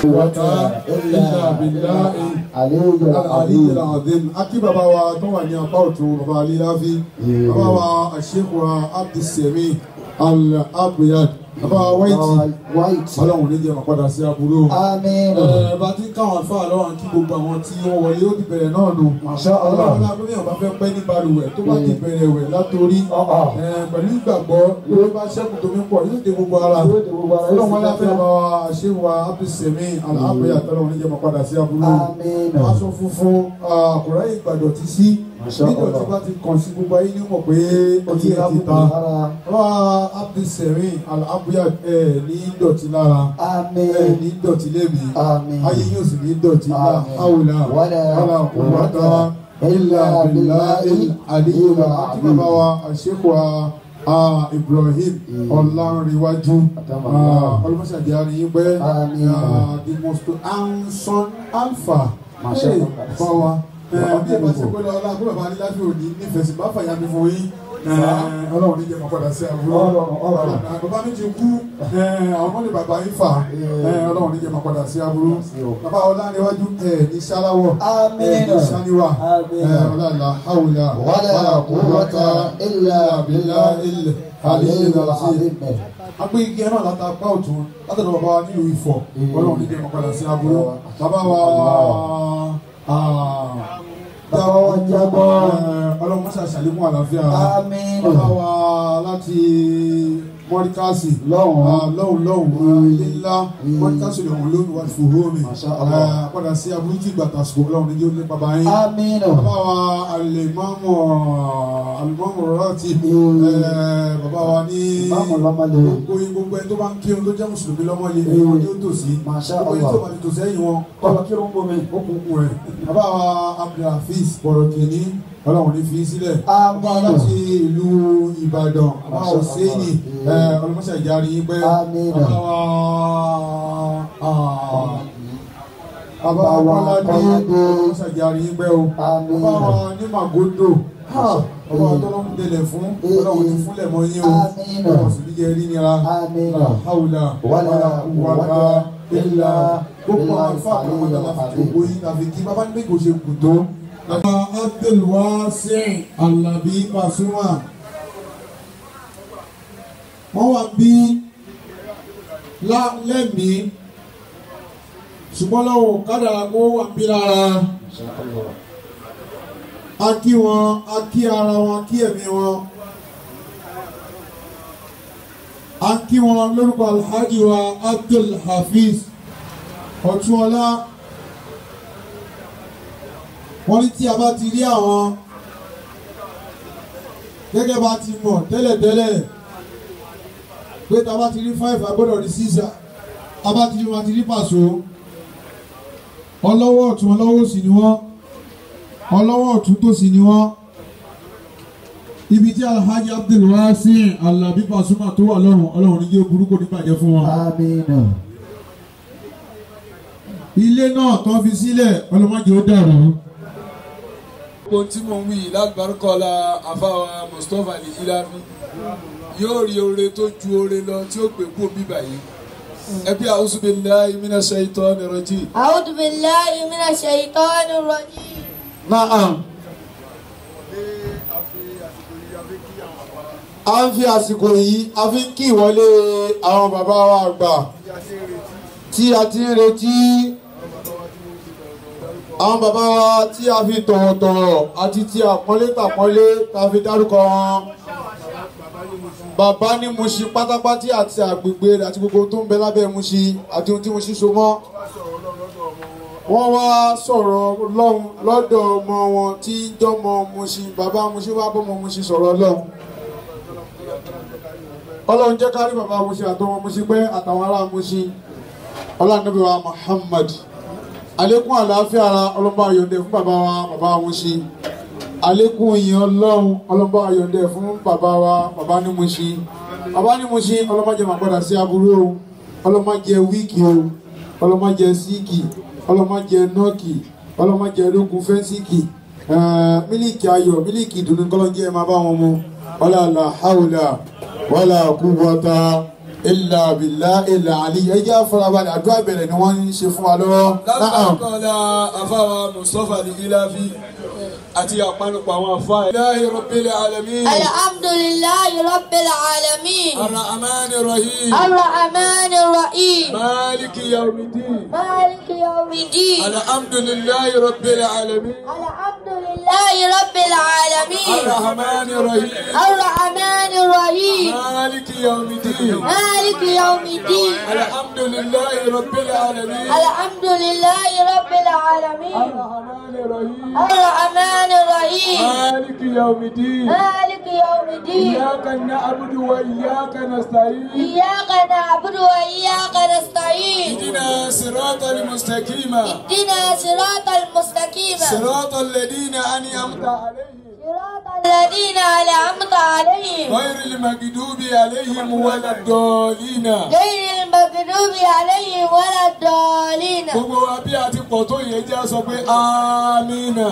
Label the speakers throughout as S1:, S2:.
S1: quwwata illa billahi aliyu alazim akí bàbá wa tó wà ní apá ọ̀tún bàbá aliláfi bàbá wa àṣekù wa abdulsemi al-abiyad bàbá wa wáìtì ọlọ́run ní jẹ́ wọn padà sí aburú.
S2: Àmín.
S1: ẹ bá ti ń káwọn afá lọ́wọ́ kí gbogbo àwọn tí wọ́n wọlé ó ti bẹ̀rẹ̀ náà nù.
S2: Masha Allah.
S1: ọlọ́run náà bí wọ́n bá fẹ́ pẹ́ ní balùwẹ̀ tó bá ti bẹ̀rẹ̀ wẹ̀ látòrí
S2: Ah, ah.
S1: ẹ, pẹ̀lú ìgbàgbọ́ ló bá ṣẹ́kù tó mi pọ̀ yóò dé gbogbo ara.
S2: Yóò dé gbogbo ara, yóò
S1: ọlọ́run
S2: sì
S1: wọn láfẹ́
S2: dáadáa.
S1: bá wa ṣé wa abdulsemi al-abiyad ọlọ́run ní jẹ́ wọn padà sí aburú.
S2: Àmín.
S1: aṣọ funfun àkùrẹ́ ìgbàdọ̀ ti sí
S2: Masha
S1: nígbà tí
S2: Allah.
S1: bá ti kàn sí gbogbo ayé ní mọ̀ pé ó ti ẹ̀ ti ta wá abdulsemi al-abiyad ẹ̀ ní dọ̀tí lára
S2: Àmín.
S1: ẹ̀ ní dọ̀tí lẹ́mí
S2: Àmín.
S1: ayé yóò sì ní dọ̀tí lá
S2: Àmín.
S1: àwòlá
S2: Wala
S1: wàlà quwwata illa billahi aliyyil àti bàbá wa àṣekù wa ah, Ibrahim Ọlánrewájú ọlọ́mọṣàdì àríyìn pẹ́
S2: Àmín.
S1: ah, the most handsome alpha
S2: Masha
S1: Hey,
S2: Allah.
S1: fọ́ wa bí ẹ bá ṣe pé lọ́la kó bàbá ní láfi òní nífẹ̀ẹ́ sí bá fàyà mi fún yín ọlọ́run ní jẹ́ mọ́ padà sí àbúrò
S2: Ọlọ́run, Ọlọ́run.
S1: bàbá mi ti kú àwọn ọmọdé bàbá yín fà ọlọ́run ní jẹ́ mọ́ padà sí àbúrò bàbá Ọlánrewájú ẹ̀ ní sáláwọ̀
S2: Àmín.
S1: ẹ̀ ní sáníwà
S2: Àmín.
S1: ọlọ́la haúlà
S2: Wala quwwata illa billahi aliyyil azim.
S1: agbé igi ẹ náà láta apá ọ̀tún látọ̀dọ̀ bàbá wa nílùú Ifọ̀ ọlọ́run ní jẹ́ mọ́ padà sí àbúrò bàbá wa
S2: Bàbá wa Jábọ̀.
S1: ọlọ́run mọ́ṣá ṣàlékún àlàáfíà
S2: Àmín.
S1: bàbá wa láti mọ́ríkàsì
S2: Lọ́hùn.
S1: Ah, lọ́hùn lọ́hùn ilé ńlá mọ́ríkàsì lọ́hùn lónìí wà fún hómi
S2: Masha Allah.
S1: padà sí abúlé ìgbà tàṣkò ọlọ́run ní yóò lé bàbá yín
S2: Àmín.
S1: bàbá wa alimọ́mù alimọ́mù rọ́ọ̀tì bàbá wa ní
S2: Ìmáàmù lọ́mọdé.
S1: gbogbo yín gbogbo ẹni tó bá ń kírun tó jẹ́ mùsùlùmí lọ́mọ yẹn ẹ̀yìn wọn ni ó tòsí
S2: Masha
S1: gbogbo ẹni tó
S2: Allah.
S1: bá ti tòsí ẹ̀yìn wọn kọ́lọ́ kírun bomi ó kún kún rẹ̀ bàbá wa abdulhafiz bọ̀rọ̀ kìíní ọlọ́run ní fi sílẹ̀
S2: Àmín.
S1: bàbá láti ìlú ìbàdàn bàbá
S2: Masha
S1: hùsẹ́ẹ̀nì
S2: Allah.
S1: ọlọ́mọṣẹ́ ìjárí yín pẹ́
S2: Àmín.
S1: bàbá wa ah, bàbá
S2: Bàbá wa
S1: akọ́ládé
S2: Kọ́ládé.
S1: ọlọ́mọṣẹ́ ìjárí yín pẹ́ o
S2: Àmín.
S1: bàbá wa ní màgòdò bàbá wa tọ́lọ́ ń dẹlẹ̀ fún ọlọ́run ti fúnlẹ̀ mọ́ yín o
S2: Àmín.
S1: ọlọ́run sì ní jẹ́ rí nira
S2: Àmín.
S1: la hawla
S2: Wala
S1: wala quwwata
S2: quwwata
S1: illa gbogbo
S2: illa
S1: àwọn ifá àwọn ọmọdé la fi
S2: billahi.
S1: gbogbo yín la fi kí bàbá ní méjì ṣe kù tó. bàbá abdulwasi alabi pasuma wọ́n wá bí lá- lẹ́mìí ṣùgbọ́n lọ́wọ́ kádàrá kó wà bí lára a kí wọn a kí ara wọn a kí ẹ̀mí wọn a kí wọn lórúkọ alhaji wa abdul hafiz ọ̀túnọlá wọ́n ní tí a bá ti rí àwọn gẹ́gẹ́ bá ti mọ̀ tẹ́lẹ̀tẹ́lẹ̀ pé tá a bá ti rí five agbọ́dọ̀ rí six a bá ti rí wọn a ti rí pàṣọ ọlọ́wọ́ ọ̀tún ọlọ́wọ́ òsì ni wọ́n ọlọ́wọ́ ọ̀tún tòsì ni wọ́n ibi tí alhaji abdulwasi alabi pasuma tó wà lọ́rùn ọlọ́run ní yóò burúkú ní bàjẹ́ fún wọn.
S2: Àmín.
S1: ilé náà tó fi sílẹ̀ ọlọ́mọdé ó dàrú.
S3: ohun tí mo ń wí lágbàrúkọlá àfáwà mustapha ní ilafi yóò rí oore tó ju oore lọ tí ó gbé kúrò bíbà yìí ẹbí a'udhu billahi minash shaitani rajim.
S4: أعوذ بالله من الشيطان الرجيم
S1: Naam. a ń fi àsìkò yìí a fi ń kí ìwọlé àwọn bàbá wa àgbà tí a ti ń retí àwọn bàbá wa tí a fi tọ̀wọ̀tọ̀wọ̀ àti tí àpọ́nlé tàpọ́nlé tá a fi dárúkọ wọn bàbá ní Mushin pátápátá àti àgbègbè rẹ̀ àti gbogbo tó ń bẹ lábẹ́ Mushin àti ohun tí Mushin so mọ́ wọ́n wá sọ̀rọ̀ lọ́hùn lọ́dọ̀ ọmọ wọn tí ń jọmọ Mushin bàbá Mushin wá bọ́mọ Mushin sọ̀rọ̀ lọ́hùn. ọlọ́run jẹ́ kárí bàbá Mushin àtọmọ Mushin pé àtàwọn ará Mushin ọlọ́nàbí wa Muhammad àlékún àlàáfíà ara ọlọ́ba àyọ̀dẹ fún bàbá wa bàbá Mushin àlékún ìyìn ọlọ́run ọlọ́ba àyọ̀dẹ fún bàbá wa bàbá ní Mushin bàbá ní Mushin ọlọ́mọdé máa padà sí aburú o ọlọ́mọdé wíìkì o ọlọ́mọdé síìkì ọlọ́mọdé nọ́ọ̀kì ọlọ́mọdé ológun fẹ́ǹsìkì mílíkì ayọ̀ mílíkì ìdùnnú kọ́lọ́njẹ́ ẹ̀ máa bá wọn mu wala la hawla wala quwwata ilà bìlà ilà àlì ẹjẹ́ àfọlábalẹ̀ àdúrà bẹ̀rẹ̀ ni wọ́n ń ṣe fún wa lọ́wọ́. Na'am.
S3: lábàkọ́lá afáwa mustapha ní iláfi àti àpanupọ̀ àwọn afá ẹ̀. ilahi rabbil alamin
S4: الحمد لله رب العالمين
S3: arrahman rahim
S4: الرحمن الرحيم
S3: maliki yawmiddin
S4: مالك يوم الدين
S3: alhamdulillahi rabbil alamin
S4: الحمد لله رب العالمين
S3: arrahman rahim
S4: الرحمن الرحيم
S3: maliki yawmiddin
S4: مالك يوم الدين
S3: alhamdulillahi rabbil alamin
S4: الحمد لله رب العالمين
S3: arrahman rahim
S4: الرحمن الرحيم
S3: مالك يوم الدين
S4: مالك يوم الدين
S3: إياك نعبد وإياك نستعين
S4: إياك نعبد وإياك نستعين
S3: اهدنا صراط المستقيم
S4: اهدنا صراط المستقيم
S3: صراط الذين أنعمت عليهم
S4: صراط الذين أنعمت عليهم
S3: غير المغضوب عليهم ولا الضالين
S4: غير المغضوب عليهم ولا الضالين
S3: gbogbo wa bí a ti pọ̀ tó yẹ jẹ́ a sọ pé amina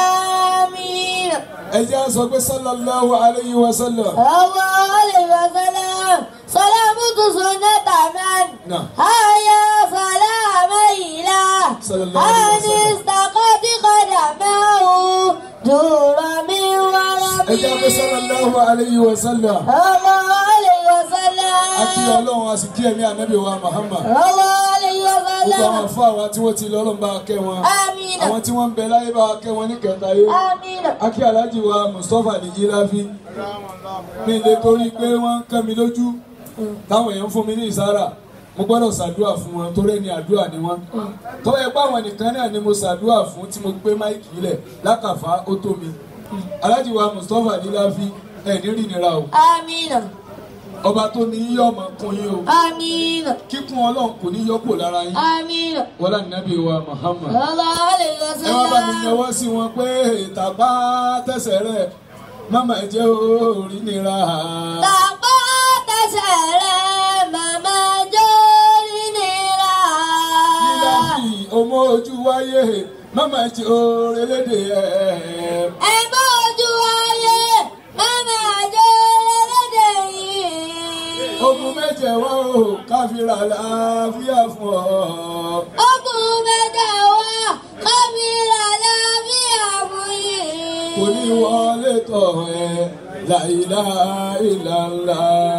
S4: آمين
S3: ẹ jẹ́ a sọ pé sallallahu alayhi wa sallam
S4: الله عليه وسلم سلامة سنة من
S3: نعم.
S4: هيا سلام إله
S3: صلى الله عليه
S4: أن
S3: وسلم.
S4: استقد قدمه دور من
S3: ẹ jẹ́ a pé
S4: ورمه
S3: sallallahu alayhi wa sallam
S4: الله عليه
S3: a kí
S4: وسلم
S3: ọlọ́run a sì kí ẹ̀mí ànábì wa Muhammad
S4: الله عليه
S3: gbogbo àwọn
S4: وسلم
S3: àfáà wa tí wọ́n ti lọ́lọ́run bá kẹ́ wọn
S4: آمين
S3: àwọn tí wọ́n ń bẹ láyé bá kẹ́ wọn ní kẹta yé
S4: آمين
S3: akí aláàjì wa Mustapha nìyí láfi mi lè torí pé wọ́n ń kẹ́ mi lójú táwọn èèyàn ń fún mi ní ìsára mo gbọ́dọ̀ ṣàdúrà fún wọn torí ẹni àdúrà ni wọ́n tó yẹ pé àwọn nìkan náà ni mo ṣàdúrà fún tí mo gbé máìkì lẹ̀ lákàfá ó tó mi aláàjì wa Mustapha nìyí láfi ẹ̀ ní rìnira o
S4: آمين
S3: ọba tó ní yíyọ ọmọ kún yín o
S4: آمين
S3: kíkún ọlọ́run kò ní yọ kúrò lára yín
S4: آمين
S3: wọlá nàbí wa Muhammad.
S4: الله عليه
S3: ẹ wá bá mi
S4: وسلم
S3: yọwọ́ sí wọn pé ìtàpá tẹ̀sẹ̀ rẹ̀ mama jẹ́ orí nira.
S4: Tàpá tẹsẹ̀ rẹ̀ màmá jórí nira.
S3: nílá fi ọmọ ojú wáyé mama jẹ́ orí lédè ẹ̀.
S4: Ẹ bá ojú ayé màmá jórí lédè yìí.
S3: ogun méje wá o káfíra láàfíà fún ọ.
S4: Ogun mẹ́ta wá kábílà lábíyà fún yìí.
S3: kò ní wọlé tọ̀ ẹ́ láìlá ìlàlá.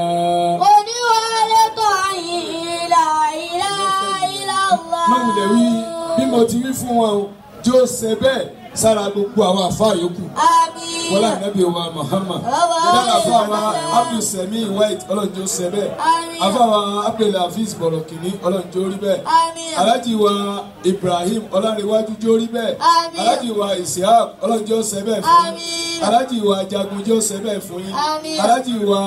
S4: Oníwàlé tó yìí láìlá ìlàlá.
S3: máwùlẹ̀ wí bí mo ti wí fún wọn o jó ṣe bẹ́ẹ̀ sára gbogbo àwọn àfa yòókù.
S4: Àmín.
S3: wọlé anabi wa muhammad
S4: Ọba
S3: ìdára afáwa
S4: Ọba.
S3: abdulsami white ọlọ́njọ́ sẹ́bẹ̀
S4: Àmín.
S3: afáwa abdulhafiz bọ̀rọ̀kìnní ọlọ́njọ́ rí bẹ́ẹ̀
S4: Àmín.
S3: alhaji wa ibrahim ọlọ́rinwájú jórí bẹ́ẹ̀
S4: Àmín.
S3: alhaji wa isiaq ọlọ́njọ́ sẹ́bẹ̀ fún yín
S4: Àmín.
S3: alhaji wa jagunjọ́ sẹ́bẹ̀ fún yín
S4: Àmín.
S3: alhaji wa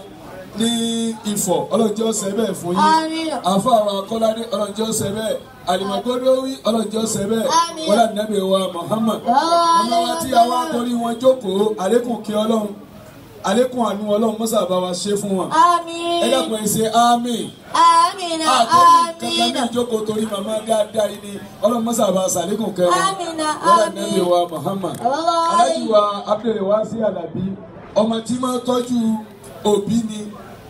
S3: ní ifọ̀ ọlọ́njọ́ sẹ́bẹ̀ fún
S4: Àmín.
S3: yín afáwa kọ́ládé ọlọ́njọ́ sẹ́bẹ̀ alimagodowi ọlọ́njọ́ sẹ́bẹ̀
S4: Àmín.
S3: wọlé anabi wa muhammad ọmọ wa tí a wá torí wọn jókòó àlékún kí ọlọ́run àlékún àánú ọlọ́run mọ́sà bá wa ṣe fún wọn.
S4: Àmín.
S3: ẹ dákun ẹ ṣe àmín.
S4: Àmín.
S3: àtọ́rí kankan ní
S4: Àmín.
S3: ìjókòó torí màmá dáadáa yìí ni ọlọ́run mọ́sà bá a ṣàlékún kẹwọn.
S4: Àmín.
S3: wọ́n
S4: Àmín.
S3: nàbí wa muhammad.
S4: Sallallahu
S3: alájú wa abdul wasi alabi ọmọ tí máa tọ́jú òbí ni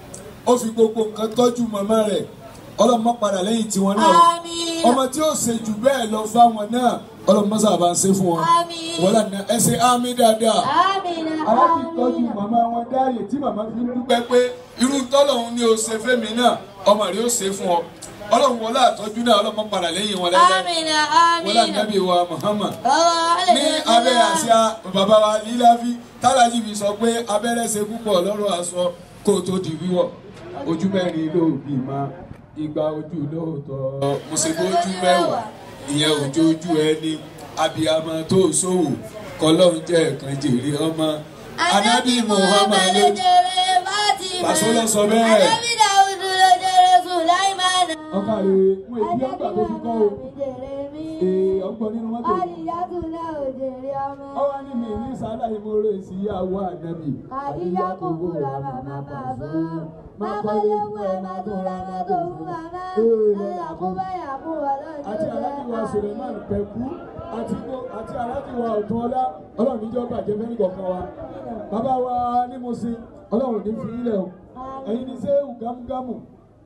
S3: ó fi gbogbo nǹkan tọ́jú màmá rẹ̀ ọlọ́run má padà lẹ́yìn tiwọn náà
S4: Àmín.
S3: ọmọ tí ó ṣe jù bẹ́ẹ̀ lọ fáwọn náà ọlọ́run mọ́sà bá a ṣe fún wọn.
S4: Àmín.
S3: wọ́n lànà ẹ ṣe àmín dáadáa
S4: Àmín.
S3: aláti tọ́jú màmá wọn dáàyè tí màmá fi ń dúpẹ́ pé irú tọ́lọ́hún ni o ṣe fẹ́mi náà ọmọ rẹ̀ ó ṣe fún ọ ọlọ́run wọlé àtọ́jú náà ọlọ́mọ padà lẹ́yìn wọn lẹ́yìn
S4: Àmín.
S3: wọlé
S4: Àmín.
S3: ànábì wa Muhammad
S4: Sallallahu
S3: ní
S4: alaihi
S3: abẹ́
S4: wasallam.
S3: àṣà bàbá wa líláfi tálájì fi sọ pé abẹ́rẹ́ ṣe púpọ̀ lọ́rọ̀ aṣọ kó o tó di wíwọ̀ ojú mẹ́rin ló bí ma igba ojú lóòótọ́ mùsùlùmí ojú mẹ́wàá ìyẹn ojú ojú ẹni abiyamọ tó ṣòwò kọlọ́run jẹ́ ẹ̀kan jèrè ọmọ anabi Muhammad ló
S4: jẹrẹ Fatima.
S3: Pàṣẹ ló sọ bẹ́ẹ̀.
S4: Anabi Dawudu ló jẹrẹ Sulaimana.
S3: ọkà rẹ̀ fún èyí ọgbà tó fi kọ́ o
S4: jẹrẹ mi.
S3: ee ọgbọ́n nínú mọ́tò
S4: Àdìyàtú náà ò jẹrẹ ọmọ.
S3: ọwọ́ ní mi ní sálà ìmọ̀ọ́rẹ́ sí ìyàwó ànábì
S4: Àdìyà kò búra màmá bàbá. Má kọ́lé fún ẹ má tó ra má tó fún màmá. Ẹ̀yà kó bá yà kó wà lọ́jọ́
S3: àti aláàjìwà Suleiman Pẹ̀kú àti gbó- àti aláàjìwà Ọ̀túnọlá ọlọ́run níjọ́ bàjẹ́ fẹ́ni kọ̀ọ̀kan wa bàbá wa ní mo sin ọlọ́run ní fi ilẹ̀ o ẹ̀yin ní sẹ́wù gámúgámù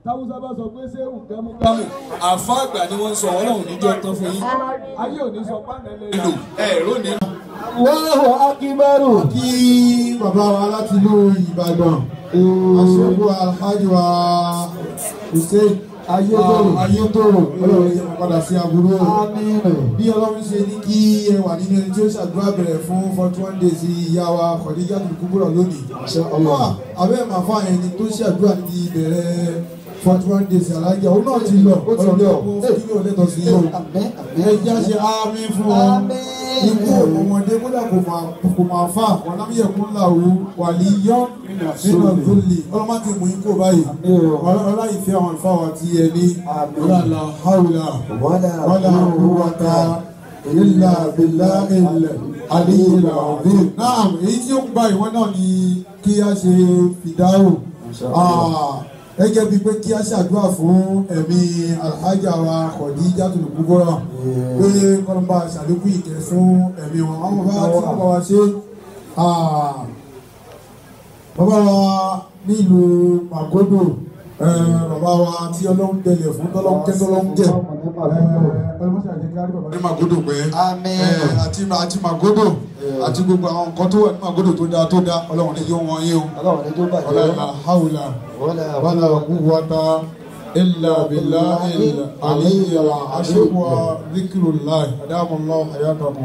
S3: táwùsá bá sọ pé ṣé ùgámúgámù àfa àgbà ni wọ́n ń sọ ọlọ́run níjọ́ tán fún yín ayé òní sọ pánẹ́lẹ́ lò ẹ̀rọ ní.
S2: Allahu akbar.
S1: kí bàbá wa láti ìlú Ìbàdàn aṣọ́gbó alhaji wa Hussein
S2: Ayétòrò.
S1: Ah, Ayétòrò ọlọ́run yẹ kó padà sí aburú o.
S2: Àmín.
S1: bí ọlọ́run ṣe ní kí ẹ wà nínú ẹni tí ó ṣàdúrà bẹ̀rẹ̀ fún forty one days ìyá wa Khadija Kubura lónìí.
S2: Allah.
S1: abẹ́ màfá ẹni tó ṣàdúrà ní ìbẹ̀rẹ̀ forty one days alájà òun náà ti lọ
S2: Ó ti lọ.
S1: ọlọ́run kí ni ò lẹ́tọ̀ sí yìí o.
S2: Àmín.
S1: ẹ jẹ́ àṣẹ àmín fún ọ
S2: Àmín.
S1: ikú ọmọdé kódà kò máa kò máa fà wọn lábí ẹkún làwọ wàlí yọ nínú àgbélé ọlọmọ ti mú ikú báyìí ọlọlá ìfẹ́ àwọn ìfẹ́ àwọn ti ẹ ní
S2: Àmín.
S1: ọlọlá haúlà
S2: Wala
S1: wàlá òwúwàta ilà bìlà ilẹ̀ àdéhìlà ọ̀dẹ́. náà èyí tí ó ń gba ìwọ náà ni kí a ṣe fìdáhù gẹ́gẹ́ bíi pé kí a ṣàdúrà fún ẹ̀mí alhaja wa Khadijatul Kubra pé kọ́nba ṣàlékún ìkẹ́ fún ẹ̀mí wọn àwọn bàbá tí wọ́n bá wa ṣe ah, bàbá wa nílùú Magodo eh, bàbá wa tí ọlọ́run tẹlẹ̀ fún tọ́lọ́run kẹ́ tọ́lọ́run jẹ́ ọlọ́mọṣẹ́ àjẹkẹ́ àrí bàbá ní Magodo pé
S2: Àmín.
S1: eh, àti àti Magodo àti gbogbo àwọn nǹkan tó wà ní Magodo tó dáa tó dáa ọlọ́run ní yóò wọ́n yín o
S2: Ọlọ́run ní tó bàjẹ́.
S1: ọlọ́run haúlà.
S2: Wala
S1: ولا قوة إلا بالله العلي العظيم وذكر الله أدام الله حياتكم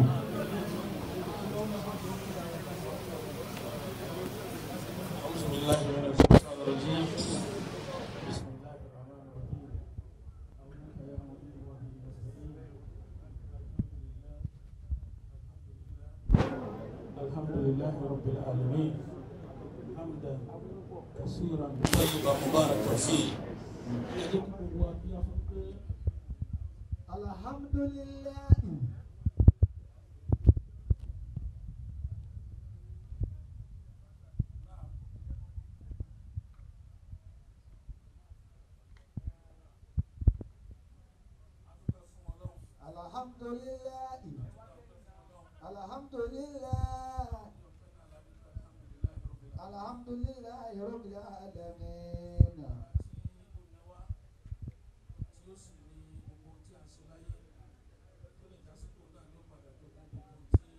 S5: أعوذ بالله من الشيطان الرجيم بسم الله الرحمن الرحيم أولك يا مدير وهي نستعين الحمد لله رب العالمين حمدا كثيرا طيبا مباركا فيه أجبكم وأبيا فقير
S2: Alhamdulillah. Alhamdulillah. Alhamdulillah. Alhamdulillah Rabbil alamin.
S5: tí ó sì ní gbogbo tí a ń ṣe láyé tó lè jásíkò náà ló padà tó kún gbogbo tí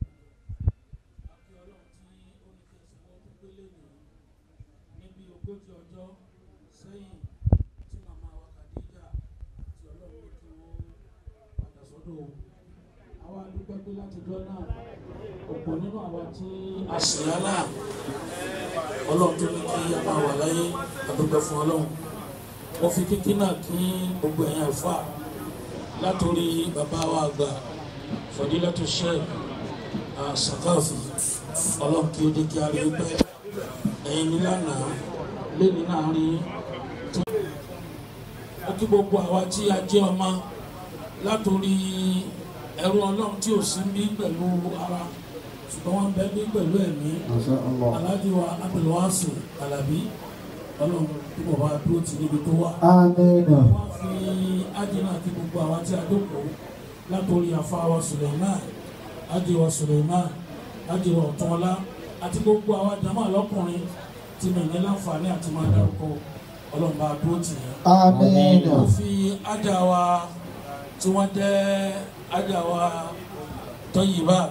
S5: àbí ọlọ́run tí ó ní kí n ṣe wọ́n tó gbélé nìyí níbi ogójì ọjọ́ sẹ́yìn tí màmá wa Khadija tí ọlọ́run ní kí wọ́n padà sọ́dọ̀ o. àwa dúpẹ́ pé látijọ́ náà ọ̀pọ̀ nínú àwa tí a sì yálà ọlọ́run tó ní kí a máa wà láyé a dúpẹ́ fún ọlọ́run mo fi kíkí náà kí gbogbo ẹ̀yin àlùfà látòrí bàbá wa àgbà Fadilatu Sheikh Sakafi ọlọ́run kí ó dé kí a rí pẹ́ ẹ̀yin nílànà lẹ́ni náà rí tó. ó kí gbogbo àwa tí a jẹ́ ọmọ látòrí ẹrú ọlọ́run tí ò sí bí pẹ̀lú ara ṣùgbọ́n wọ́n bẹ bí pẹ̀lú ẹ̀mí Alhaji wa Abdulwasi Alabi ọlọ́run tí mo bá dúró tì níbi tó wà
S2: Àmín.
S5: wọ́n fi ájínà àti gbogbo àwa tí a dókòó látòrí àfáwà Suleiman ájíwà Suleiman ájíwà ọ̀túnọlá àti gbogbo àwa jama lọ́kùnrin tí mi ní láǹfààní àti máa dárúkọ ọlọ́run bá dúró tì yẹn.
S2: Àmín.
S5: mo fi ájà wa tí wọ́n jẹ́ ájà wa Tọ́yìbát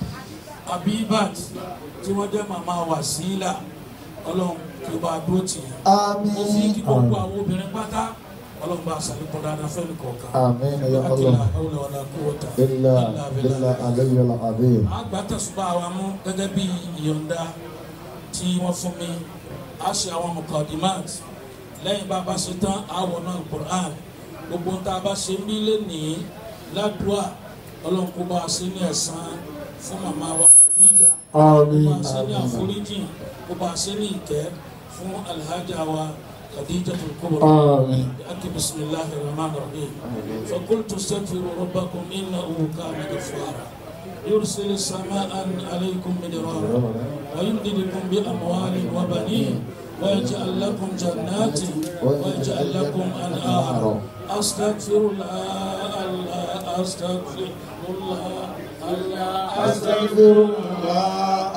S5: Abibat tí wọ́n jẹ́ màmá Wasila ọlọ́run kí o bá dúró tì yẹn mo fi kí gbogbo àwọn obìnrin pátá ọlọ́run bá aṣàlékún dáadáa fẹ́ẹ́ nìkọ̀ọ̀kan.
S2: Àmín ya
S5: Akila
S2: Allah.
S5: hawla wala quwwata
S2: Illa
S5: illa
S2: billah
S5: billah.
S2: aliyyil azim.
S5: àgbà tẹ̀sùbá wa mú gẹ́gẹ́ bí ìyọ̀ǹda tí wọ́n fún mi a ṣe àwọn mukadimat lẹ́yìn bá a bá ṣe tán àwọn náà Qur'an gbogbo ń tá a bá ṣe ń bí lẹ́nìí ládùúà ọlọ́run kó bá a ṣe ní ẹ̀san fún màmá wa Khadija kó bá a ṣe ní àforíjì kó bá a ṣe ní ìkẹ́ fún alhaja wa Khadijatul Kubra.
S1: آمين
S5: أكي بسم الله الرحمن الرحيم فقلت استغفروا ربكم إنه كان غفارا يرسل السماء عليكم مدرارا ويمددكم بأموال وبنين ويجعل لكم جنات ويجعل لكم أنهارا أستغفر الله الله أستغفر الله الله
S1: أستغفر الله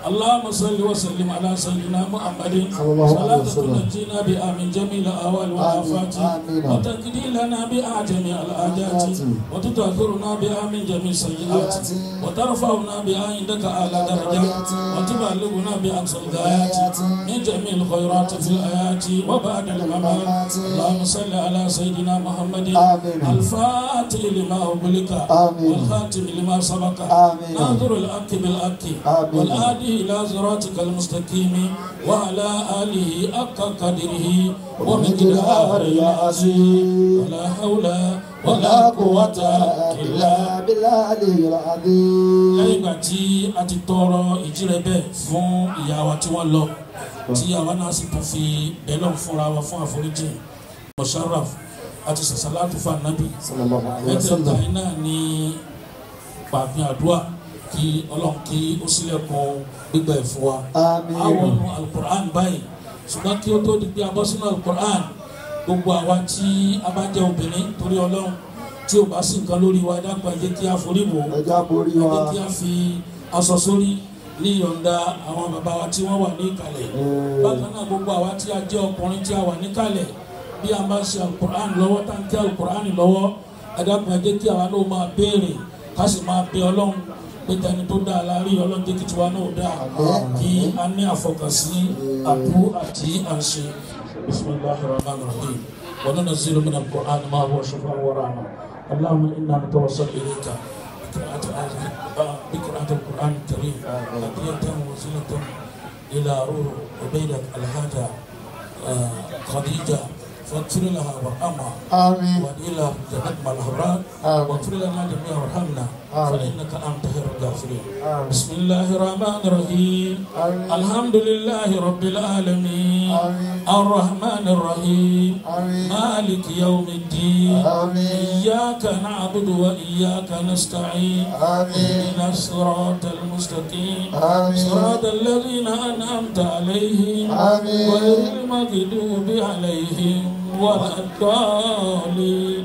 S5: اللهم صل وسلم على سيدنا محمد
S2: صلى الله عليه
S5: صلاة
S2: وسلم.
S5: تنجينا بها من جميع الأهوال والآفات
S2: آمين.
S5: وتقضي لنا بها جميع الحاجات وتطهرنا بها من جميع السيئات وترفعنا بها عندك أعلى درجات وتبلغنا بأقصى الغايات من جميع الخيرات في الآيات وبعد الممات اللهم صل على سيدنا محمد
S2: آمين.
S5: الفاتح لما أغلق
S2: آمين.
S5: والخاتم لما سبق
S2: آمين.
S5: ناظر الحق بالحق
S2: آمين.
S5: والهادي إلى صراطك المستقيم وعلى آله حق قدره ومقداره العظيم ولا حول ولا قوة إلا
S2: إلا بالله العظيم
S5: lẹ́yìn ìgbà tí a ti tọrọ ìjírẹ bẹ́ẹ̀ fún ìyá wa tí wọ́n lọ tí àwa náà sì tún fi bẹ́lọ̀ fúnra wa fún àforíjì mosharaf àti sàṣàlátù fún anabi
S2: صلى الله عليه
S5: mẹ́tẹ̀ẹ̀ta
S2: وسلم
S5: yìí náà ní pàfin àdúrà kí ọlọ́run kí ó sílẹ̀kùn gbígbà ẹ̀ fún wa.
S2: آمين
S5: àwọn ọ̀nà alukur'an báyìí ṣùgbọ́n kí ó tó di pé a bọ́ sínú alukur'an gbogbo àwa tí a bá jẹ́ obìnrin torí ọlọ́run tí ò bá sí nǹkan lórí wa dápọ̀ ẹ jẹ́ kí a forí wò ó
S2: ẹja borí
S5: ẹ
S2: wa
S5: jẹ́ kí a fi aṣọ sórí ní ìyọ̀ǹda àwọn bàbá wa tí wọ́n wà ní ìkàlẹ̀ bákan náà gbogbo àwa tí a jẹ́ ọkùnrin tí a wà níkàlẹ̀ bí a bá ṣe alukur'an lọ́wọ́ tá n kí alukur'an lọ́wọ́ ẹ dápọ̀ ẹ jẹ́ kí àwa náà máa béèrè ká sì máa bẹ ọlọ́run pé tẹni tó dáa la rí ọlọ́run jẹ́ kí tiwa náà dáa kí a ní àfọkànsí àbú àti àṣẹ bisimilahi rahman rahim wa nunazzilu min al-Qur'an ma huwa shifaa'un wa rahma allahumma inna natawassal ilayka بقراءة آية- بقراءة القرآن الكريم هدية وسيلة إلى روح عبيدة الهادى آه، خديجة فاغفر لها وارحمها
S1: آمين
S5: وإلى جنة مع الأبرار
S1: آمين.
S5: واغفر لنا جميعا وارحمنا
S1: آمين.
S5: فإنك أنت خير الغافرين
S1: آمين.
S5: بسم الله الرحمن الرحيم
S1: آمين.
S5: الحمد لله رب العالمين
S1: آمين.
S5: الرحمن الرحيم
S1: آمين.
S5: مالك يوم الدين
S1: آمين.
S5: إياك نعبد وإياك نستعين
S1: آمين.
S5: اهدنا الصراط المستقيم
S1: آمين.
S5: صراط الذين أنعمت عليهم
S1: آمين.
S5: غير المغضوب عليهم ولا الضالين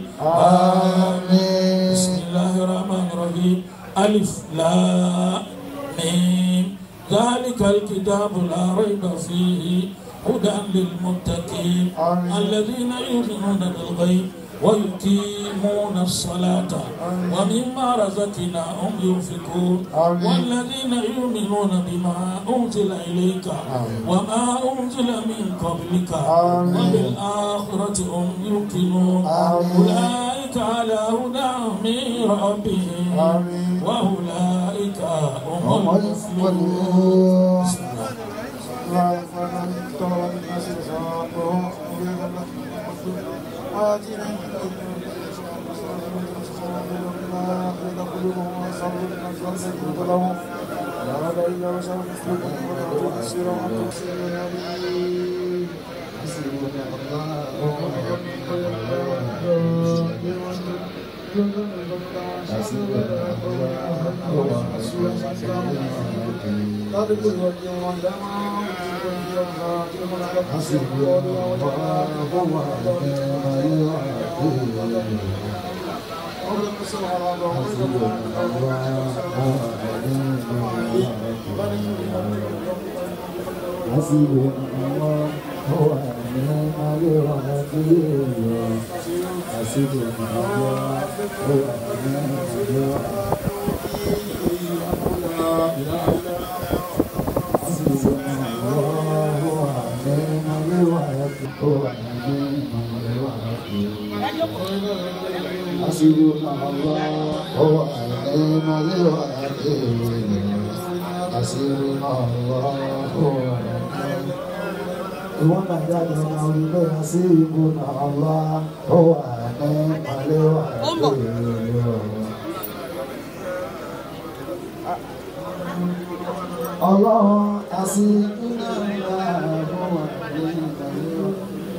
S1: آمين.
S5: بسم الله الرحمن الرحيم ألف لا ميم ذلك الكتاب لا ريب فيه هدى للمتقين
S1: آمين.
S5: الذين يؤمنون بالغيب ويقيمون الصلاة ومما رزقناهم ينفقون
S1: آمين.
S5: والذين يؤمنون بما أنزل إليك وما أنزل من قبلك
S1: آمين.
S5: وبالآخرة هم يوقنون
S1: آمين.
S5: أولئك على هدى من ربهم
S1: آمين.
S5: وأولئك هم
S2: هم
S5: المفلحون
S2: المفلحون.
S5: بسم الله.
S2: حسبنا الله هو نعم الوكيل حسبنا الله هو نعم الوكيل حسبنا الله هو نعم الوكيل هو نعم الوكيل حسبنا الله هو نعم الوكيل حسبنا الله هو ìwọ́n náà jáde ọ̀nà orílẹ̀ yẹn sí ìbò náà wá ó wà ní àléwà èrè ọlọ́run àsìkò náà wà fún wa ní àléwà.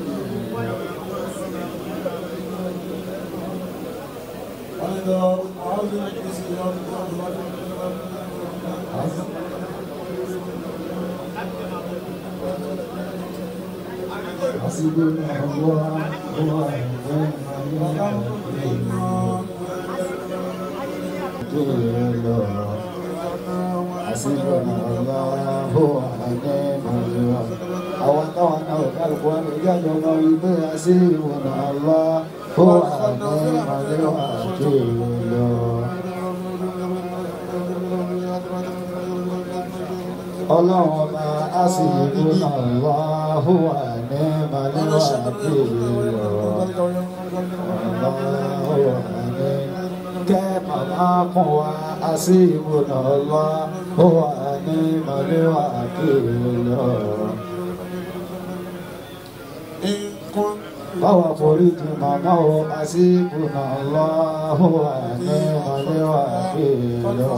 S2: àsìkò náà wà ó wà ní àléwà èrè. حسبنا الله ونعم الوكيل àwọn táwọn náà ò kálukú wọn lè jáde ọmọ ìgbé حسبنا الله ونعم الوكيل. ọlọ́run ọba حسبنا الله ونعم الوكيل. kẹ́mà máa kún wa àṣìbùnà lọ ó wà ní mọ̀lẹ́wà kiri lọ. Báwa foríjì màmá o àṣìbùnà lọ ó wà ní mọ̀lẹ́wà kiri lọ.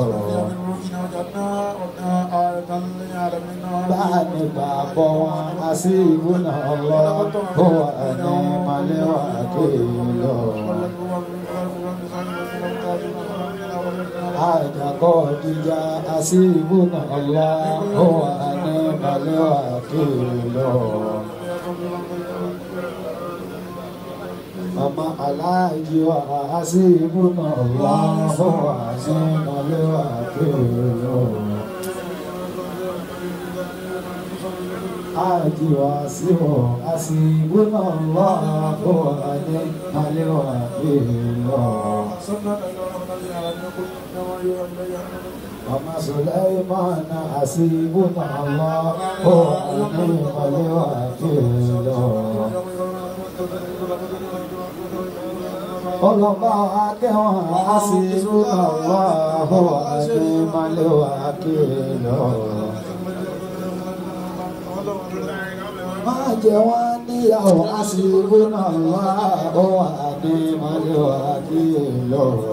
S2: Báàmì bàbọ̀ wọn àṣìbùnà lọ ó wà ní mọ̀lẹ́wà kiri lọ. àjàkọ́ ìjà àṣìbùnà ọ̀la ó wà ní balẹ̀wà kìlọ̀. Mama aláàjì wà àṣìbùnà ọ̀la ó wà ní balẹ̀wà kìlọ̀. Àjì wà síwọ̀ àṣìbùnà ọ̀la ó wà ní balẹ̀wà kìlọ̀. Mama Sulaimana hasibuna Allah wa ni'mal wakil. Ọlọ́ba akẹ́wọ̀n hasibuna Allah wa ni'mal wakil. Má jẹ́ wọ́n níyàwó hasibuna Allah wa ni'mal wakil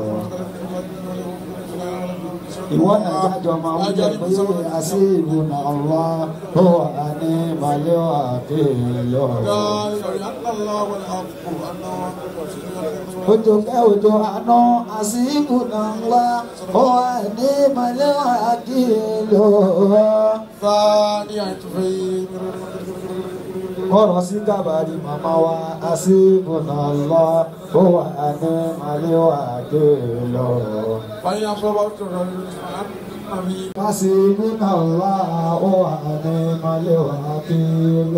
S2: ìwọ náà jájọ máa ń jẹ pé àṣìbù náà lọ ó wà ní màlẹ́wà kéèlọ. Ojo kẹ́ ojo àná àṣìbù náà lọ ó wà ní màlẹ́wà kéèlọ. Kọ̀rọ̀ sí gàbàrí màmá wa àṣìbù náà lọ ó wà ní màlẹ́wà kéèlọ. Hasibuna Allah wa ni'mal wakil.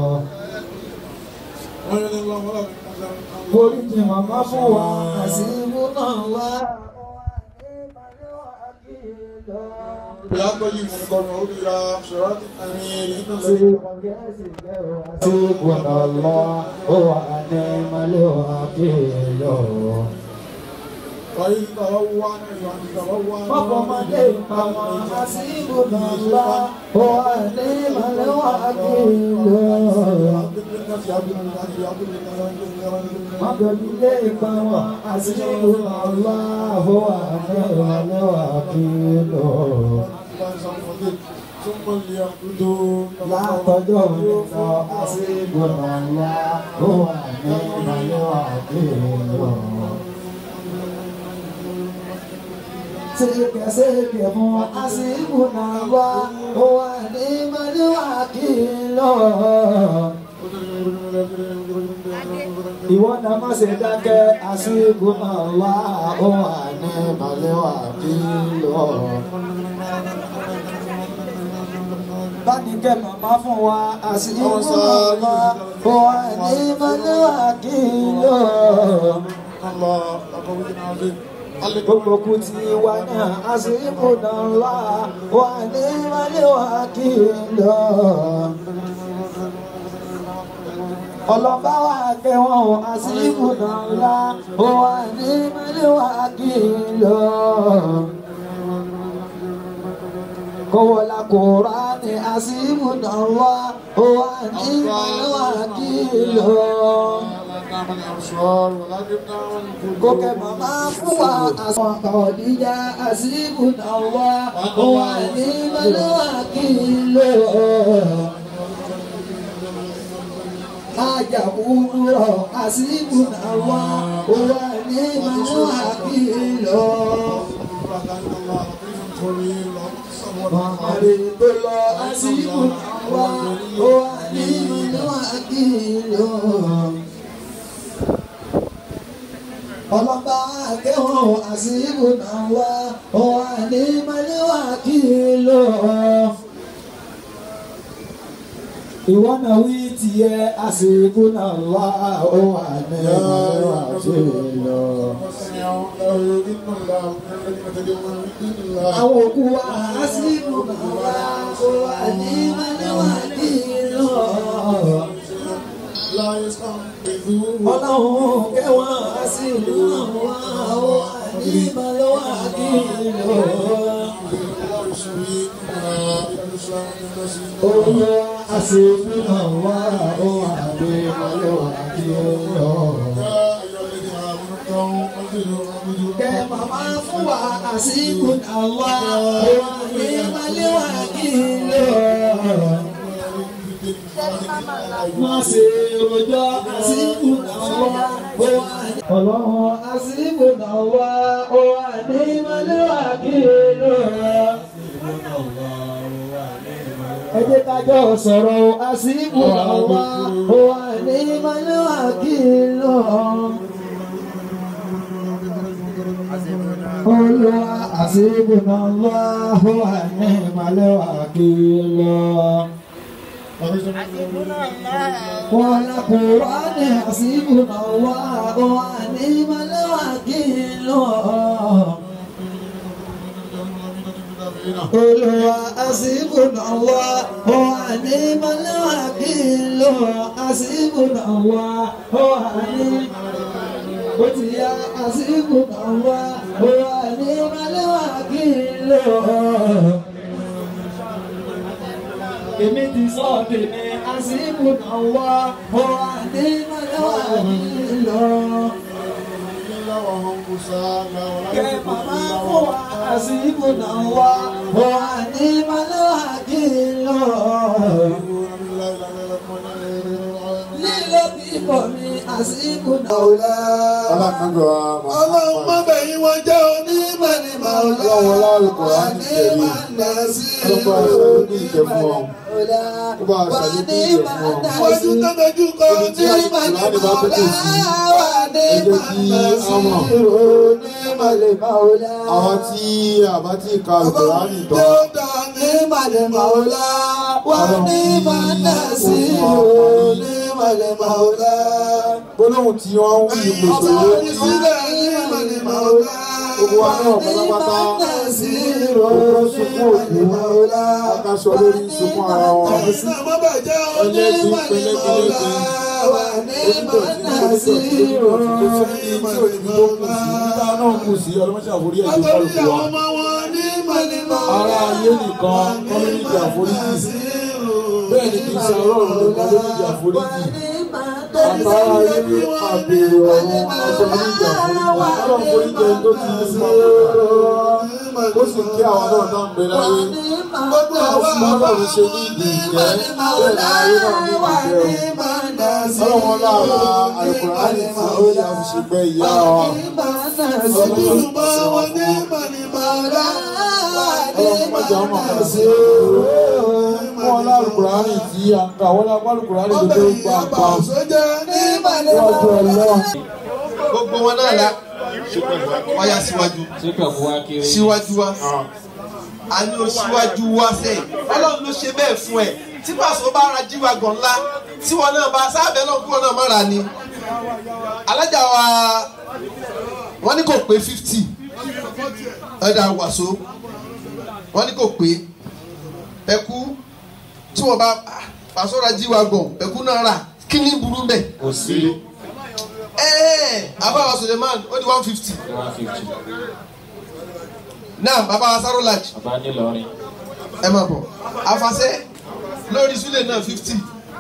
S2: Foríjì màmá fún wa. Hasibuna Allah wa ni'mal wakil. Hasibuna Allah wa ni'mal wakil. Fọ́fọ́mọdé ìpamọ́ àṣìbùnà ńlá ó wà ní ìmọ̀lẹ́wà kìlọ̀. Mọ̀gbẹ̀bílé ìpamọ́ àṣìbùnà ńlá ó wà ní ìmọ̀lẹ́wà kìlọ̀. Látọjọ́ òyìnbó àṣìbùnà ńlá ó wà ní ìmọ̀lẹ́wà kìlọ̀. Seke seke fún àṣìbùnà wá ó wà ní mọ́níwá kìlọ̀. Ìwọ náà má ṣe dákẹ́ àṣìbùnà wá ó wà ní mọ́níwá kìlọ̀. Báni kẹ́ màmá fún wa àṣìbùnà wá ó wà ní mọ́níwá kìlọ̀ gbogbo kú ti wá náà àsìkò náà wá wà ní wálé wá kí n lọ. ọlọ́ba wa kẹwọn àsìkò náà wá wà ní wálé wá kí n lọ. kọ́wọ́lá kóra ní àsìkò náà wá wà ní wálé wá kí n lọ gòkè màmá fún wa àsàn àkàwọ̀díjà àsìkò náà wá wà ní mọ́lẹ́wà kí n lò. Ajá kúndúrọ̀ àsìkò náà wá wà ní mọ́lẹ́wà kí n lò. Màmá tó lọ àsìkò náà wá wà ní mọ́lẹ́wà kí n lò ọlọ́ba akẹ́wọ̀n àṣìbù náà wá wà ونعم الوكيل ìwọ náà wí tiẹ̀ àsìkò náà wá ó wà ní ìwà tí ì lọ. àwọn òkú wa àsìkò náà wá ó wà ní ìwà tí ì lọ. ọlọ́run kẹwàá àsìkò náà wá ó wà ní ìwà tí ì lọ. Owó àṣepínà wá ó àgbé ọlọ́ àti ọlọ́. Kẹ màmá fún wa àṣìkò náà wá ó àgbé ọlọ́ àti ọlọ́. Má ṣe rojọ́ àṣìkò náà wá ó àgbé ọlọ́run àṣìkò náà wá ó àgbé ọlọ́ àti ọlọ́ ẹ jẹ́ ká jọ sọ̀rọ̀ àsìkò àwa ó wà ní malẹ́wà kí n lọ. Olúwa àsìkò náà wá ó wà ní malẹ́wà kí n lọ. Wọ́n á kúrò ní àsìkò náà wá ó wà ní malẹ́wà kí n lọ. Olúwa àsìkò wá ó wà ní mọ́lẹ́wà kí n lọ àsìkò wá ó wà ní. Ó ti yá àsìkò wá ó wà ní mọ́lẹ́wà kí n lọ. Èmi ti sọ tèmi àsìkò wá ó wà ní mọ́lẹ́wà kí n lọ. Kẹ màmá fún wa àsìkò náà wá ó wà ní mọ́lẹ́wà kí n lọ. Lílọ bíbọ̀ mi àsìkò náà wá.
S1: Ọlọ́run má bẹ̀yìn wọn jẹ́
S2: onímọ̀ ní màúlá.
S1: Ọlọ́run lárúkọ á ti tẹ̀lé. Ọlọ́pàá aṣáájú ní ìjẹ fún ọ. Ó bá aṣáájú ní ìjẹ fún ọ.
S2: Wájú tó dojú kọ
S1: Ibi tí Kùránì bá tó kù sí, ẹ jẹ́ kí á mọ̀. Àwọn tí àbá tí ka Kùránì tán. Gbólóhùn tí wọ́n ń wí ipò ṣòro. Gbogbo wa náà pátápátá. Òkú sunkún òkú. Akáṣọ lórí sunkún ara wọn. Ẹlẹ́gbin pẹlẹgbẹlẹgbẹ. Onídọ̀tí onídọ̀tí onídọ̀tí kò sí ní tí òyìnbó tó kù sí. Níta náà kù sí ọlọ́mọṣẹ́ àforí ẹ̀jẹ̀ kálukú wa. Ara ayé nìkan kọ́ ló ní ìjà àforíjì. Bẹ́ẹ̀ ni kì í ṣe ọlọ́run nìkan ló ní ìjà àforíjì. Àtàrà ayé àbèrè ọ̀run ọjọ́ ní ìjà àforíjì. Ọlọ́run foríjì ẹni tó ti ní sí ó sì kí àwọn náà náà ń bẹ láyé. Ọlọ́run ṣe ní ìdí ìjẹ́ bẹ́ẹ̀ ni ayé náà ní ìdí ìjẹ́ o. Ọlọ́run lára àìkùránì tí ó yà fi ṣègbè ìyá wa. Ọlọ́run mọ̀jà ọmọ kan sí wọn lálùkùránì tí a ń kà wọ́n lálùkùránì tó tó gbà pa wájú ọlọ́run.
S6: gbogbo wọn náà la wọ́n yá síwájú síwájú wa a ní o síwájú wa sẹ́yìn ọlọ́run ló ṣe bẹ́ẹ̀ fún ẹ tí pàṣẹ bá ra jíwa gan ńlá tí wọn náà bá sábẹ́ náà kúrò náà mọ́ra ni alájà wa wọ́n ní kò pé fifty ẹ̀dá wàsó wọ́n ní kò pé ẹ̀kú tí wọ́n bá pàṣẹ ra jíwa gan ẹ̀kú náà rà kí ni burú bẹ́ẹ̀
S7: kò sí
S6: ẹ̀ẹ́ abawa suleiman ó di one fifty
S7: one fifty
S6: náà bàbá wa sáró lajì
S7: bàbá nílọrin
S6: ẹ máa bọ̀ àfàṣẹ lórí súlẹ̀ náà fifty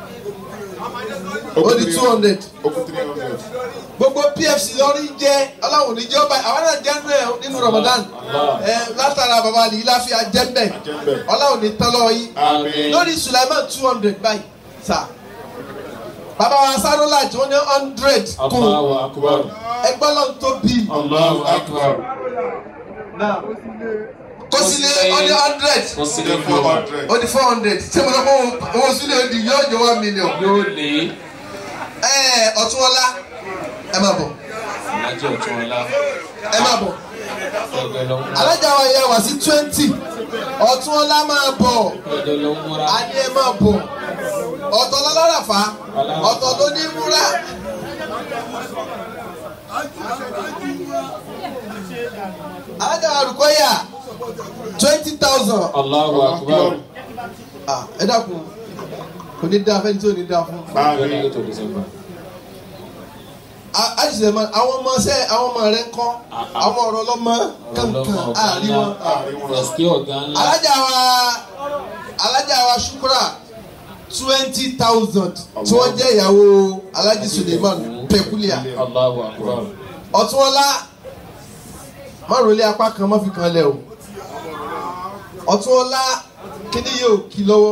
S6: ó di two hundred gbogbo pfc lórí jẹ́ ọlọ́run ní jẹ́ ọba àwọn náà jẹ́ nínú ẹ̀ nínú ramadan ẹ látara bàbá àlè láfíà jẹ́mbẹ̀ ọlọ́run ní tán lọ́wọ́ yìí
S7: àmín
S6: lórí suleiman two hundred báyìí sà bàbá wa sáró lajì wọ́n ní hundred kún
S7: Allahu akbar
S6: ẹgbẹ́ lọ́n tó bíi.
S7: Allahu akbar
S6: kó sílé ó ní hundred
S7: kó sílé four hundred
S6: ó ní four hundred ṣé mo lọ kó owó sílé ó di yóò jẹ one million.
S7: yóò lé
S6: ẹ ọ̀túnwọlá ẹ máa bọ̀
S7: ìlàjì ọ̀tún ọ̀la
S6: ẹ máa bọ̀
S7: Ẹjọ́ lọ múra.
S6: alájà wa yẹ wá sí twenty ọ̀tún ọlá máa bọ̀
S7: Ẹjọ́ lọ múra.
S6: a ní ẹ máa bọ̀ ọ̀tọ̀ lọ́lọ́ràfà ọ̀tọ̀ ló ní múra. alájà wa rúkọ́yà twenty thousand
S7: Allahu akbar.
S6: ẹ dákun kò ní dáa fẹ́ni tí ò ní dáa fún.
S7: January to December.
S6: àṣìṣe ma àwọn ọmọ ṣe àwọn ọmọ rẹ ń kọ́ àwọn ọ̀rọ̀ ọlọ́mọ kankan àárín wọn.
S7: Ẹ̀sìkí ọ̀gá ńlá.
S6: alájà wa alájà wa ṣukura twenty thousand tí wọ́n jẹ́ ìyàwó alájí suleiman pekulia
S7: Allahu akbar.
S6: ọ̀túnwọ́lá márùnlé apá kan má fi kan lẹ̀ o ọ̀túnwọ́lá kíní yóò kí lọ́wọ́.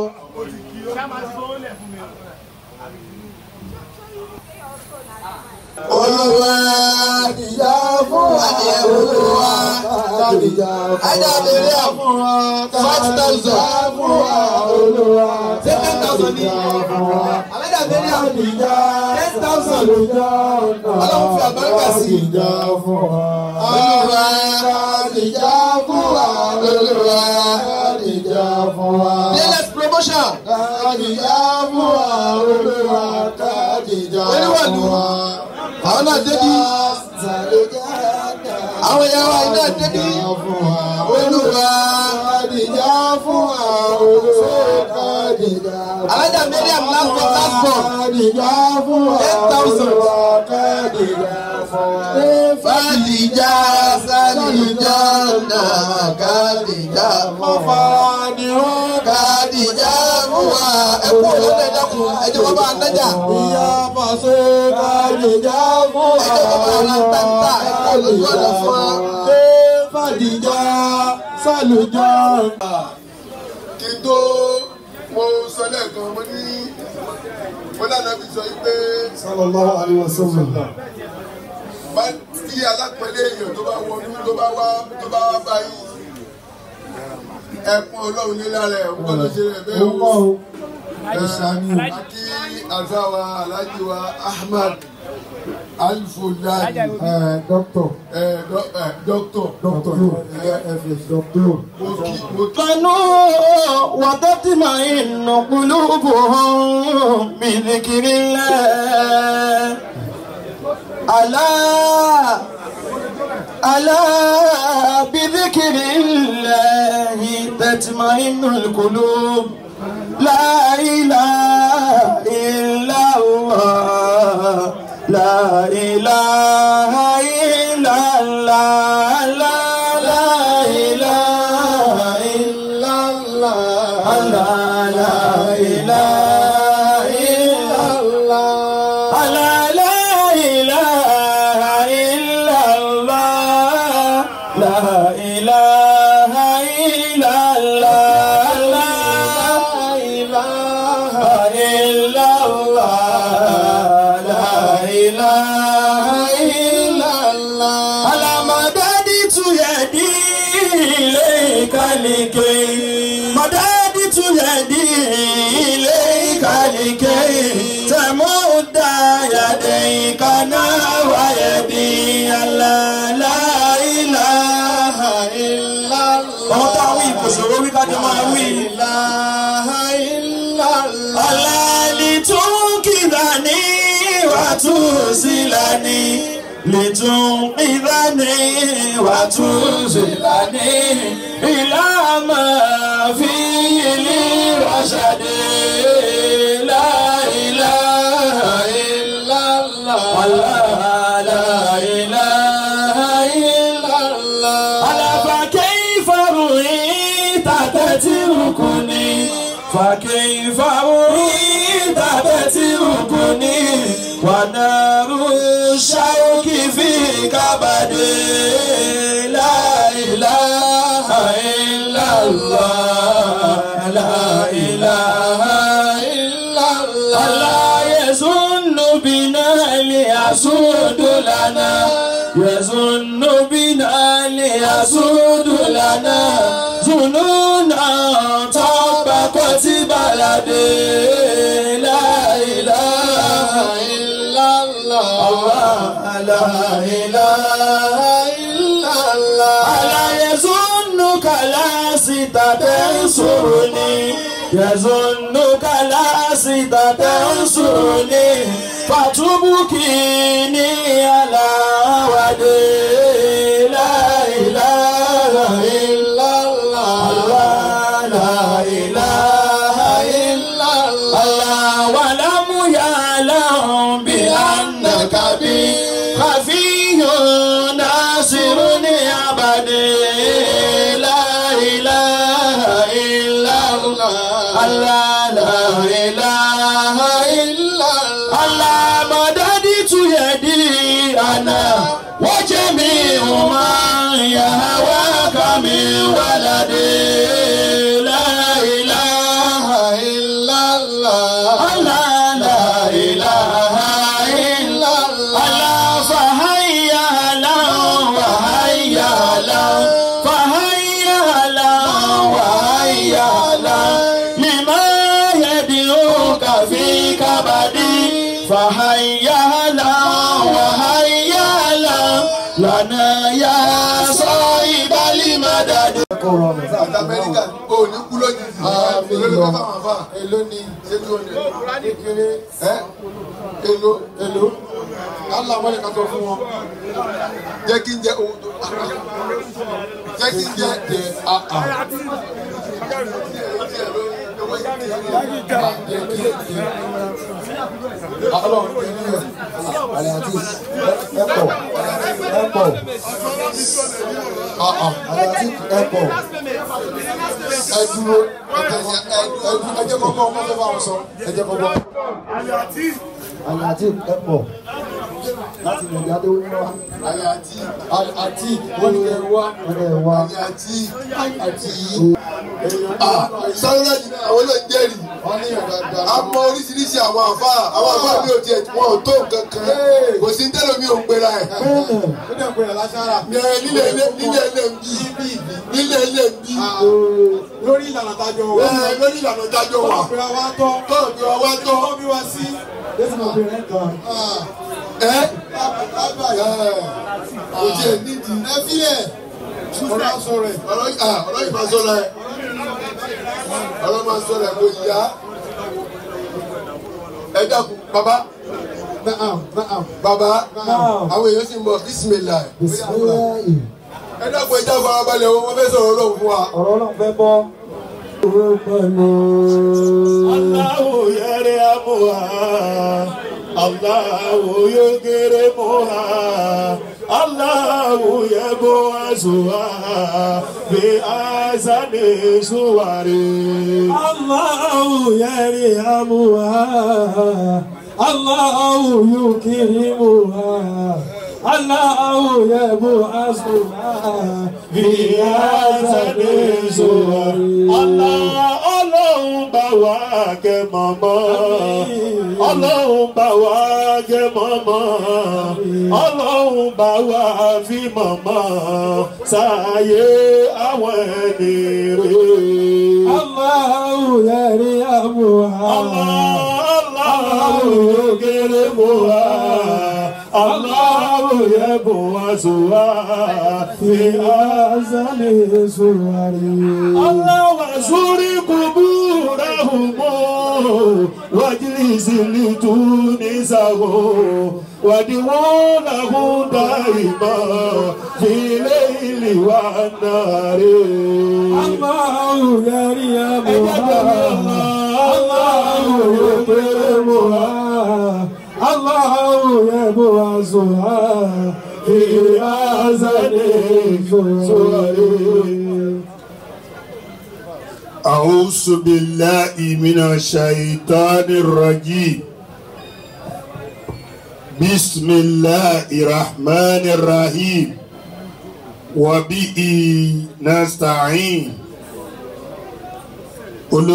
S2: Olúwa ìyá fún wa.
S6: Adìyẹ olúwa.
S2: Ìyá
S6: ajá lèrè àfún five thousand.
S2: fún wa. Olúwa
S6: Ṣé ten thousand ni?
S2: fún wa.
S6: alájà lèrè àfún
S2: Ìyá
S6: ten thousand.
S2: Ọlọ́run
S6: fi àbáríkà sí.
S2: Ìjà fún wa.
S6: Olúwa.
S2: Ìjà fún wa.
S6: Olúwa.
S2: Ìjà fún wa.
S6: Latest promotion.
S2: Ìjà fún wa. Olúwa ìjà
S6: Oníwàlú.
S2: fún wa.
S6: Àwọn náà débi. Àwọn ìyá wa iná débi. Olúwa.
S2: Kàdìjà fún wa. Olúwa kàdìjà fún wa.
S6: Alájà Mariam last born last born.
S2: Kàdìjà fún wa.
S6: Ten thousand.
S2: Olúwa kàdìjà fún wa.
S6: Fàdìjà sàdìjà náà kàdìjà fún wa. Kàdìjà fún wa. Ẹ kú òlòdì ẹ dákun. Ẹ jẹ́ wọ́n bá nájà.
S2: Ìyá Fàṣẹ kàdìjà fún wa.
S6: Ẹ jẹ́ wọ́n bá ra táńtà. Ẹ kú òlòdì ọ̀dọ̀ fún wa.
S2: Ṣé Fàdìjà sàlùjọ?
S8: kí n tó mo sọ lẹ́ẹ̀kan mo ní mo lánàá fi sọ yìí pé
S2: Sallallahu alaihi wasallam.
S8: bá tí alápẹ̀lẹ̀ èèyàn tó bá wọnú tó bá wá tó bá wá báyìí ẹ̀pọ̀n ọlọ́run ní lára ẹ̀ ń gbọ́dọ̀ ṣe rẹ̀ bẹ́ẹ̀
S2: Orúkọ
S8: o.
S2: o. Ẹ̀ṣà ni o.
S8: Akí àzáwa Alhaji wa Ahmad Alfulani
S2: Ẹ̀ dọ́kítọ̀.
S8: ẹ̀ dọ́- ẹ̀, dọ́kítọ̀
S2: Dọ́kítọ̀. FS dọ́kítọ̀.
S8: mo kí mo kí
S2: كانوا وتطمئن قلوبهم بذكر الله ألا ألا بذكر الله تطمئن القلوب لا إله إلا الله لا إله إلا الله لا لا إله إلا الله لا لا إله إلا الله لا لا إله إلا الله لا إله إلا الله لا إله إلا الله لا إله إلا الله على مددت يدي إليك لكي مددت يدي إليك لكي تمد يديك نحو يدي لا لا إله إلا الله ọmọ tá a wí kò ṣòro wí ká jọ máa wí. Àlàlì tó ń kíra ní wàtú sílá ní. Lìtún kíra ní wàtú sílá ní. Ìlànà fi ilé rọ̀ṣàdé. Láìlá ìlàlá. Láìlá ìlàlá. Àlàfà kẹ́yìfà ròyìn tàtẹ́tìrùkùnì. فكيف أريد بتركني ونار الشوك في كبدي لا إله إلا الله لا إله إلا الله لا يظن بنا ليسود لنا يظن بنا ليسود لنا ظنونا طبقت بلدي لا إله إلا الله لا إله إلا الله
S9: تنصرني يظنك لست تنصرني فتبكيني على ودي لا إله إلا الله لا إله إلا الله ولم يعلم بأنك بي خفي ناصرني أبدي لا إله إلا الله الله لا إله إلا الله مددت يدي أنا وجميع من يهواك من ولدي لا إله إلا الله الله لا إله إلا الله فهيا له وهيا له فهيا له وهيا له لما يدعوك في كبدي فهيا له وهيا له لنا يا صاحب المدد
S8: àti amẹ́ríkà ò ní kú lójijì èló ló fẹ́ fáwọn afá
S1: èló ni
S8: ṣé tí o ní
S1: kékeré
S8: ẹ èló
S1: èló allah wọlé ká tó fún wọn.
S8: jẹ́ kí n jẹ owó tó jẹ́ kí n jẹ
S1: jẹ àà ọlọ́run kò ní yẹ.
S2: àlẹ́ àti ẹ̀pọ̀ ẹ̀pọ̀
S1: àà
S2: àlẹ́ àti ẹ̀pọ̀
S1: ẹ dúró ẹ dúró ẹ jẹ́ kọ́kọ́ ọmọ tó bá wọn sọ ẹ jẹ́ kọ́kọ́.
S2: àlẹ́ àti ẹ̀pọ̀ láti nàìjíríà tó ń wá
S1: àyà àti àti wọ́n ti kẹ́ wá
S2: ọ̀rẹ́ wa
S8: ní àti
S1: àti
S8: sáré yìí náà àwọn náà jẹ́rìí
S1: wọ́n ní ìyàgbá
S8: a mọ oríṣiríṣi àwọn àfa àwọn àfa mi ò tiẹ̀ wọn ò tó nǹkan kan kò sí tẹ́lẹ̀ mi ò ń pera ẹ̀
S2: bẹ́ẹ̀
S1: ó dẹ̀ pé ẹ̀ lására.
S8: ẹ̀ nílẹ̀ ilé nílẹ̀ ilé ń bí nílẹ̀ ilé ń bí
S1: lórí ìlànà tájọ wà.
S8: ẹ̀ lórí ìlànà ìdájọ́ wa
S1: ọ̀pẹ̀ wa tọ́
S8: tọ́ọ̀ bí wọ́n wá tọ́
S1: tọ́ bí wá sí.
S2: lẹ́sìn ọ̀bẹ̀rẹ̀ kan
S8: ẹ̀
S1: lábàá
S8: kò tiẹ̀ nídìí
S1: ẹ fílẹ̀ ọ̀rọ̀ aṣọ rẹ̀.
S8: ọ̀rọ̀ yìí ah, ọ̀rọ̀ yìí máa sọ̀rọ̀ ẹ̀ ọ̀rọ̀ máa sọ̀rọ̀ ẹ̀ kò yá ẹ dákun bàbá
S1: Naam, naam.
S8: bàbá
S2: Naam.
S8: àwọn èèyàn sì ń bọ̀ bísímìlà
S2: bisimilayi
S8: ẹ dákun ẹ já farabalẹ̀ o wọ́n fẹ́ sọ̀rọ̀ ọlọ́run fún wa.
S2: ọ̀rọ̀ náà fẹ́ bọ́ owó pẹ̀lú
S9: Allahu yarhamuha Allahu yukrimuha Allahu yab'asuha bi ahsani suwari
S2: Allahu yarhamuha Allahu yukrimuha Allahu yab'asuha
S9: bi ahsani suwari Allah ọlọ́run bá wa kẹ́ mọ́mọ́ ọlọ́run bá wa kẹ́ mọ́mọ́ ọlọ́run bá wa fi mọ́mọ́ sáyé àwọn ẹni rè.
S2: Allahu yarhamuha
S9: Allahu yókèrè mọ́ wa Allahu yẹ bọ̀ wá sọ wá fi
S2: azali suwari
S9: Allah suri kuburahum wajlisi litunisahu wadiwulahu daima fi leili wa nari.
S2: Allahu yarhamuha Allahu yukrimuha Allahu yab'asuha fi azali suwari
S9: أعوذ بالله من الشيطان الرجيم بسم الله الرحمن الرحيم وبه نستعين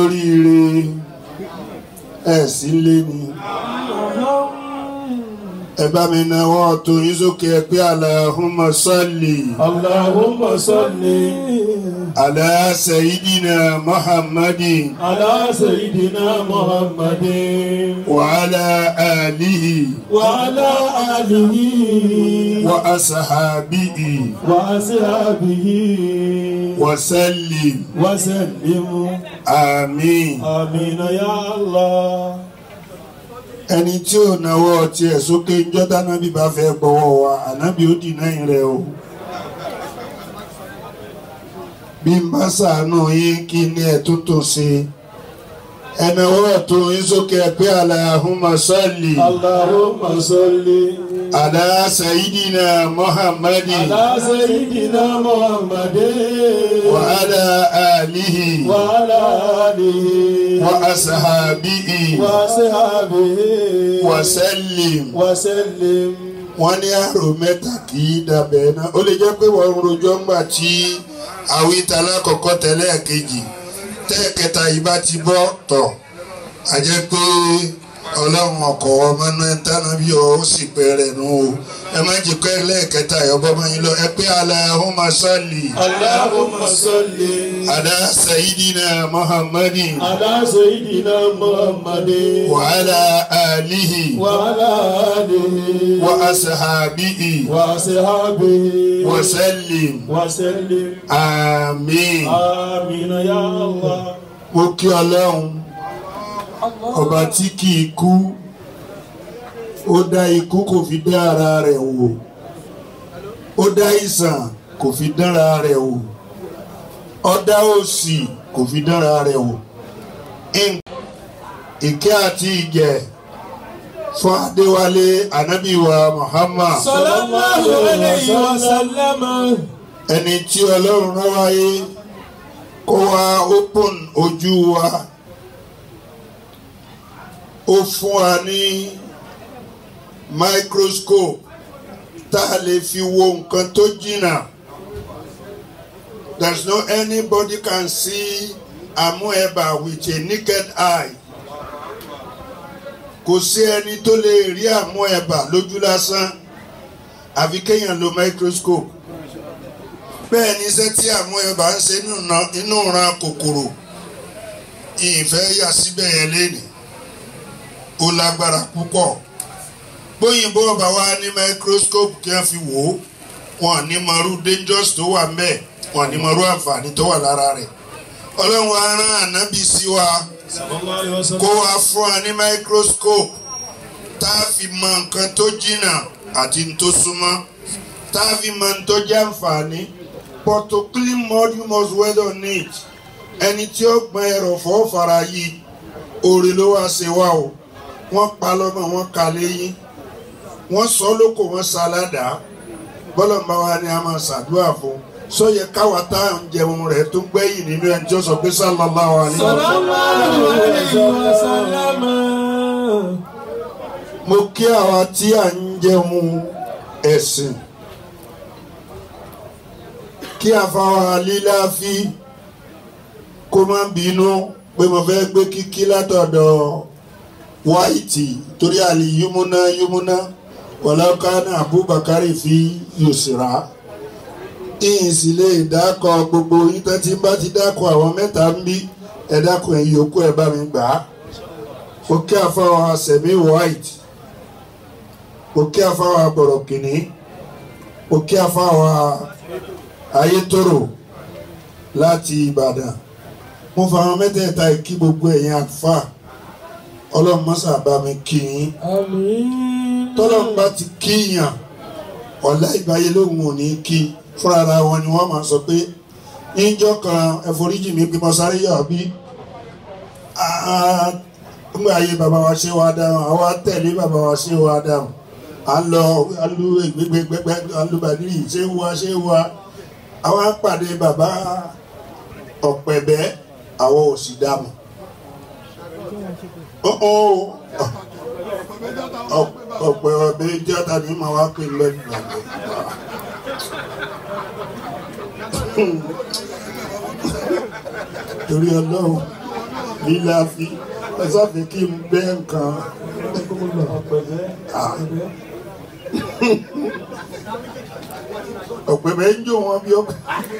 S9: olóríire ẹ sí lé ni ẹ bá mi náwó tó yín sókè ẹ pé Allahumma salli
S10: Allahumma salli
S9: ala sayyidina Muhammadin
S10: ala sayyidina Muhammadin
S9: wa ala alihi
S10: wa ala alihi
S9: wa ashabihi
S10: wa ashabihi
S9: wa sallim
S10: wa sallim.
S9: àmín.
S10: Amin ya Allah.
S9: ẹni tí ò náwó tiẹ̀ sókè ńjọ́ tánábì bá fẹ́ gbọ́wọ́ wa ànábì ó dìná rẹ̀ o. bí n bá ṣàánú yín kí ni ẹ̀ tó tó ṣe ẹnáwó ọ̀tún yín sókè ẹ pé Allahumma salli
S10: Allahumma salli
S9: ala sayyidina Muhammadin
S10: ala sayyidina Muhammadin
S9: wa ala alihi
S10: wa ala alihi
S9: wa ashabihi
S10: wa sahbihi
S9: wa sallim.
S10: wa sallim.
S9: wọ́n ní àrò mẹ́ta kì í dabẹ̀ náà ó lè jẹ́ pé wọ́n ń rojọ́ ńgbà tí àwítà alákọ̀ọ́kọ́ tẹ́lẹ̀ kejì tẹ́ẹ̀kẹta yìí bá ti bọ́ tọ̀ a jẹ́ pé ọlọ́run ọkọ̀ ọmọ náà tánà bí ọ ó sì pẹ̀rẹ̀ nù o ẹ má jẹ́ pé lẹ́ẹ̀kẹta ìyọ́bọ́ máa ń lọ ẹ pé Allahumma salli
S10: Allahumma salli
S9: ala sayyidina Muhammadin
S10: ala sayyidina Muhammadin
S9: wa ala alihi
S10: wa ala alihi
S9: wa ashabihi
S10: wa sahbihi
S9: wa sallim
S10: wa sallim.
S9: àmín.
S10: Amin ya Allah.
S9: mo kí ọlọ́run ọba tí kì í kú ó dá ikú kò fi dá ara rẹ̀ wò ó dá ìsàn kò fi dánra rẹ̀ wò ó dá òṣì kò fi dánra rẹ̀ wò In- ìkẹ́ àti ìgẹ̀ fún adéwálé anábìwá muhammad
S10: Sallallahu alayhi wa sallam.
S9: ẹni tí ọlọ́run rán wáyé kó wá open ojú wa ó fún wa ní microscope tá a lè fi wo nǹkan tó jìnnà there's no anybody can see amoeba with a naked eye kò sí ẹni tó lè rí amoeba lójú lásán àfi kéèyàn lo microscope bẹ́ẹ̀ ni iṣẹ́ tí àwọn ẹ̀bà ń ṣe inú ran kòkòrò ìfẹ́ yà síbẹ̀ yẹn lénìí ó lágbára púpọ̀ bóyìnbó ọba wa ní microscope kí wọ́n fi wò ó wọn ní mọ̀rú dangerous tó wà ńbẹ̀ wọn ní mọ̀rú àǹfààní tó wà lára rẹ̀ ọlọ́run wa rán ànábì sí wa
S10: Sallallahu alayhi wa sallam.
S9: kó wa fún wa ní microscope tá a fi mọ nǹkan tó jìnnà àti n tó súnmọ́ tá a fi mọ n tó jẹ́ àǹfààní but to clean mud you must well on it ẹni tí ó gbọ́n ẹrọ̀fọ́ fara yìí òrè ló wá ṣe wá o wọ́n pa lọ́mọ wọ́n ka léyìn wọ́n sọ lóko wọ́n ṣaládàá bọ́lọ̀ ń bá wa ni a máa ṣàdúrà fún sọyẹ káwa tá à ń jẹun rẹ̀ tó gbẹ̀yìn nínú ẹni tí ó sọ pé sallallahu alaihi wa sallam.
S10: Sallallahu alayhi wa sallam.
S9: mo kí àwa tí à ń jẹun ẹ̀sìn kí àfàwà líláfi kó má bínú pé mo fẹ́ gbé kíkí látọ̀dọ̀ wáìtì torí àlè yúmúná yúmúná wàlákàánà abubakar fi yòsìrà ìyìn sì lè dákọ̀ gbogbo yín tán tí n bá ti dákọ̀ àwọn mẹ́ta ń bí ẹ dákọ̀ ẹ̀yìn yòókù ẹ̀ bá mi gbà á mo kí àfàwà sẹ̀mí white mo kí àfàwà bọ̀rọ̀kìnní mo kí àfàwà ayétòrò láti ìbàdàn mo fa àwọn mẹ́tẹ̀ẹ̀ta kí gbogbo ẹ̀yin àfa ọlọ́run mọ́sà bá mi kí yín
S10: Àmín.
S9: tọ́lọ́run bá ti kíyàn ọ̀la ìbáyé lóhùn ò ní kí fúnra ara wọn ni wọ́n máa sọ pé níjọ́ kan ẹ̀foríjì mi bí mo sáré yà bí nígbà ayé bàbá wa ṣe wá dáhùn àwa tẹ̀lé bàbá wa ṣe wá dáhùn à ń lọ alu gbẹgbẹgbẹ alubadiri ṣé wá ṣé wá àwa pàdé bàbá ọ̀pẹ̀bẹ́ àwọn ò sì dáhùn. ọ̀pẹ̀ ọ̀bẹ jọ́ta ní màá wá pè lẹ́nu ìgbàgbọ́. torí ọlọ́run lílá fi ẹ sáfẹ́ kí n bẹ́ nǹkan. ọ̀pẹ bẹ́ẹ̀ ń jó wọn bí ọ̀pẹ.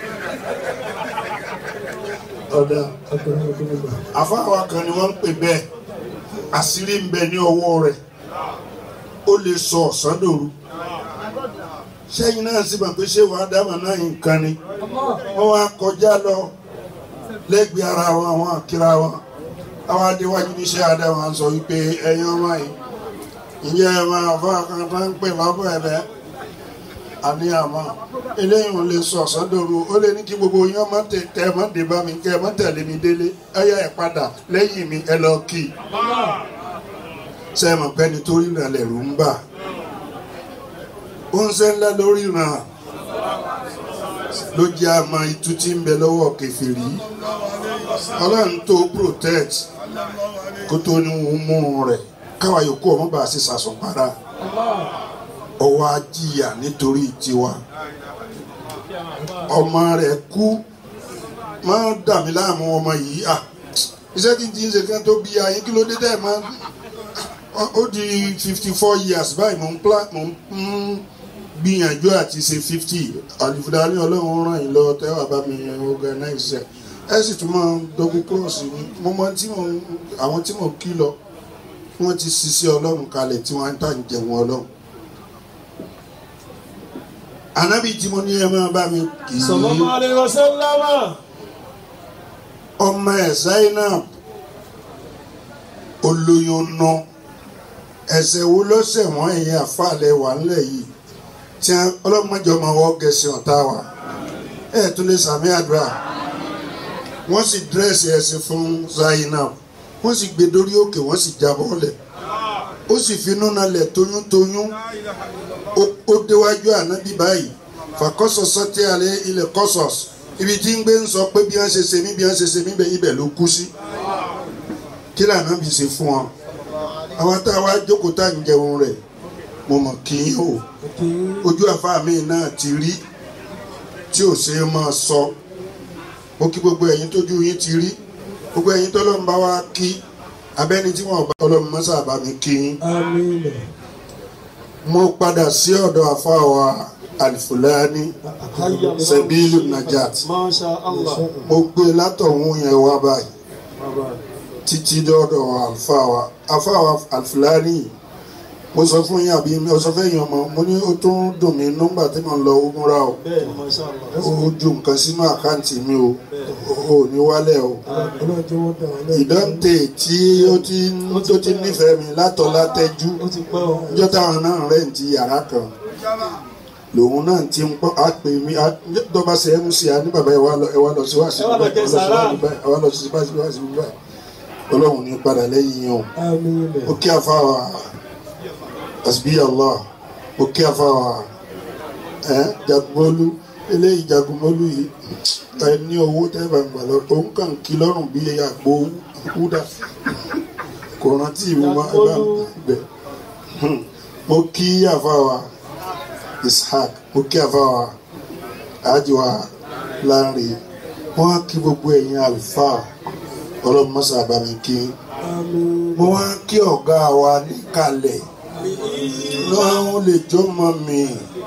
S9: ọ̀dà àfáàwá kan ni wọ́n ń pè bẹ́ẹ̀ àṣírí ń bẹ ní ọwọ́ rẹ̀ ó lè sọ ọ̀sán dòru sẹ́yìn náà sì mọ̀ pé ṣé wàá dábàá náà nǹkan ni wọ́n wá kọjá lọ lẹ́gbẹ̀ẹ́ ara wọn àwọn àkírá wọn àwọn adéwájú níṣẹ́ adáwọn sọ wípé ẹ̀yin ọmọ yìí ǹjẹ́ ẹ máa fọ́ àkàntà ń pè lọ́bọ̀ ẹ̀bẹ̀ àní àmọ́ eléyìí ò lè sọ ọ̀sán dòru ó lè ní kí gbogbo yín ọmọ tẹ kẹ ẹ má dé bá mi kẹ ẹ má tẹ̀lé mi délé ẹ yá ẹ padà lẹ́yìn mi ẹ lọ kí i sẹ́yìn pẹ́ni tó ríran lẹ̀rù ń bà ó ń sẹ́ ńlá lórí ràn ló jẹ́ àmọ́ itú tí ń bẹ lọ́wọ́ kẹfìrí ọlọ́run tó protect kó tó ní òun mú un rẹ̀ káwa yòókù ọmọ bá a ṣe sàṣùpara ọwọ́ ajíyà nítorí tiwa ọmọ rẹ̀ kú máa ń dà mí láàmú ọmọ yìí à iṣẹ́ tí ń ti ń ṣe kí wọ́n tó bí ayé kí ló dé tẹ́ ẹ̀ máa ó di fifty four years báyìí mò ń plan mò ń gbìyànjú àti ṣe fifty àlùfáàní ọlọ́run ràn yín lọ tẹ́wà bá mi organize ẹ̀ ẹ sì tún máa ń dọ́gbọ́n kúrọ̀sì mi mo mọ tí mo àwọn tí mo kí lọ wọ́n ti ṣiṣẹ́ ọlọ́run kalẹ̀ tí wọ́n ń tà ń jẹun ọlọ́run anabi tí mo ní ẹ máa bá mi kì í
S10: sallallahu alaihi wasallam
S9: ọmọ ẹ Zainab olóyún nù ẹsẹ̀ wo lọ́sẹ̀ wọ́n ẹ̀yìn àfàlẹ́ wà ńlẹ̀ yìí tí ọlọ́mọdé ọmọ wọ́n gẹ̀ẹ́sì ọ̀tá wa ẹ̀ tún lè sàmì àdúrà wọ́n sì dírẹ́sì ẹ̀sìn fún Zainab wọ́n sì gbé dórí òkè wọ́n sì jábọ́ lẹ̀ ó sì finú nalẹ̀ tóyúntóyún ó déwájú ànábì báyìí fàkọ́sọ̀ sọ́tí alẹ́ ilẹ̀ kọ́sọ̀s ibi tí ń gbé ń sọ pé bí wọ́n ṣe ṣe mí bí wọ́n ṣe ṣe mí bẹ́ẹ̀ ibẹ̀ ló kú sí kí lànà bí ṣe fún wọn àwọn tá a wá jókòó tá à ń jẹun rẹ̀ mo mọ̀ kí n o ojú àfáà mi náà ti rí tí ò ṣe é máa sọ mo kí gbogbo ẹ̀yin tójú yín ti rí gbogbo ẹ̀yin tọ́lọ́run bá wá kí abẹ́ni tí wọ́n bá ọlọ́run mọ́sá bá mi kí yín. mo padà sí ọ̀dọ̀ àfáà wa alifulani sẹ́bílù najat mo gbé látọ̀hún yẹn wá báyìí títí dọ́dọ̀ àlùfáà wa àfáà wa alifulani yìí mo sọ fún yín àbí mo sọ fẹ́ yín ọmọ mo ní ó tún dùn mí nígbà tí mo lọ umra o ó ju nǹkan sínú àkáǹtì mi o ò ní wálẹ̀ o ìdọ́ǹtè tí ó ti tó ti nífẹ̀ẹ́ mi látọ̀ látẹ́jú níjọ́ táwọn náà rẹ̀ ń ti yàrá kan lòun náà ti ń pọ́ á pè mí dọ́gba ṣe mc a ní bàbá ẹ wá lọ sí wá sí báyìí ẹ wá lọ sí wá sí báyìí ọlọ́run ní padà lẹ́yìn yẹn o ó kí àfa wa asbi allah mo kí afa wa ẹ jagunmọlu eléyìí jagunmọlu yìí ẹ ní owó tẹ́fà ń gbà lọ òun kàn kí lọ́rùn bí àgbo wúdà kò rántí mi má ẹ bá bẹ mo kí afa wa ishaq mo kí afa wa ajiwa láàrin wọn á kí gbogbo ẹ̀yin àlùfáà ọlọ́run mọ́sá àbámi kí mo wá kí ọ̀gá wa níkàlẹ̀ lọ́run lè jọmọ mi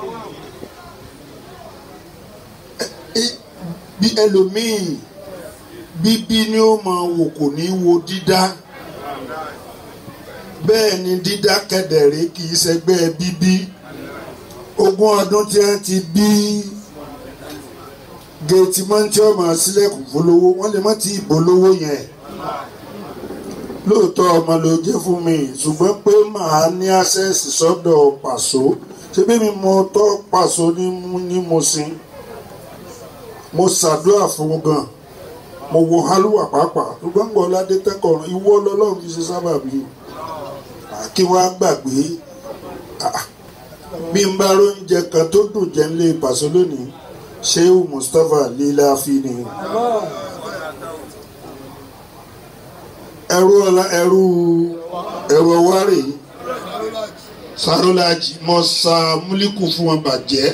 S9: bí ẹlòmíì bíbí ni ó máa wò kò ní wo dídá bẹ́ẹ̀ ni dídá kẹdẹ̀rẹ́ kì í ṣẹgbẹ́ bíbí ogún ọdún tí wọ́n ti bí géètì mọ́ntì ọmọ sílẹ̀kùn fọlọ́wọ́ wọ́n lè má ti ìbò lówó yẹn lóòótọ́ ọmọ ló jẹ́ fún mi ṣùgbọ́n pé màá ní àṣẹ́sì sọ́dọ̀ pàṣọ ṣebí mi mo tọ́ pàṣọ ní mo sin mo ṣàdúrà fún gan mo wo halluwa pàápàá ṣùgbọ́n gbọ́ ládé tẹ́kọ̀ọ́ ìwọ lọ́lọ́run fi ṣe sábàbí kí wọ́n á gbàgbé bí n bá róúnjẹ kan tó dùn jẹ́ nílé pàṣọ lónìí Shehu Mustapha líláfi ni. ẹrú ọlá ẹrú ẹrú ọwárè sarolaji mo sa múlíkù fún wọn bàjẹ́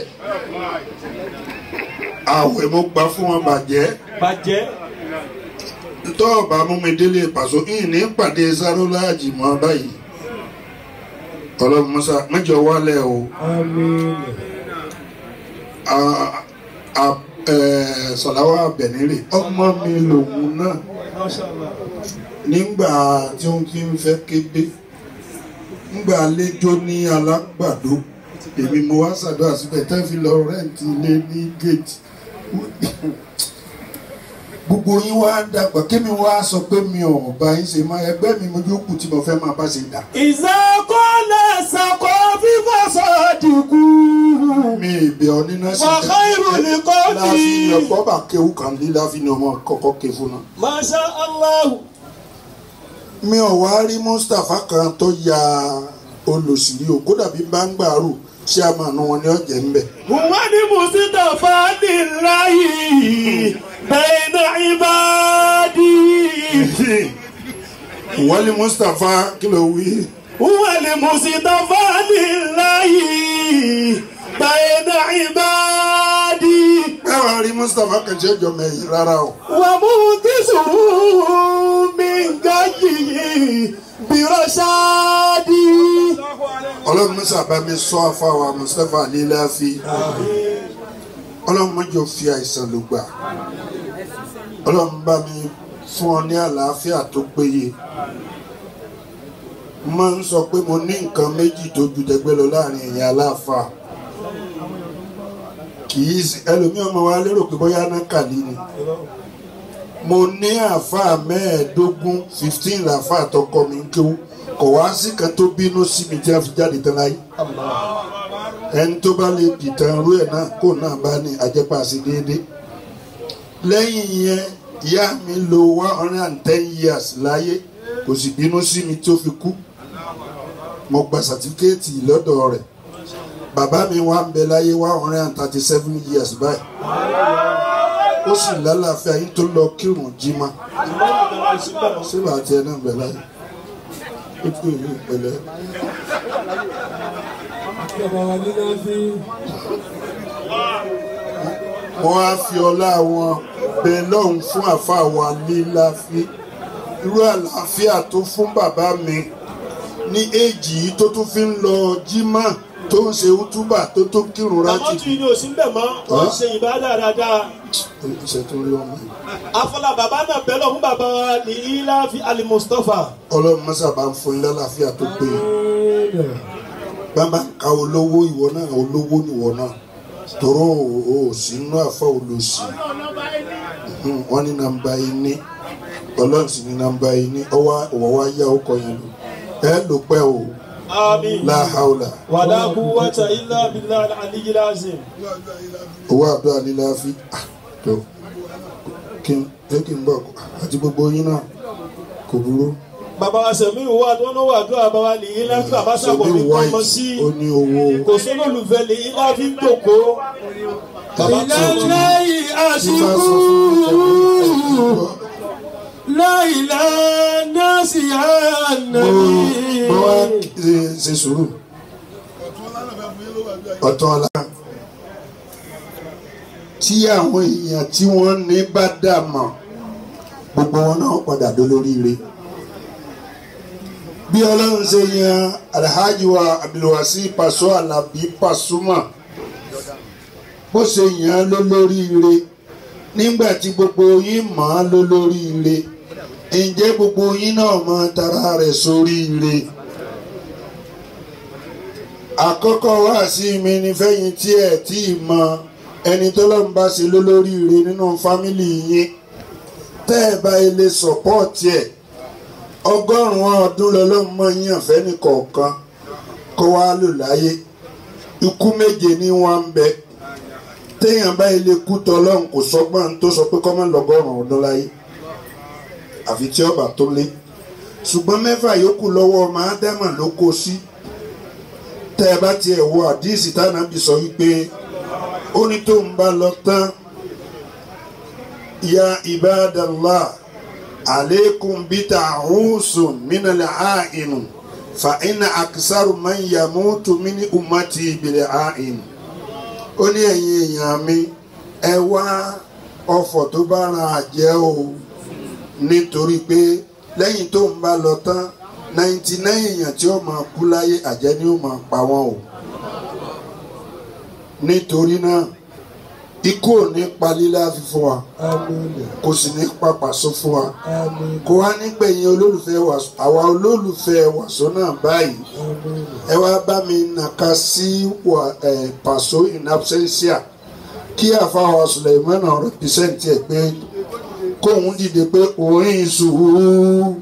S9: àwẹ̀ mo gbà fún wọn bàjẹ́
S10: bàjẹ́
S9: ntọ́ ọba mú mi délé pàṣọ yìí ní pàdé sarolaji mọ́ báyìí ọlọ́run mọ́sá mẹ́jọ wálẹ̀ o a- a- ẹ̀, sọ̀láwà bẹ̀nírè ọmọ mi lòun náà nígbà tí ó ti ń fẹ́ kéde nígbà àlejò ní alágbàdo èmi mo wá ṣàdúrà síbẹ̀ tẹ́ fi lọ rẹ́ǹtì ilé ní gate gbogbo yín wá dàgbà kémi wá sọ pé mi ò bá yín ṣe máa ẹgbẹ́ mi mojú kù tí mo fẹ́ máa bá ṣe dà.
S10: ìsàkólẹ̀ sàkó fífọ́ sọ́ọ̀dìkú.
S9: mi ìbẹ̀ ọ nínú ẹ̀sìn
S10: Wa khairul liqa'i.
S9: láàfin ọ̀pọ̀ bá kéwù kan ní láàfin ọmọ kọ̀ọ̀kọ́ ké fún náà.
S10: masha allah.
S9: mi ò wá rí mustapha kan tó ya olùsírí o kódà bí bá ń gbàrú ṣé a máa nu wọn ní ọ̀jẹ̀ ń bẹ̀.
S10: wọ́n ní mustapha níláyì bẹ́ẹ̀nà ìbàdí.
S9: wọ́n ní mustapha kí ló wí.
S10: wọ́n ní mustapha níláyì bẹ́ẹ̀nà ìbàdí.
S9: báwa rí mustapha kan ṣe jọ mẹ́yìn rárá o.
S10: wọ́n mú kíṣùn mi gáyìí bírọ̀ṣáàdì.
S9: ọlọ́run mọ́sá bá mi sọ afáwa mustapha líláfi ọlọ́run mọ́jọ fi àìsàn ló gbà ọlọ́run bá mi fún ọ ní àlàáfíà tó péye mo máa ń sọ pé mo ní nǹkan méjì tó ju tẹgbẹ́ lọ láàrin ẹ̀yìn aláàfáà kì í sí ẹlòmíràn máa wá lérò pé bóyá náà kàlí ni mo ní àáfàá mẹ́ẹ̀ẹ́dógún fifteen làáfàá tọkọ mi ń kéwú kò wá sí kan tó bínú sí mi tí a fi jáde tán láyé ẹni tó bá lè dìtàn rú ẹ̀ náà kó náà bá ní àjẹpà sí déédéé lẹ́yìn yẹn ìyá mi lo one hundred and ten years láyé kò sì bínú sí mi tó fi kú mo gba sàtífíkẹ́ẹ̀tì lọ́dọ̀ rẹ̀ bàbá mi wá ń bẹ láyé one hundred and thirty seven years báyìí ó sì lálàáfíà yín tó lọ kírun jimá síbà tí ẹ náà bẹ láyé ó tún ìlú ìpẹlẹ. wọ́n á fi ọlá wọn bẹ lọ́hùn fún àfa wa líláfi irú àlàáfíà tó fún bàbá mi ní èjì yìí tó tún fi ń lọ jimá tó ń ṣe útúbà tó tó kírun
S10: àwọn
S9: rájì
S10: tí inú òsín bẹ̀ mọ́ wọ́n ṣe ìbádà dáadáa.
S9: iṣẹ́ tó rí ọmọ yìí.
S10: afọlá bàbá náà bẹ̀ lọ fún bàbá wa ní ilafi ali mustapha.
S9: ọlọ́run mọ́sá bá ń fún yín lálàáfíà tó péye bàbá ka olówó ìwọ náà olówó níwọ náà tọrọ o sí inú àfa olóòsì Mhm, wọn ní nàmbá yín ní ọlọ́run sì ní nàmbá yín ní ọwọ́ ọwọ́ wa yá ọkọ yẹn lò ẹ lò pẹ́ o
S10: àmín.
S9: láhàólà
S10: wàlá quwwata illa billahi al-aliyyil azim.
S9: owó àdúrà líla fi ah, tó kí n jẹ́ kí n bọ̀ àti gbogbo yín náà kò burú.
S10: bàbá wa sẹ̀mí wà tó ń wà tó àbá wa ní ilafi bàbá sàbọ̀ ní
S9: Sẹ́mi
S10: kọ́mọ
S9: white
S10: sí.
S9: ó ní owó.
S10: kò sólò lùfẹ́ ní ilafi ń dòkó. bàbá tó ń
S9: láyé àṣìkú
S10: láìlá nọ́ọ̀sì ànàbí.
S9: mo wá ṣe- ṣe sùúrù ọ̀tọ̀ ọ̀la tí àwọn èèyàn tí wọ́n ní bá dà mọ̀ gbogbo wọn náà padà dó lóríire bí ọlọ́run ṣe yan alhaji wa abdulwasi paṣọ alabi pasuma bó ṣe yàn án ló lóríire nígbà tí gbogbo yín mọ̀ án ló lóríire ǹjẹ́ gbogbo yín náà mọ tara rẹ̀ sóríire àkọ́kọ́ wá sí mi ní fẹ́yìn tí ẹ̀ tí ì mọ ẹni tó lọ́n bá ṣe lólóríire nínú fámìlì yín tẹ́ ẹ bá ilé sọ̀pọ́ọ̀tì ẹ̀ ọgọ́rùn-ún ọdún lọ́lọ́mọ yín àfẹ́ nìkọ̀ọ̀kan kó wá lò láyé ikú méje ní wọn ń bẹ téèyàn bá ilé kú tọ́lọ́run kò sọ́gbọ́n tó sọ pé kọ́mọ́ lọ́gọ́rùn-ún ọdún láyé àfi tí ọba tó lé ṣùgbọ́n mẹ́fà yòókù lọ́wọ́ ọmọ ádámà ló kó sí tẹ́ ẹ bá tiẹ̀ wo àdíìsì tánàbì sọ wípé ó ní tó ń bá lọ tán ya ibadallah aleikum bita ahusun minale ainu fa ina akisaru man yamutu mini umati bile ainu ó ní ẹ̀yin èèyàn mi ẹ wá ọ̀fọ̀ tó bá ran àjẹ́ o nítorí pé lẹ́yìn tó ń bá lọ tán ninety nine èèyàn tí ó máa kú láyé àjẹ́ ni ó máa pa wọ́n o nítorí náà ikú ò ní pa lílá fi fún wa kò sì ní pa pàṣọ fún wa kò wá nígbẹ̀yìn olólùfẹ́ wàṣọ àwa olólùfẹ́ wàṣọ náà báyìí ẹ wá bá mi nàka sí wà ẹ pàṣọ in absentia kí àfàwà Suleiman represent ẹ pé kóun dìde pé orin ìṣòwò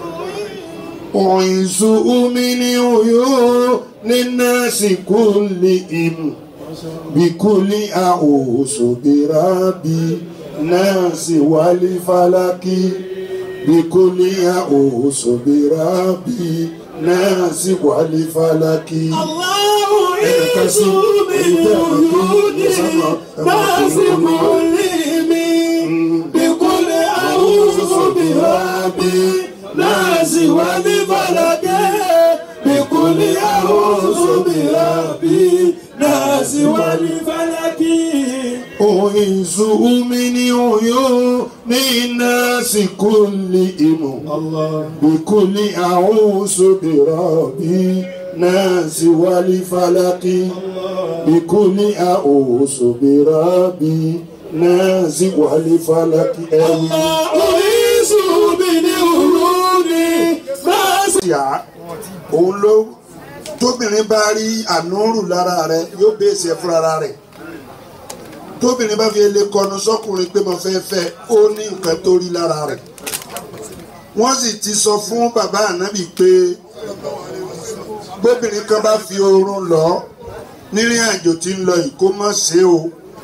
S9: orin ìṣòwò mi ni oyún ní nọ́ọ̀sì kúlì ìmù bikuli a'usu birabi nasi wali falaki bikuli a'usu birabi nasi wali falaki.
S2: Allahu isu min wujudi nasi mulimi bikuli a'usu birabi nasi wali falaki bikuli a'usu birabi nasi wali falaki.
S9: Oizu mini oyo ni nasi kulli imu. Bikuli a'usu birabi nasi wali falaki. Bikuli a'usu birabi nasi wali falaki. Ẹ̀wì.
S2: Oisu mini wujudi nasi.
S9: Ìyá òun ló tóbìnrin bá rí ànúrù lára rẹ yóò bèsè fúnra rẹ tóbìnrin bá fi lè kọnu sọkùnrin pé mo fẹ́ fẹ́ ó ní nǹkan tó rí lára rẹ wọ́n sì ti sọ fún bàbá ànábì pé bóbìnrin kan bá fi oorun lọ nírìn àjò tí ń lọ yìí kó má ṣe o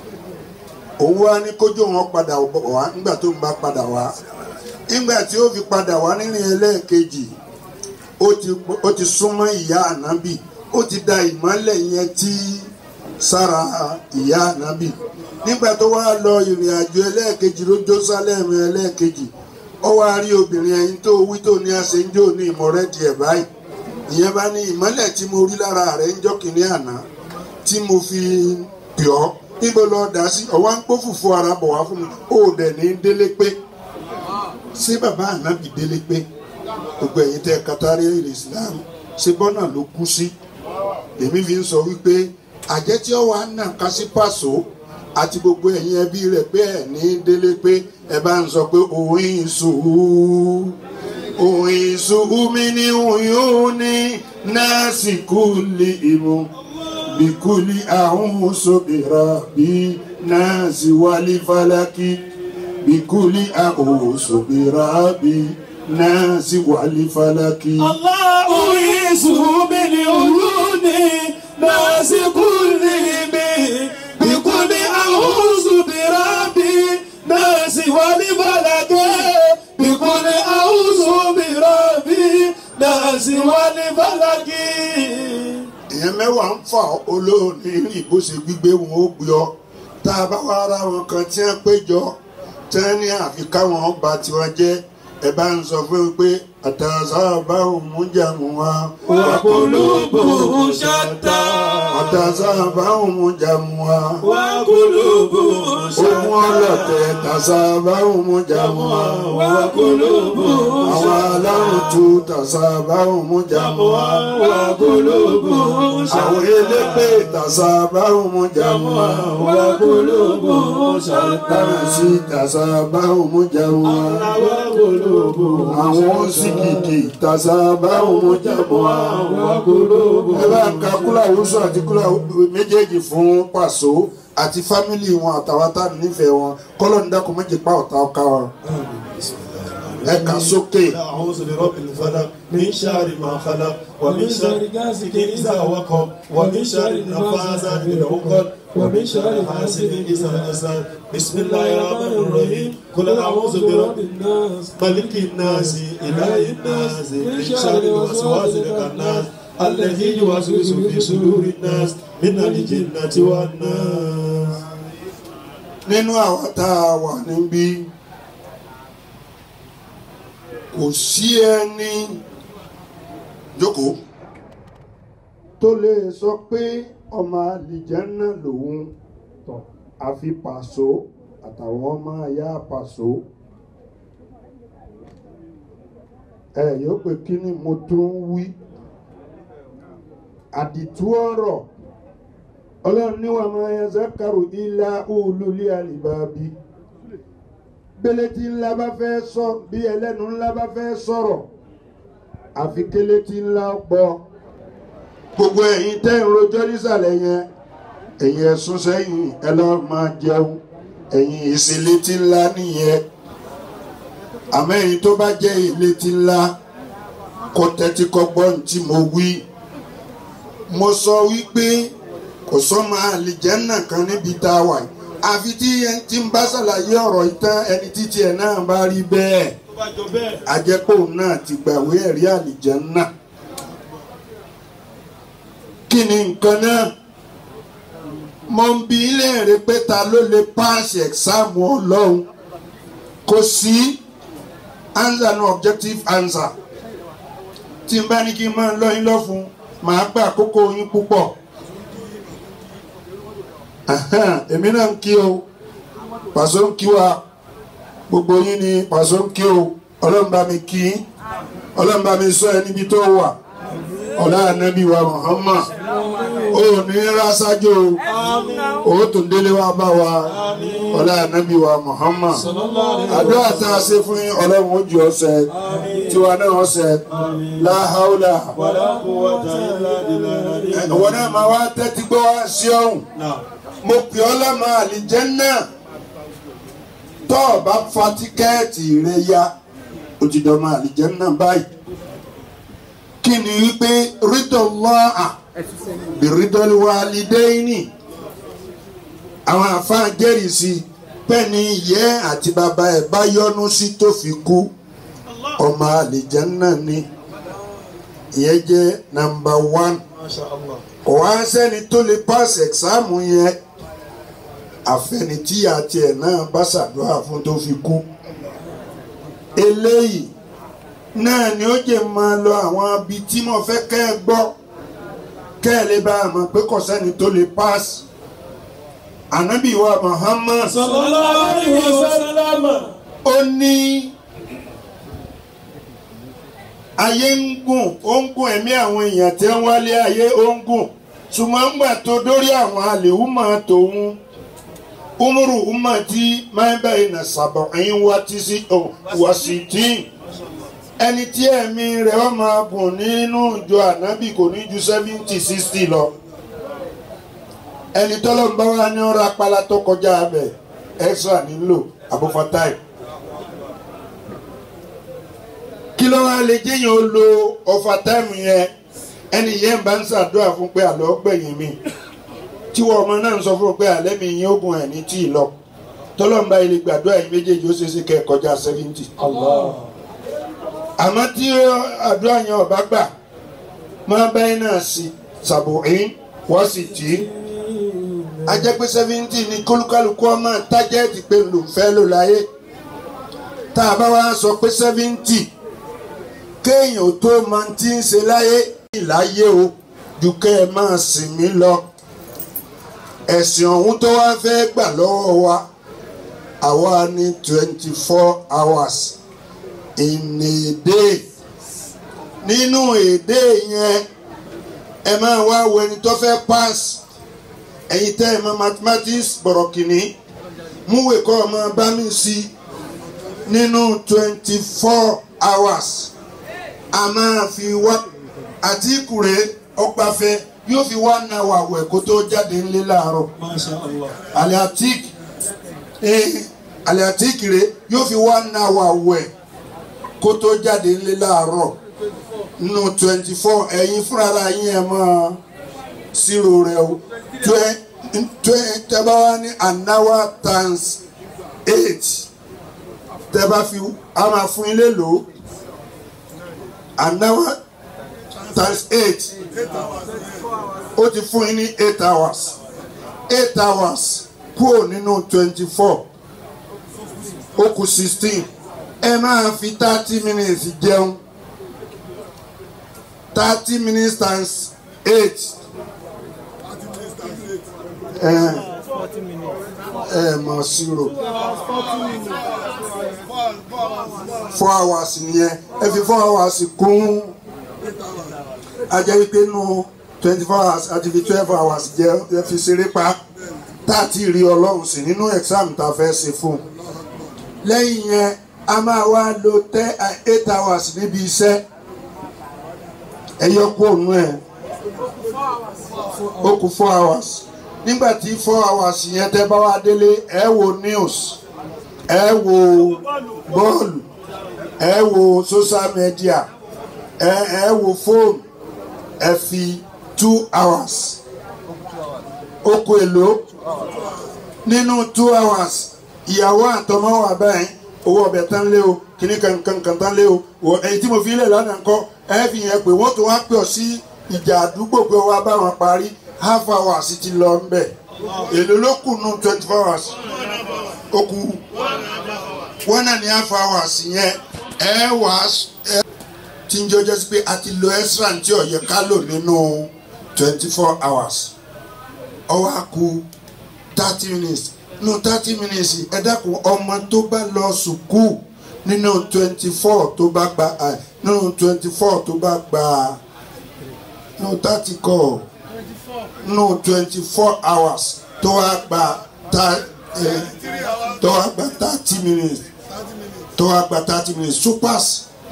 S9: òun wá ní kójú wọn padà wá nígbà tó ń bá padà wá nígbà tí ó fi padà wá nírìn ẹlẹ́ẹ̀kejì ó ti ó ti súnmọ́ ìyá ànábì ó ti da ìmọ́lẹ̀ yẹn tí sára ìyá ànábì nígbà tó wá lọ ìrìn àjò ẹlẹ́ẹ̀kejì ló Jerúsálẹ́mù ẹlẹ́ẹ̀kejì ó wá rí obìnrin ẹyin tó wí tó ní aṣèǹjò ní ìmọ̀rẹ́dì ẹ̀ báyìí ìyẹn bá ní ìmọ́lẹ̀ tí mo rí lára rẹ̀ ń jọ́ kìnní àná tí mo fi pè ọ́ níbo lọ dà sí ọ̀wá ń pọ́ fùfú ara bọ̀ wá fún mi ó dẹ̀ ní délé pé ṣé bàbá ànábì délé pé gbogbo ẹ̀yin tẹ́ katari islam ṣe bọ́nà ló kú sí èmi fi ń sọ wípé àjẹ́ tí ó wà nà ká sí pàṣọ àti gbogbo ẹ̀yin ẹbí rẹ̀ pé ẹ̀ ní délé pé ẹ bá ń sọ pé òun ìṣòwò òun ìṣòwò mi ní òun ní nọ́ọ̀sì kúlì ìmú bíkúlì àwọn sọ̀bìrà bí nọ́ọ̀sì wálé fálákì bíkúlì àwọn sọ̀bìrà bí nasi wali falaki.
S2: Allahu isu min wujudi nasi kulli bi bikuli a'udhu bi rabbi nasi wali falaki bikuli a'udhu bi rabbi nasi wali falaki.
S9: èèyàn mẹ́wàá ń fà olóòní ìbò ṣe gbígbé wọn ó gbé ọ tá a bá wá ara wọn kan tí wọ́n péjọ tí wọ́n ní àfi káwọn ọba tiwọn jẹ́ ẹ bá ń sọ fún mi pé àtàzà báwọn mú jàmù wa.
S2: Wa qulubuhum shatta.
S9: àtàzà báwọn mú jàmù wa.
S2: Wa qulubuhum shatta.
S9: ohun ọlọ̀tẹ̀ tàzà báwọn mú jàmù wa.
S2: Wa qulubuhum
S9: àwọn
S2: shatta.
S9: alárùn tu tàzà báwọn mú jàmù wa.
S2: Wa qulubuhum shatta.
S9: àwọn elépè tàzà báwọn mú jàmù wa.
S2: Wa qulubuhum shatta.
S9: tàràsí tàzà báwọn mú jàmù wa.
S2: Wa qulubuhum
S9: àwọn síkìkì tàzà báwọn mú jàmù wa.
S2: Wa qulubuhum
S9: ẹ bá ń ka kúláwùsọ àti kúláwùsọ méjèèjì fún pàṣọ àti fámìlì wọn àtàwọn tá a nífẹ̀ẹ́ wọn kọ́lọ́ ní dákun méjì pa ọ̀tá ọ̀ka wọn. ẹ kà sókè.
S10: أعوذ برب الفلق من شر ما خلق ومن شر غاسق إذا وقب ومن شر النفاثات في العقد ومن شر حاسد إذا حسد بسم الله الرحمن الرحيم قل أعوذ برب الناس ملك الناس إله الناس من شر الوسواس الخناس الذي يوسوس في صدور الناس من الجنة والناس
S9: nínú àwọn tá a wà níbí kò sí ẹni jókòó tó lè sọ pé ọmọ àlìjẹ́nà lòun àfi pàṣọ àtàwọn ọmọ ayá pàṣọ ẹ yóò pé kí ni mo tún ń wí àdìtú ọ̀rọ̀ ọlọ́run níwà máa yan zakaru ilá olólè àlìbábí gbélé tí ńlá bá fẹ́ sọ bí ẹlẹ́nu ńlá bá fẹ́ sọ̀rọ̀ àfi kélé tí ńlá gbọ́ gbogbo ẹ̀yin tẹ́ ń rojọ́ nísàlẹ̀ yẹn ẹ̀yin ẹ̀sùn sẹ́yìn ẹ lọ́ọ́ máa jẹun ẹ̀yin ìsìlẹ̀ tí ńlá nìyẹn àmọ́ ẹ̀yin tó bá jẹ́ ilé tí ńlá kó tẹ́tí kọ́ gbọ́ ní tí mo wí mo sọ wípé kò sọ́mọ àlìjẹ́nà kan níbi tá a wà yìí àfi tí ẹni tí ń bá ṣàlàyé ọ̀rọ̀ ìtàn ẹni títí ẹ̀ náà bá rí bẹ́ẹ̀ àjẹpọ̀ náà ti gbàwé ẹ̀rí àlìjẹ́nà kí ni nǹkan náà mo ń bi ilé rẹ pé ta ló lè pass exam ọlọ́run kò sí answer no objective answer tí n bá ní kí n máa lọ yín lọ́fun màá gbà àkókò yín púpọ̀ èmi náà ń kí o pàṣẹ ń kí wa gbogbo yín ni pàṣẹ ń kí o ọlọ́run bá mi kí ọlọ́run bá mi sọ ẹ níbi tó wà ọ̀la ànábì wa Muhammad ó ní rásájò ó tún délé wa bá wa ọ̀la ànábì wa Muhammad àdúrà tá a ṣe fún yín ọlọ́run ó jù ọ́ sẹ́ tiwa náà ó sẹ́ láhàúlà ìwọ náà máa wá tẹ́tí gbọ́ wá sí ọ̀hún mo pè ọ́ lọ́mọ àlìjẹ́nnà tó o bá fa tíkẹ́ẹ̀tì rẹ ya ó ti dọ̀ ọmọ àlìjẹ́nnà báyìí kí ni wípé rídọ̀lọ́à bìrídọ́lùwàlídẹ́yìnì àwọn àfáà jẹ́rìí sí pẹ́ni ìyẹ́ àti bàbá ẹ̀ bá yọ́nú sí tó fi kú ọmọ àlìjẹ́nnà ni ìyẹn jẹ́ nàmbà wán kò wá sẹ́ni tó lè pass exam yẹn àfẹnití àti ẹ̀ náà bá ṣàdúrà fún tó fi kú eléyìí náà ni ó jẹ́ máa lọ àwọn ibi tí mo fẹ́ kẹ́ ẹ gbọ́ kẹ́ ẹ lè bá a mọ̀ pé kò sẹ́ni tó lè pass ànábì wa Muhammad
S10: sallallahu alaihi wasallam
S9: ó ní ayé ń gùn ó ń gùn ẹ̀mí àwọn èèyàn tí ń wálé ayé ó ń gùn ṣùgbọ́n ń gbà tó dórí àwọn àlèhùmọ̀ tòun umuru umati máa ń bẹ̀rẹ̀ nà sàbọ̀ ẹ̀yìn wá tí sí wá sí tí ẹni tí ẹ̀mí rẹ̀ wọ́n máa gùn nínú ìjọ ànábì kò ní ju seventy sixty lọ ẹni tọ́lọ́mbá wa ní ọ̀rọ̀ apala tó kọjá abẹ extra nílò àbúfọ́táì. kí ló wá lè jẹ́yìn ó lo ọ̀fà táìmù yẹn ẹni yẹn bá ń ṣàdúrà fún pé àlọ́ gbẹ̀yìn mi tí wọ́n ọmọ náà ń sọ fún pé àlẹ́ mi yín ogun ẹ̀ ní tí ì lọ tọ́lọ́mbà ilé gbàdúrà yìí méjèèjì ó ṣeéṣe kẹ́ ẹ̀ kọjá seventy. àmọ́ tí àdúrà yẹn ọba gbà máa báyìí náà sí sàbòrín wọ́n sì tì í ajẹ́ pé seventy ni kólúkálukú ọmọ tájẹ́ẹ̀tì pé ló ń fẹ́ ló láyé tá a bá wá sọ pé seventy kéèyàn tó máa ti ń ṣe láyé ìláyé o ju kẹ́ ẹ máa sìn mí lọ ẹ̀sìn ọ̀hún tó wá fẹ́ gbà lọ́wọ́ wa àwa ní twenty four hours in a day nínú èdè yẹn ẹ máa wá wo ẹni tó fẹ́ pass ẹ̀yin tẹ́ ẹ mọ̀ mathematics bọ̀rọ̀ kìíní múwèé kọ́ ọmọ bá mi sí nínú twenty four hours a máa fi wá àtìkùrẹ́ ọgbàfẹ́ yóò fi wá na wà wẹ̀ kó tó jáde ńlẹ̀ láàárọ̀
S10: Masha Allah.
S9: alẹ́ àtìk alẹ́ àtìk rẹ̀ yóò fi wá na wà wẹ̀ kó tó jáde ńlẹ̀ láàárọ̀ nínú twenty four ẹ̀yin fúnra yín ẹ̀ máa zero rẹ o twe twe tẹ́bá wá ní an hour times eight tẹ́bá fi a máa fún ilé lò ó an hour times eight ó ti fún yín ní eight hours eight hours kúrò nínú twenty four ó kù sixteen ẹ máa fi thirty minutes jẹun thirty minutes times eight ẹ ẹ mọ zero four hours nìyẹn ẹ fi four hours kún ajẹ́ wípé nù twenty four hours àti fi twelve hours jẹ́ ẹ fi ṣeré pa tá a ti rí ọlọ́run sí nínú exam tá a fẹ́ ṣe fún un lẹ́yìn yẹn a máa wá lo ten eight hours níbi iṣẹ́ ẹ yọ kó òun ẹ̀ ó kù four hours nígbà tí four hours yẹn tẹ́ bá wá délé ẹ wo news ẹ wo bọ́ọ̀lù ẹ wo social media ẹ ẹ wo fóònù ẹ fi two hours ó kù èlò nínú two hours ìyàwó àtọmọ wà báyìí owó ọbẹ̀ tán lé o kìnnì kankan tán lé o wọ èyí tí mo fi lẹ̀ lánàá ńkọ́ ẹ fi yẹn pé wọ́n tó wá pè ọ́ sí ìjà àdúgbò pé wọ́n bá wọn parí half hours ti lọ ń bẹ̀ èlò ló kù nù twenty four hours ó kù wọ́n náà ní half hours yẹn ẹ wà ẹ tí ń jọjọ́ sí pé a ti lo extra tí ó yẹ ká lò nínú twenty four hours ó wá kù thirty minutes nínú thirty minutes ẹ dákun ọmọ tó bá lọ sùkúù nínú twenty four tó bá gba nínú twenty four tó bá gba nínú thirty kọ́ nínú twenty four hours tó wá gba ta ẹ tó wá gba thirty minutes tó wá gba thirty minutes super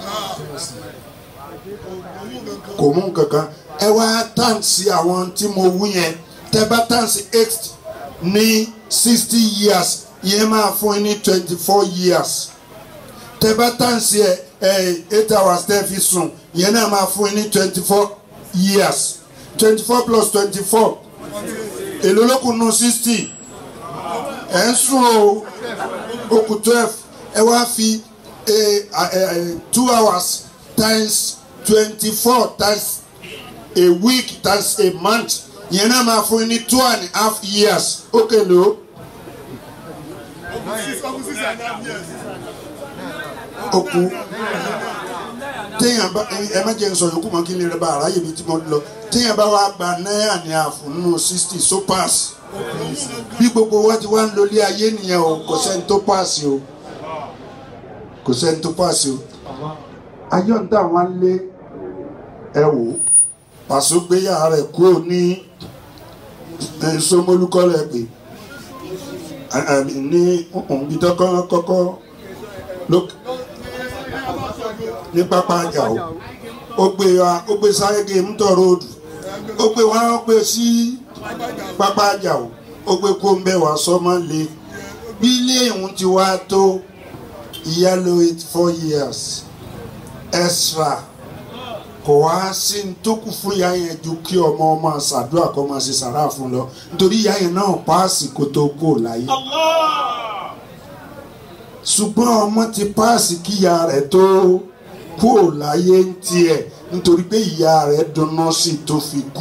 S9: kò mú kankan ẹ wá tàǹsì àwọn tí mo wú yẹn tẹ bá tàǹsì eight ní sixty years yẹn máa fún ẹ ní twenty four years tẹ bá tàǹsì ẹ ẹ eight hours tẹ fi sùn yẹn náà máa fún ẹ ní twenty four years twenty four plus twenty four èló ló kù nù sixty ẹ ń sùn o ó kù twelve ẹ wá fi two hours times twenty four times a week times a month yẹn náà máa fún yín ní two and a half years ó kèlè o. ó kú téèyàn bá ẹ má jẹ́ n sọ yòókù mọ́ kí n lè rẹ bá aráyè mi tí mo lọ téèyàn bá wá gba náírà ní àfún nínú sixty so pass bí gbogbo wa ti wá ń lólé ayé nìyẹn o kò sẹ́ni tó pass o kò sẹ́ni tó pass o ayọ̀ ń tà wọ́n lé ẹ wò pàṣẹ gbéyà rẹ̀ kúrò ní sọmọlúkọ rẹ̀ pé ní ibi tó kọ́kọ́ ní pápá àjà o ó gbé wa ó gbé sárége mítọ̀ róòdù ó gbé wa ó gbé sí pápá àjà o ó gbé kó ń bẹ̀ wá sọ́mọ́ lé bí ilé ìhun ti wá tó ìyá lo eight four years extra kò wá sí ní tó kù fún ìyá yẹn ju kí ọmọ ọmọ ṣàdúrà kó máa ṣe sàrà fún lọ nítorí ìyá yẹn náà páàsì kó tó kó láyé ṣùgbọ́n ọmọ ti páàsì kí ìyá rẹ̀ tó kó láyé ń tiẹ̀ nítorí pé ìyá rẹ̀ dunnú sí tó fi kú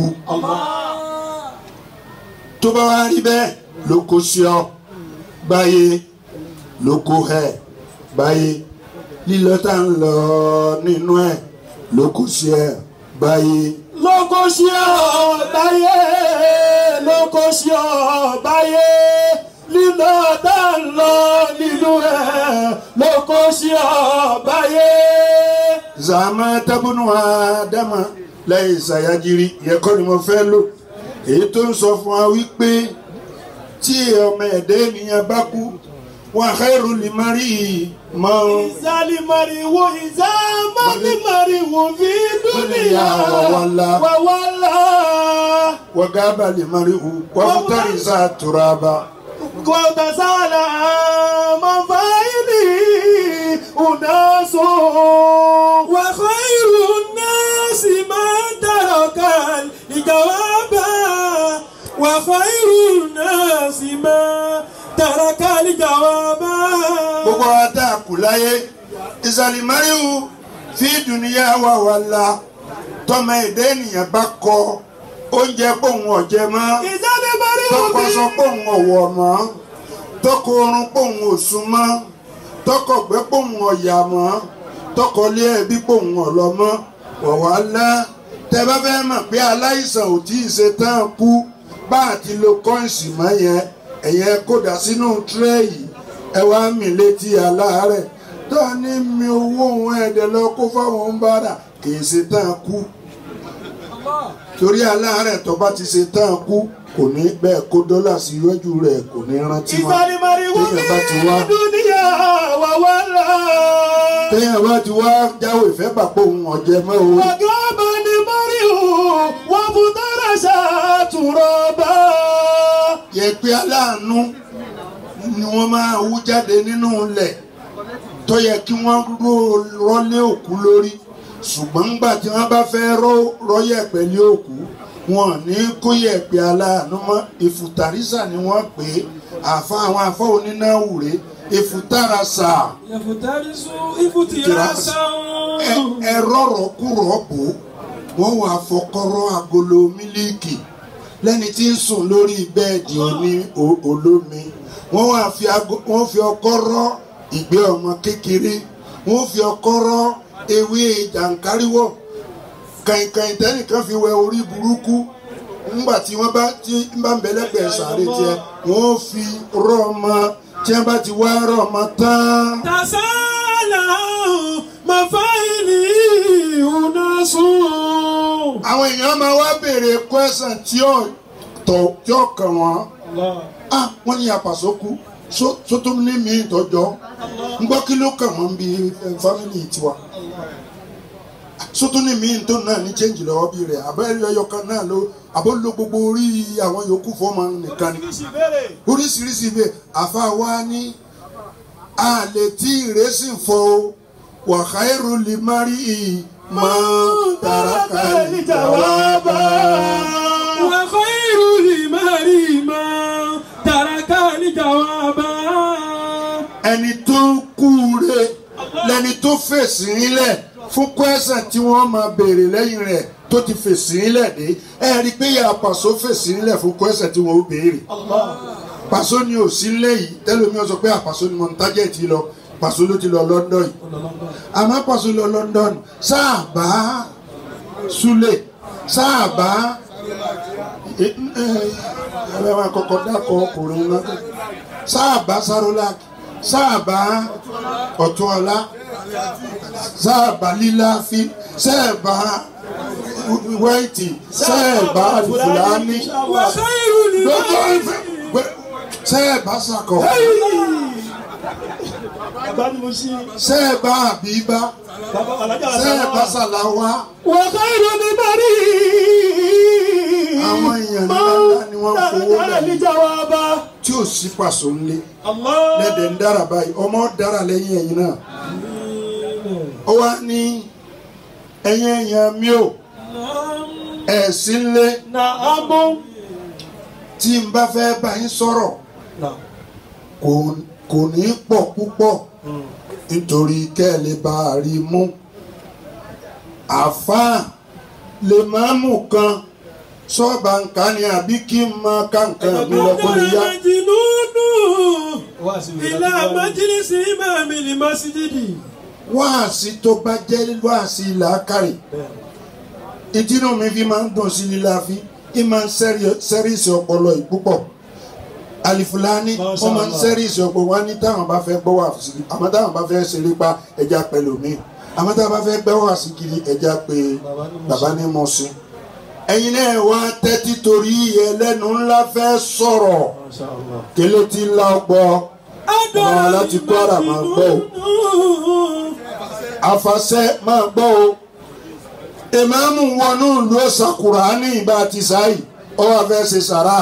S9: tó bá wá rí bẹ́ẹ̀ ló kó sí ọ gbáyé ló kó ẹ̀ gbáyé lílọ tá ń lọ nínú ẹ̀ ló kó sí ẹ báyé.
S10: ló kó sí ọ báyé ló kó sí ọ báyé lílọ tá ń lọ nínú ẹ ló kó sí ọ báyé.
S9: zàmà tábùnù àdámà lẹ́yìn ìsàyájírí yẹn kọ́ ni mo fẹ́ lò èyí tó ń sọ fún wa wípé tí ọmọ ẹ̀dá ènìyàn bá kú wa khairu limari mọ́.
S10: ìsàlìmọ̀rì wo ìsàmọ́lìmọ̀rì wo fi dúnìyà
S9: wàwàlà
S10: wàwàlà.
S9: wagaba limari hu wàmútàrí sá turaba.
S10: kòtà sálà máa fa ìlì unaso. wà khairu nasi máa dàrọ̀ kan ìjàwábà. wà khairu nasi máa tarakali jawaba.
S9: gbogbo wa tá a kù láyé ìsàlìmáríwù fi dùnìyà wà wà la tọmọ èdè ènìyàn bá kọ oúnjẹ pòun ọ̀jẹ̀ mọ́
S10: ìsàlìmáríwù
S9: tọkọ sọ pòun ọ̀wọ̀ mọ́ tọkọ orun pòun òsùn mọ́ tọkọ gbẹ pòun ọ̀yà mọ́ tọkọ lé ẹbí pòun ọ̀lọ́ mọ́ wọ̀wá ńlá tẹ bá fẹ́ mọ̀ pé aláìsàn ò tí ì ṣe tán kú bá àti lo kọ́ìnsì mọ́ yẹn ẹ̀yẹ kódà sínú tírẹ́yì ẹ wá mì létí aláàárẹ̀ tá a ní mi owó òun ẹ̀dẹ̀ lọ kó fáwọn ń bára kì í ṣe tán kú torí aláàárẹ̀ tó bá ti ṣe tán kú kò ní bẹ́ẹ̀ kó dọ́là sí iwájú rẹ̀ kò ní rántí mọ́
S10: ìfarimari wọ́n
S9: téèyàn bá ti wá
S10: mi dúníyà wà wá là.
S9: téèyàn bá ti wá jáwé ìfẹ́ pàpọ̀ òun ọ̀jẹ̀ mọ́ o
S10: wàgá bá ní mariu wọ́n fún dára ṣàtúrọ̀ bá.
S9: yẹ̀pẹ̀ aláàánú ni wọ́n máa wú jáde nínú ilẹ̀ tó yẹ kí wọ́n ró rọ́lé òkú lórí ṣùgbọ́n ńgbà tí wọ́n bá fẹ́ rọ́ rọ́ yẹ̀pẹ̀ lé òkú wọn ò ní kó yẹ̀pẹ̀ aláàánú mọ́ ìfùtàrísà ni wọ́n pè é àfa àwọn àfa onínáwùrẹ́ ìfùtàràsà
S5: Yafutarisu ifutira sáwọn.
S9: ẹ rọrọ kúrọ bò wọ́n wà fọkọrọ agolo mílíìkì lẹ́ni tí ń sùn lórí bẹ́ẹ̀dì oní o- olómi wọ́n wà fi ago- wọ́n fi ọkọ́ rọ́ ìgbẹ́ ọmọ kékeré wọ́n fi ọkọ́ rọ́ ewé jàǹkáríwọ̀ kàìnkàìn tẹ́nìkan fi wẹ orí burúkú ńgbà tí wọ́n bá tí ń bá ń bẹ lẹ́gbẹ̀ẹ́ sàárè tiẹ̀ wọ́n fi rọ́ ọmọ tí wọ́n bá ti wá rọ́ ọmọ tán.
S5: Tasala mafaili unasun.
S9: àwọn èèyàn máa wá béèrè kwẹsàn tí ó tọ tí ó kàn wọn ah wọn ní apàṣọ kú sótó ní mi ìtọjọ ń gbọ́ kí ló kàn wọ́n bí fámìlì tiwa sótó ní mi tó náà ní chẹ́ǹjì lọ́wọ́ bí rẹ̀ abẹ́rẹ́ ọyọkan náà ló àbó lo gbogbo orí àwọn yòókù fọ́ọ̀mù nìkan ni oríṣiríṣi bẹ́ẹ̀ àfa wa ní àlè tí ìrẹsì fọ wàhálà lè má rí i máa tàràkà ìjàwábà.
S5: Wa khairu limari ma taraka ni jawaba.
S9: ẹni tó kúure lẹni tó fèsì nílẹ̀ fún kwẹ́sàn tí wọ́n máa béèrè lẹ́yìn rẹ̀ tó ti fèsì nílẹ̀ dé ẹ rí i pé yà pàṣọ fèsì nílẹ̀ fún kwẹ́sàn tí wọ́n ó béèrè pàṣọ ni ò sí nílẹ̀ yìí tẹ́lómi ọ̀sọ̀ pé àpàṣọ ni mo ń tájẹ̀ ti lọ pàṣọ ló ti lọ London yìí àmọ́ pàṣọ lọ London sáàbà Sule sáàbà ẹ ẹ máa kọ́kọ́ dákọ̀ ọkùnrin náà sáàbà Sarolak sáàbà Ọ̀túnọlá sáàbà Líláfi sáàbà Wẹ́ẹ̀tì sáàbà Fúlàní
S5: Wa khairu
S9: lọ́jọ́
S5: limari.
S9: ìfẹ́ sáàbà Sàkọ̀
S10: bàbá ni mo ṣí
S9: sáàbà Àbíbá
S10: bàbá alájà
S9: sáàbà Sàláwá
S10: wà khairu limari.
S9: àwọn èèyàn ńláńlá ni wọ́n fowó
S10: dára ní
S9: lẹ̀
S10: jawaba.
S9: tí ò sí pàṣọ ńlẹ̀
S10: Allah.
S9: lẹ́dẹ̀ ń dára báyìí ọmọ dára lẹ́yìn ẹ̀yìn náà ó wá ní ẹ̀yìn ẹ̀yìn mi ò ẹ̀sìn lé
S10: Na'amu.
S9: tí n bá fẹ́ bá yín sọ̀rọ̀ kò kò ní pọ̀ púpọ̀ nítorí kẹ́ ẹ lè bá a rí mú àfáà lè máa mú kan sọ́ọ̀bà nǹkan ni àbí kí n máa ká nǹkan mi lọ kó lè yá.
S5: Majinunu ila majlisi imami li masjidi.
S9: wáàsí tó bá jẹ́ wáàsí làákàrè ìdínú mi fi máa ń dùn sí lílá fi í máa ń sẹ́rìsì ọpọlọ yìí púpọ̀ alifulani wọ́n máa ń sẹ́rìsì ọpọlọ wọn ní táwọn bá fẹ́ gbọ́ wà sí àmọ́ táwọn bá fẹ́ ṣeré pa ẹja pẹ̀lú mi àmọ́ táwọn bá fẹ́ gbọ́ wà sí kiri ẹja pé bàbá ní mo sin ẹ̀yin náà wá tẹ́tí torí ẹlẹ́nu ńlá fẹ́ sọ̀rọ̀ kélé tí ńlá ọgbọ́ ọmọ láti Kwara máa gbọ́ o afasẹ máa gbọ́ o ìmáàmù wọnú ìlú ọ̀sàkùrà ní ìbá ti sáyì ọwọ́ afẹ́ ṣe sàrà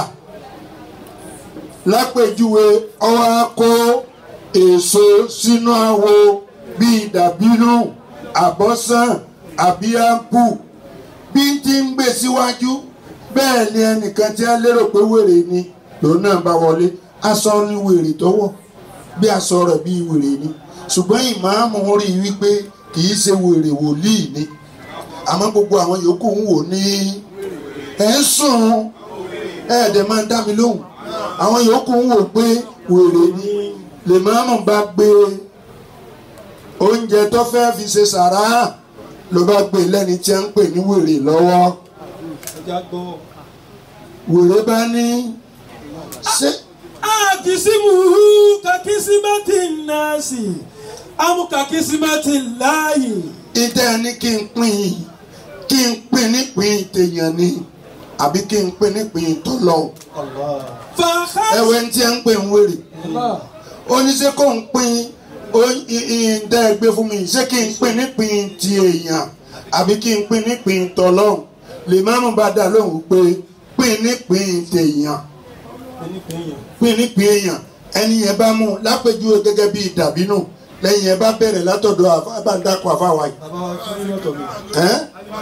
S9: lápèjúwe ọwọ́ akó èso sínú àwo bíi dàbínú àbọ́sàn àbí ápù bí n ti ń gbé síwájú bẹ́ẹ̀ ni ẹnìkan tí a lérò pé wèrè ni lòun náà bá wọlé aṣọ ni wèrè tọwọ́ bí aṣọ rẹ̀ bí wèrè ni ṣùgbọ́n ìmáàmù rí i wípé kì í ṣe wèrè wòlíì ni àmọ́ gbogbo àwọn yòókù ń wò ní ẹ̀ ń sùn ẹ̀ dẹ̀ máa ń dá mi lóhùn àwọn yòókù ń wò pé wèrè ni lèmáàmù bá gbé oúnjẹ tó fẹ́ fi ṣe sàrà ló bá gbé lẹ́ni tí a ń pè ní wèrè lọ́wọ́ wèrè bá ní ṣé
S5: Akisimuhu kakisimati nasi. amúkà kìsímẹ́tì láàyè.
S9: ìtẹ́ ẹni kí n pín in kí n pín nípìn tèèyàn ni àbí kí n pín nípìn tọ́lọ́ ẹ̀wẹ̀ ń tí ẹ ń pè ń wèrè oníṣẹ́ kò ń pín ìdá ẹgbẹ́ fún mi ṣé kí n pín nípìn ti èèyàn àbí kí n pín nípìn tọ́lọ́ lè má mú bá dà lóhùn pé pín nípìn tèèyàn pín nípìn èèyàn ẹni yẹn bá mú lápèjúwe gẹ́gẹ́ bíi dàbínú lẹ́yìn yẹn bá bẹ̀rẹ̀ látọ̀dọ̀ àbáńdàkọ̀ àfáwá yìí. Ẹ́n?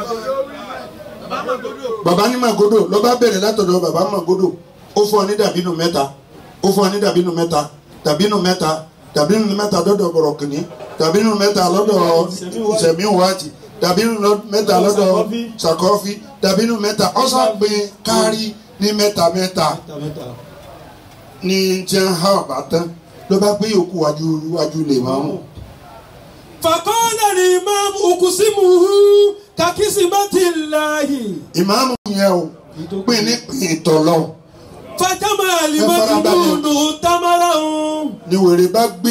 S9: bàbá ní màgòdò ló bá bẹ̀rẹ̀ látọ̀dọ̀ bàbá màgòdò ó fún ọ ní dàbínú mẹ́ta ó fún ọ ní dàbínú mẹ́ta dàbínú mẹ́ta dàbínú mẹ́ta lọ́dọ̀ bọ̀rọ̀kìnní dàbínú mẹ́ta lọ́dọ̀ sẹ̀míwáàtì dàbínú mẹ́ta lọ́dọ̀ sàkọ́fí dàbínú mẹ́ta ọ̀sàgbìn kárí ní mẹ́ta mẹ́ta ní jẹ́ ha ọ̀bá tán ló bá gbé yòókù wájú wájú lè máa mú.
S5: fàkọ́lẹ̀ ni imam ukusimuhu kakísímẹ́tì láàyè.
S9: ìmáàmù yẹn o pín ní pín tọ̀lọ́
S5: fàjámà alimọ́tìmọ́nù tamara ń.
S9: ni wèrè bá gbé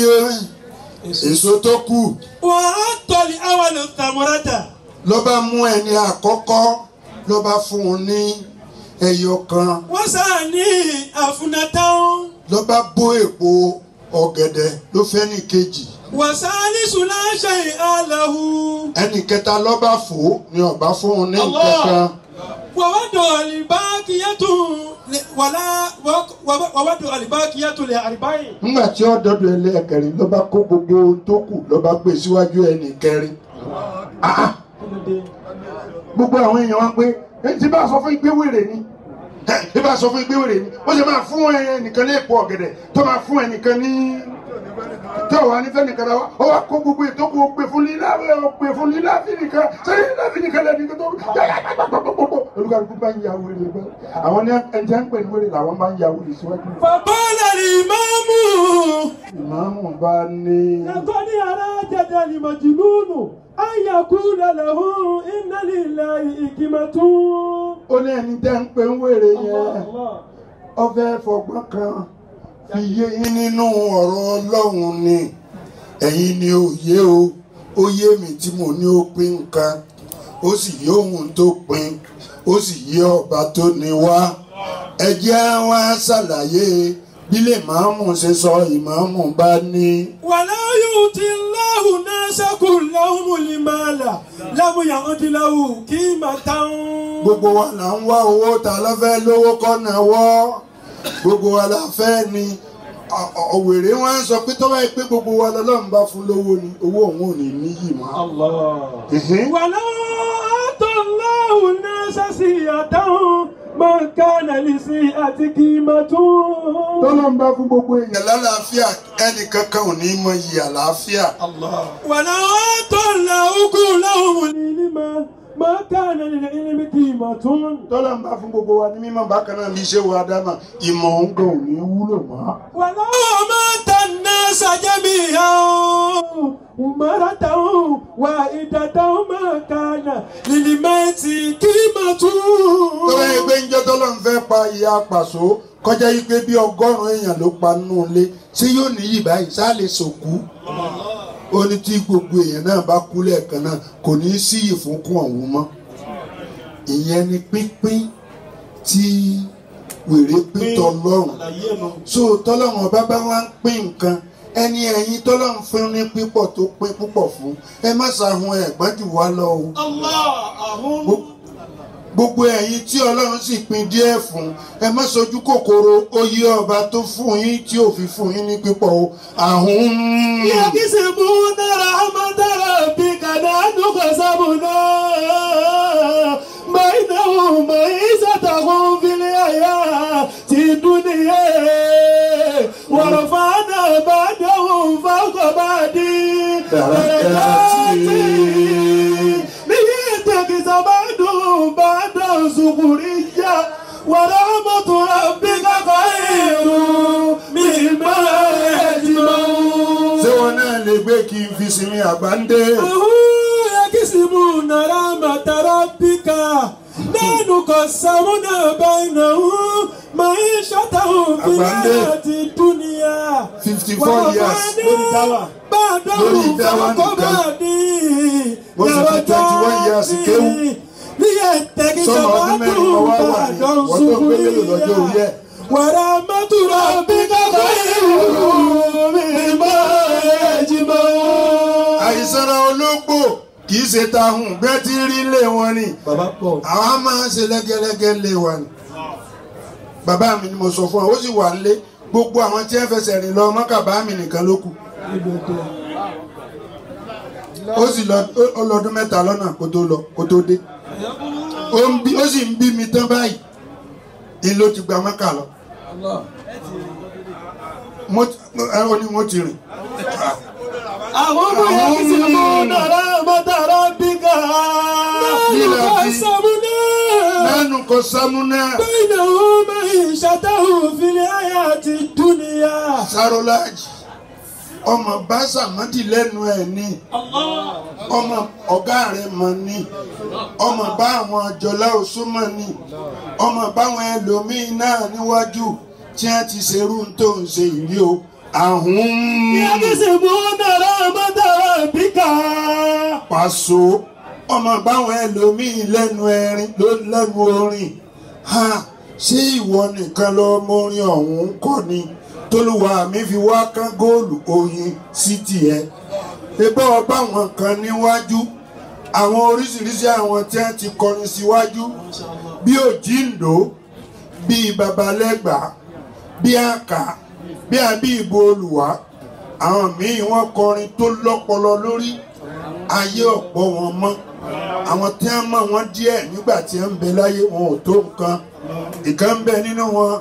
S9: èso tó kù
S5: wà á tọ̀lì àwọn tamurata.
S9: ló bá mú ẹni àkọ́kọ́ ló bá fún un ní ẹyọ kan
S5: wọ́n sàn ní àfúnàtàn.
S9: ló bá bó èpo ọ̀gẹ̀dẹ̀ ló fẹ́ ní kejì
S5: wàsálì sùláṣẹ àlàhù.
S9: ẹnì kẹta ló bá fò ó ni ọba fún un ní
S5: Allah.
S9: kankan
S5: wàwádọ̀ àlìbákiyàtù wàlá wàwádọ̀ àlìbákiyàtù lè àlìbáyé.
S9: nígbà tí ó dọdọ ẹlẹ́ẹ̀kẹrin ló bá kó gbogbo ohun tó kù ló bá gbé síwájú ẹnì kẹrin Ah, ah. gbogbo àwọn èèyàn wá pé "Eh, tí bá a sọ fún ìgbé wèrè ni Eh, tí bá a sọ fún ìgbé wèrè ni ó sì máa fún ẹnìkan ní èpo ọ̀gẹ̀dẹ̀ tó máa fún ẹnìkan ní tí ọ̀wá ní fẹ́nìkan náà wá ó wá kó gbogbo ètò kó gbé fún lílá ó gbé fún lílá fínìkan sẹ́yìn lílá fínìkan lẹ́ni tó gbogbo olùkàlùkù bá ń ya wèrè bẹ́ẹ̀ àwọn ní ẹnjẹ́ ń pè ní wèrè làwọn máa ń ya wèrè síwájú.
S5: fàkọ́lẹ̀ ni ìmáàmù.
S9: ìmáàmù bá ní.
S5: ẹ̀kọ́ ní ara jẹjẹ ni màjìlúùnù ayakú lẹ́lẹ̀hún iná lílẹ̀ ìkìmọ̀tún.
S9: ó ní ẹni tẹ́ ń pè ń wèrè yẹn ó fẹ́ fọgbọ́n kan fi yé yín nínú ọ̀rọ̀ ọlọ́run ni ẹ̀yin ni ó yé o ó yé mi tí mo ní ó pín nǹkan ó sì yé òun tó pín ó sì yé ọba tó ní wá ẹ jẹ́ wá ṣàlàyé bí lè máàmù ṣe sọ ìmáàmù bá ní.
S5: wàlá yóò ti láhùn náà sẹ́kù láhùn mùlímàlà lámúyà ọ̀dìláhù kí màá táwọn.
S9: gbogbo wa là ń wá owó ta ló fẹ́ lówó kọ́nà wọ́ gbogbo wa la fẹ́ ni Ọ- ọ- òwèrè wọn sọ pé tọ́wọ́ ẹ pé gbogbo wa lọ́lọ́run bá fún lówó ni owó òun ò ní níyì mọ́. Ẹ̀hẹ́n.
S5: wàlá àtọ̀ láhùn náà sẹ́sì àdáhùn máa ń ká nàlìsí àti kí màá tún.
S9: tọ́lọ́run bá fún gbogbo èèyàn lálàáfíà ẹnì kankan ò ní mọ iyì àlàáfíà.
S5: wàlá àtọ̀ làókù láhùn mùlímà máa ń ká nàlìsí kí màá tún.
S9: tọ́lọ́run bá fún gbogbo wa ní mímọ́ bákan náà ní iṣẹ́ wa dáná ìmọ̀ òun gan ò ní wúlò mọ́.
S5: wàlá àmàtà náà sàjẹ́mi hàn. umarata wa idata máa kànà lìlìmẹ́tì kí màá tún.
S9: tọ́lá yìí pé njẹ́ tọ́lọ́run fẹ́ pa ìyá pàṣọ kọjá yìí pé bí ọgọ́rùn-ún èèyàn ló pa nínú ilé ṣé yóò níyì báyìí ṣá lè sòkú ó ní tí gbogbo èèyàn náà bá kú lẹ́ẹ̀kan náà kò ní í sí ìfúnkún ọ̀hún mọ́ ìyẹn ni pínpín tí wèrè pín tọlọ́run so tọ́lọ́run ọba bá wá ń pín nǹkan ẹni ẹ̀yin tọ́lọ́run fún ní pípọ̀ tó pín púpọ̀ fún ẹ má ṣàhun ẹ̀gbọ́n jù wá lọ o Gbo- gbogbo ẹ̀yin tí ọlọ́run sì pín díẹ̀ fún ẹ má sojú kòkòrò oyè ọba tó fún yín tí ò fi fún yín ní pípọ̀ o àhún.
S5: يكسبون رحمة ربك نحن قسمنا بينهم معيشتهم في الحياة الدنيا ورفعنا بعدهم فوق بعد درجات ليتخذ بعضهم بعضا سخريا ورحمة ربك خير مما يجمعون
S9: ṣé wọn náà lè gbé kí n fi sinmi àgbáńdé.
S5: يكسبون رحمة ربك نحن قسمنا بينهم
S10: معيشتهم في
S9: Àgbáńdé.
S10: الحياة الدنيا
S9: 54 years lórí táwà lórí
S10: بعدهم
S9: ìdáwà
S10: فوق
S9: nìkan
S10: بعدي
S9: Mo sì fi 21 years kéwú.
S10: ليتخذ
S9: sọmọ ọdún mẹ́rin
S10: بعضهم
S9: ọwọ́ wà ní
S10: بعضا
S9: wọ́n tó gbé lélò lọ́jọ́ orí
S10: سخريا
S9: ẹ̀.
S10: ورحمة ربك خير مما يجمعون
S9: àìsàn ológbò kì í ṣe tahùn bẹ́ẹ̀ tí rí lé wọn ni
S10: bàbá pọ̀
S9: àwọn máa ń ṣe lẹ́gẹ́lẹ́gẹ́ lé wa ni bàbá mi ni mo sọ fún ọ ó sì wà nílé gbogbo àwọn tí ẹ fẹsẹ̀ rìn lọ mọ́kàbá mi nìkan ló kù ó sì lọ ó- ó lọ́dún mẹ́ta lọ́nà kó tó lọ kó tó dé ó ń bí ó sì ń bí mi tán báyìí ni ló ti gba mọ́kà lọ mo ti ẹ ó ní mo ti rìn
S10: àwọn ọmọ yẹn ti sì mú nàrà mọ́tàrà bíkà
S9: Lílà
S10: lọ́wọ́
S9: fi-
S10: sàmúnà
S9: lẹ́nu kò sámúná
S10: bẹ́ẹ̀ni àwọn ọmọ ìṣàtàwọ̀ fìlẹ̀ ayé àti dúnìyà.
S9: sarolaji ọmọ bá sàmọ́dì lẹ́nu ẹ̀ ní ọmọ ọ̀gá rẹ̀ mọ̀ ní ọmọ bá àwọn jọlá òṣùmọ̀ ní ọmọ báwọn ẹlòmíín náà níwájú tí wọ́n ti ṣerú tó ń ṣe ìrí o àhún
S10: yẹn ti sì mú nàrà mọ́tàrà bíkà.
S9: pàṣọ ọmọ báwọn ẹlòmíín lẹ́nu ẹrin ló lẹ́nu orin ha ṣé ìwọ nìkan lọ mọ orin ọ̀hún kọ́ ni tólúwa mi fi wá kán góòlù oyin sí tiẹ̀ ẹgbẹ́ ọba àwọn kan níwájú àwọn oríṣiríṣi àwọn tí wọ́n ti kọrin síwájú bí òjìǹdó bí babalẹ́gbàá bí àkà bí àbí ìbò olùwà àwọn míì wọ́n kọrin tó lọ́pọlọ lórí ayé ọ̀pọ̀ wọn mọ́ àwọn tí wọ́n mọ̀ wọ́n díẹ̀ nígbà tí wọ́n ń bẹ láyé wọn ò tó nǹkan ìkan ń bẹ nínú wọn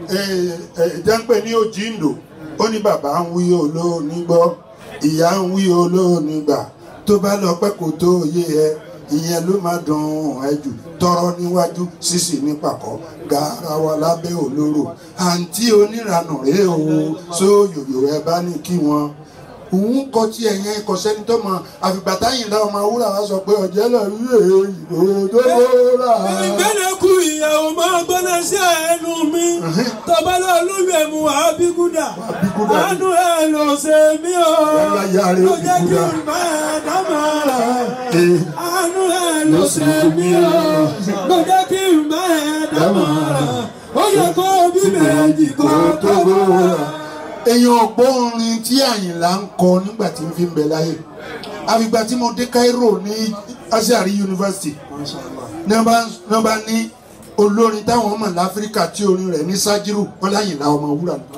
S9: ìjẹ́pẹ̀ ní òjìǹdò ó ní bàbá ń wí olóòní gbọ́ ìyá ń wí olóòní gbà tó bá lọ pẹ́ kó tó yé ẹ ìyẹn ló máa dùn ẹ jù tọrọ níwájú sísì ní pàkọ́ garawa lábẹ́ olóró àǹtí oníranù rèé o sóyòyò ẹ bá ní kí wọn òun kọ tí ẹyẹ kọ sẹni tó mọ àfìgbà táyìn náà ọmọ wúrà wá sọ pé ọjẹ lọ rí èyí ìbò tó bóra.
S10: ìgbẹ́lẹ̀ kú ìyàwó máa gbọ́dọ̀ sí ẹnu mi tọ́balẹ̀ olúwẹ̀ mu àbíkúdà
S9: Àbíkúdà ni.
S10: àánú ẹ̀ ló ṣe mí o
S9: Yálà ìyá rẹ̀
S10: ló jẹ́ kí
S9: Àbíkúdà.
S10: n bá ẹ̀ dámọ̀ràn
S9: Ee,
S10: àánú ẹ̀ ló ṣe mí o ló jẹ́ kí n bá ẹ̀ dámọ̀ràn ó yẹ kó bí méjì kó tó bóra.
S9: èèyàn ọ̀pọ̀ orin tí àyìnlá ń kọ nígbà tí ń fi ń bẹ láyé àfìgbà tí mo dé Cairo ní Azhar University ní wọ́n bá- ní wọ́n bá ní olórin táwọn ọmọ láfíríkà tí orin rẹ̀ ní Sájírù wọn láyìnlá ọmọ wúrà ni.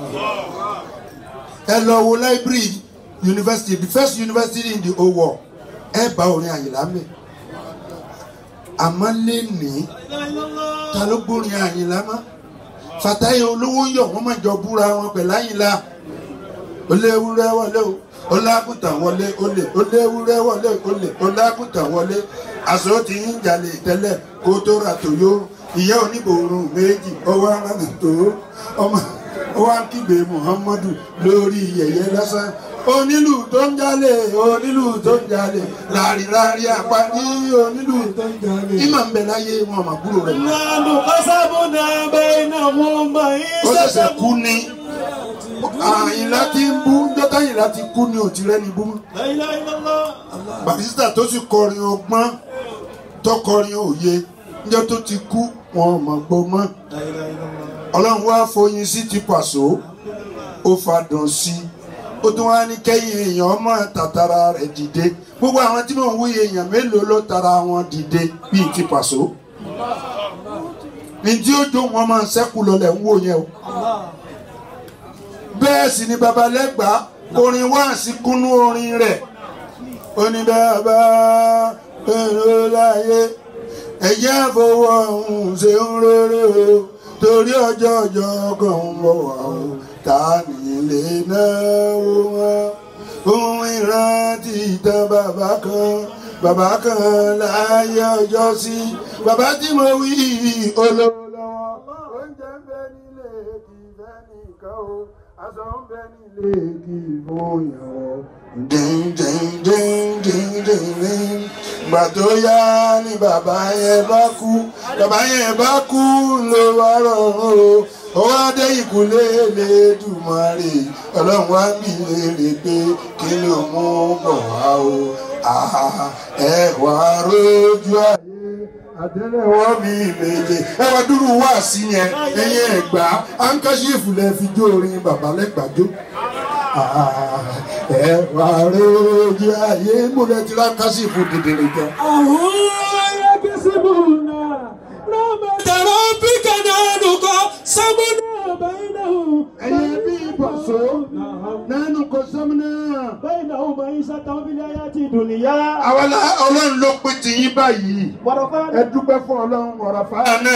S9: ẹ lọ wo library university the first university in the whole world ẹ bá orin àyìnlá mẹ́ àmọ́ lè ní ta ló gbórin àyìnlá mọ́ fàtáyé olówó ń yọ̀ wọ́n máa jọ búra wọn pẹ̀lú àyìnlá oléwúrẹ́ wọlé o olágùntàn wọlé olè oléwúrẹ́ wọlé olè olágùntàn wọlé aṣọ tí ń jalè tẹ́lẹ̀ kó tó ra tòyó ìyá oníbòrùn méjì ọwọ́ aráàlú tó ọmọ ọwọ́ akígbe muhammadu lórí yẹ̀yẹ́ lásán onílù tó ń jalè onílù tó ń jalè láàrin apá ní onílù tó ń jalè ìmọ̀ ń bẹ láyé wọn àmà kúrò rẹ̀ mọ́
S10: nánú kásábùnà bẹ́ẹ̀ náà mo máa ń
S9: ó ṣẹ̀ṣẹ̀
S10: ṣẹ́ṣẹ́
S9: kú ni àyìnlá tí ń bú jọ́tà àyìnlá ti kú ni ò ti rẹ́ni bú mọ́. Barrister tó sì kọrin ọgbọ́n tó kọrin òye níjọ́ tó ti kú wọn ò mọ̀ gbọ́ mọ́. Ọlọ́run wá foyin sí ti pàṣọ ó fadùn sí i ó tún wá ní kẹ́yìn èèyàn ọmọ tàtàrà rẹ̀ dìde gbogbo àwọn tí mò ń wúye èèyàn mélòó ló tara wọn dìde bíi ti pàṣọ. ní tí ó jó wọn máa ń ṣẹ́kù lọlẹ̀ ń wò yẹn o bẹ́ẹ̀ sì ni babalẹ́gbàá orin wá sí kúnú orin rẹ̀ oníbàbà èrò láyé ẹ̀yẹ́ àfọwọ́ ọ̀hún ṣe ń rere o torí ọjọ́ ọjọ́ kan ń bọ̀ wá o ta nílé náwó wọn ohun ìrántí ìtàn bàbá kan bàbá kan láyé ọjọ́ sí bàbá tí mo wí olówó lọ́wọ́ oúnjẹ ń bẹ nílé kì í fẹ́ nìkan o aṣọ ń bẹ nílé kì í fún yàn o díndíndíndíndíndín gbà tó yá ni bàbá yẹn bá kú bàbá yẹn bá kú ló wá rọrùn o ó wá dé ìkúlé Elédùmarè ọlọ́run wá bí léèrè pé kí ló mú bọ̀ wá o àhà ẹ wá rójú ayé àtẹ́lẹwọ́ mi méje ẹ wá dúró wá sí yẹn ẹ̀yin ẹ̀gbá ankaṣífù lẹ fi jó orin bàbá lẹ́gbàjó ẹ wá rójú ayé mo lẹ ti rán ankaṣífù dìdìrì jẹ. ẹ̀yin bí ìbọ̀sọ́ nánú kò sọ́mùnà. àwa la ọlọ́run ló pé tìyín báyìí ẹ dúpẹ́ fún ọlọ́run ọ̀rọ̀ fáánà.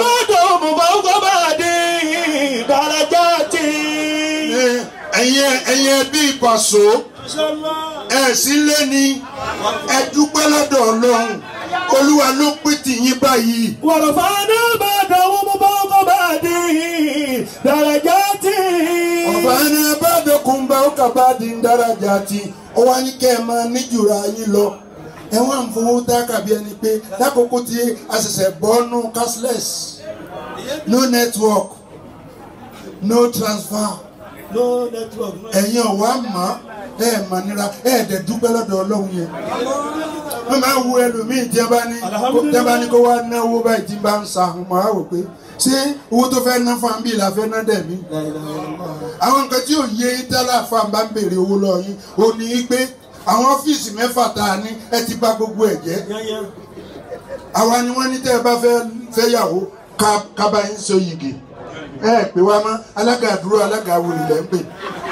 S9: ẹ̀yin ẹ̀yin bí ìbọ̀sọ́ ẹ̀ sílé ni ẹ dúpẹ́ lọ́dọ̀ ọlọ́run olúwa ló pé tìyín báyìí. ọ̀bàánà bàdókùn bá ó kà bá di ń dáradà tí ó wá ní kẹ́ ẹ máa níjùra yín lọ ẹ wá ń fowó dákà bí ẹni pé lákòókò tí a ṣẹ̀ṣẹ̀ bọ́nú cashless no network no transfer
S10: no network.
S9: ẹ̀yin ọ̀wá mọ̀ ẹ̀ mà nira ẹ̀ dẹ̀ dúpẹ́ lọ́dọ̀ ọlọ́run yẹn wọ́n máa wo ẹlòmíì tí a bá ní tí a bá ní kó wá náwó báyìí tí bá ń sa àwọn máa wò pé ṣé owó tó fẹ́ ná fún àmì ìlà fẹ́ ná dẹ̀ mí. àwọn nǹkan tí ò yé tẹ́lá fún àmì bá ń béèrè owó lọ yín ò ní í pé àwọn ọ́fíìsì mẹ́fà tá a ní ẹ ti bà gbogbo ẹ̀ jẹ́. àwa ni wọ́n ní tẹ́ ẹ bá fẹ́ fẹ́ yàwó kábà ń so yìgì ẹ pè wá mọ́ alága àdúró alága awolè lẹ́ ń pè.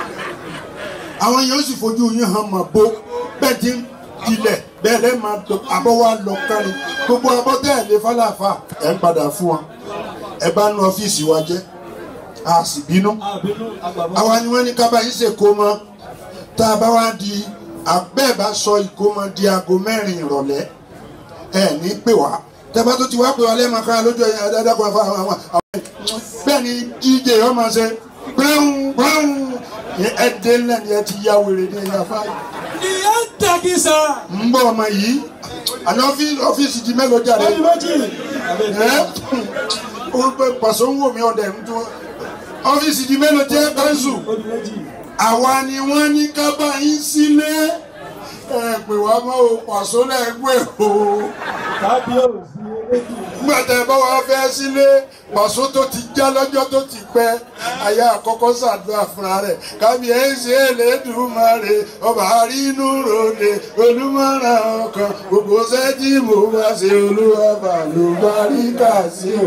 S9: àwọn yẹn ó sì fojú yín hàn mọ́ bó bẹ́ẹ̀ ti ń dilẹ̀ bẹ́ẹ̀ lẹ́ máa tó abọ́ wa lọ kárí gbogbo abọ́ tẹ́ ẹ̀ lé fálàfà ẹ̀ ń padà fún wa ẹ bá nu ọ́fíìsì wa jẹ́ a sì bínú àwa ni wọ́n ní ká bá yín ṣe kó mọ́ tá a bá wá di àbẹ́ẹ̀ bá sọ ìkómọ di aago mẹ́rin ìrọ̀lẹ́ ẹ̀ ní pè wá tẹ́bá tó ti wá pè wá lẹ́ẹ̀ma ká lójú ẹ̀yìn adájọ́ kan fún àwọn àwọn bẹ́ẹ̀ ni dj yọ máa ṣe gbẹ́hùn gbẹ́hùn ẹ̀ẹ́dẹ́ ńlẹ̀ ni ẹ ti yá wèrè ní ẹ̀yà fáyì
S10: ìyá ń tàkìsà.
S9: ń bọ̀ ọmọ yìí àná ọ́fíìsì di mélòó jáde
S10: ọdún méjì.
S9: ẹ́ ó pẹ́ pàṣẹ ń wò mí ọ̀dẹ̀ ń tún ọ́fíìsì di mélòó jẹ́ kánṣu
S10: ọdún méjì.
S9: àwa ni wọ́n ní ká bá yín sílé ẹ pè wá mọ́ o pàṣẹ lẹ́gbẹ̀ẹ́ o
S10: kábíyèsí eléjì.
S9: nígbà tẹ bá wàá fẹ́ sílé pàṣẹ tó ti já lọ́jọ́ tó ti pẹ́ àyà àkọ́kọ́ ṣàdúrà fúnra rẹ̀ kábíyèsí Elédùmarè ọba àrínú ròde olùmọ̀ràn ọkàn gbogbo sẹ́jì mo bá ṣe olúwa bàlùbáríkà sí o.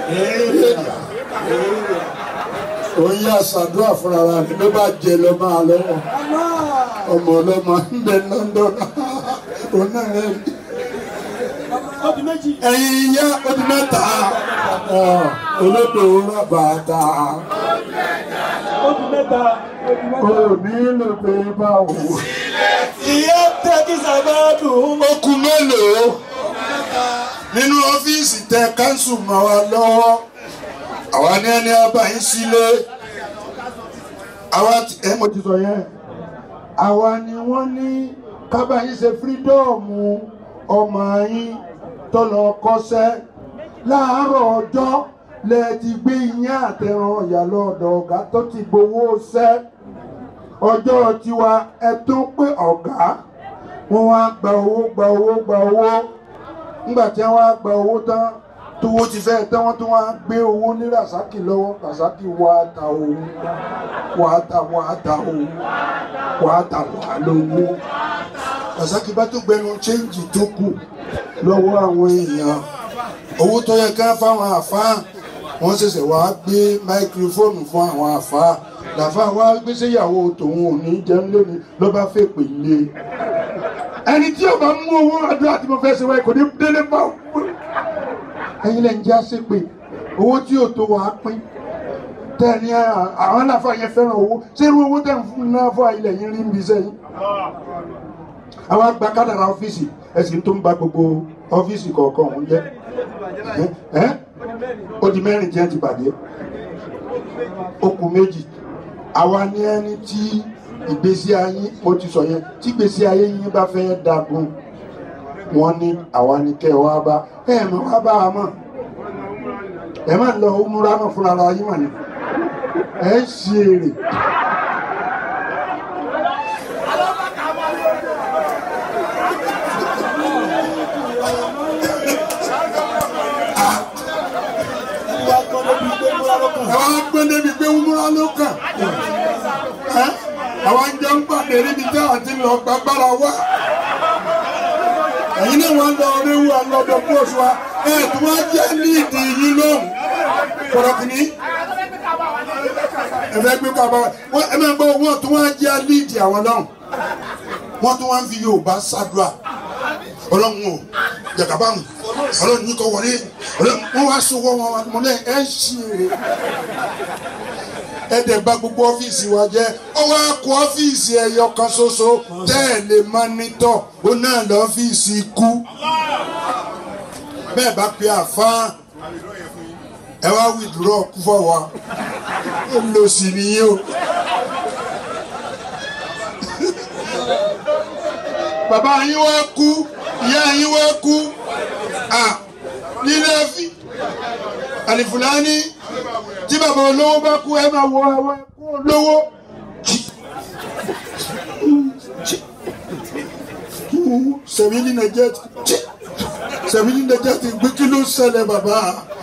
S9: Oyin àṣàdúrà fúnra rẹ̀ ló bá jẹ lọ máa lọ́wọ́ ọmọ ọlọ́mọ ń bẹ London òun náà rẹ̀ rí
S10: ọdún méjì.
S9: ẹ̀yin ìyá ọdún mẹ́ta olódò rábàtà
S10: ọdún mẹ́ta. ọdún mẹ́ta.
S9: ò nílò pé báwo.
S10: ìyá ń tàkìsà bá dùn.
S9: okùn mélòó nínú ọ́fíìsì tẹ káńsù mọ́ wa lọ́wọ́ àwa ní ẹni abáyín sílé àwa ẹ mo ti sọ yẹn àwa ni wọ́n ní kábàáyín ṣe fírídọ́ọ̀mù ọmọ yín tó lọ kọ́ṣẹ́ láàárọ̀ ọjọ́ lẹ ti gbé iyán àtẹran ọ̀yà lọ́dọ̀ ọ̀gá tó ti gbowó ṣẹ́ ọjọ́ tiwa ẹ tún pé ọ̀gá wọ́n wá gba owó gba owó gba owó nígbà tí wọ́n á gba owó tán tówó ti fẹ́ tán wọ́n tún wá gbé owó ní rasaki lọ́wọ́ rasaki wá ta òun wá ta wá ta òun wá ta wá lówó rasaki bá tún gbẹnu chéǹjì tó kù lọ́wọ́ àwọn èèyàn owó tó yẹ ká fáwọn àfáà wọ́n ṣẹ̀ṣẹ̀ wá gbé máikrófóònù fún àwọn àfáà làfáà wá gbé séyàwó tòun ò ní jẹun lónìí ló bá fèpè lé ẹni tí ó bá mú owó àdúrà tí mo fẹ́ ṣe wáyé kò ní délé bá òun ẹ̀yin lẹ́yìn já sí pé owó tí ò tó wàá pín tẹ́ni àwọn aláfa yẹn fẹ́ràn owó ṣé irú owó tẹ̀ ń fún náà fún àyílẹ̀ yín rí ń bí sẹ́yìn. àwọn àgbà kádàrà ọ́fíìsì ẹ̀sìn tó ń ba gbogbo ọ́fíìsì kọ̀ọ̀kan òun jẹ́ ẹ́ ó di mẹ́rin jẹ́ ti bàjẹ́ ó kù méjì àwa ní ẹni tí ìgbésí ayé mo ti sọ yẹn tí ìgbésí ayé yín bá fẹ́ dagun wọ́n ní àwa ní kẹ́ ẹ wá bá ẹ mọ̀ wá bá a mọ̀ ẹ má lọ múra mọ̀ fúnra ara yín mọ̀ ni ẹ ṣe èrè. ẹ wá gbé débi pé wúmúrá ló kàn ẹ àwọn jẹ ń pàdé níbi tí àwọn ti lọ gbàgbára wá ẹ̀yin náà wọ́n lọ oríwú ọlọ́dọ̀ kóòsù wa ẹ̀ tí wọ́n jẹ́ líìdì yín lóhùn kọ̀rọ̀kìnní ẹ̀fẹ́ gbé kaba wọ́n ẹ̀ máa gbọ́ wọ́n tí wọ́n jẹ́ líìdì àwọn lọ́hùn wọ́n tí wọ́n fi Yorùbá ṣàdúrà ọlọ́run o jàkàbá mu ọlọ́run ní kò wọlé ọlọ́run wọ́n wá sọ wọ́n wọn mọ́lẹ̀ ẹ̀ ṣì rè ẹ̀dẹ̀ gba gbogbo ọ́fíìsì wa jẹ́ ọwọ́ akọ ọ́fíìsì ẹ̀yọ kan ṣoṣo tẹ́ ẹ̀ lè mọ́nítọ̀ ó náà lọ́fíìsì ikú bẹ́ẹ̀ bá pe àfáà ẹ wá wìdúrọ̀ kú fọwọ́ ó lọ sí nìyí o. bàbá yín wá kú ìyá yín wá kú nílé fi àlìfùlání tí bàbá olówó bá kú ẹ máa wọ àwọn ẹkú olówó. sẹ̀mílì nàìjíríà ti sẹ̀mílì nàìjíríà ti gbé kí ló ṣẹlẹ̀ bàbá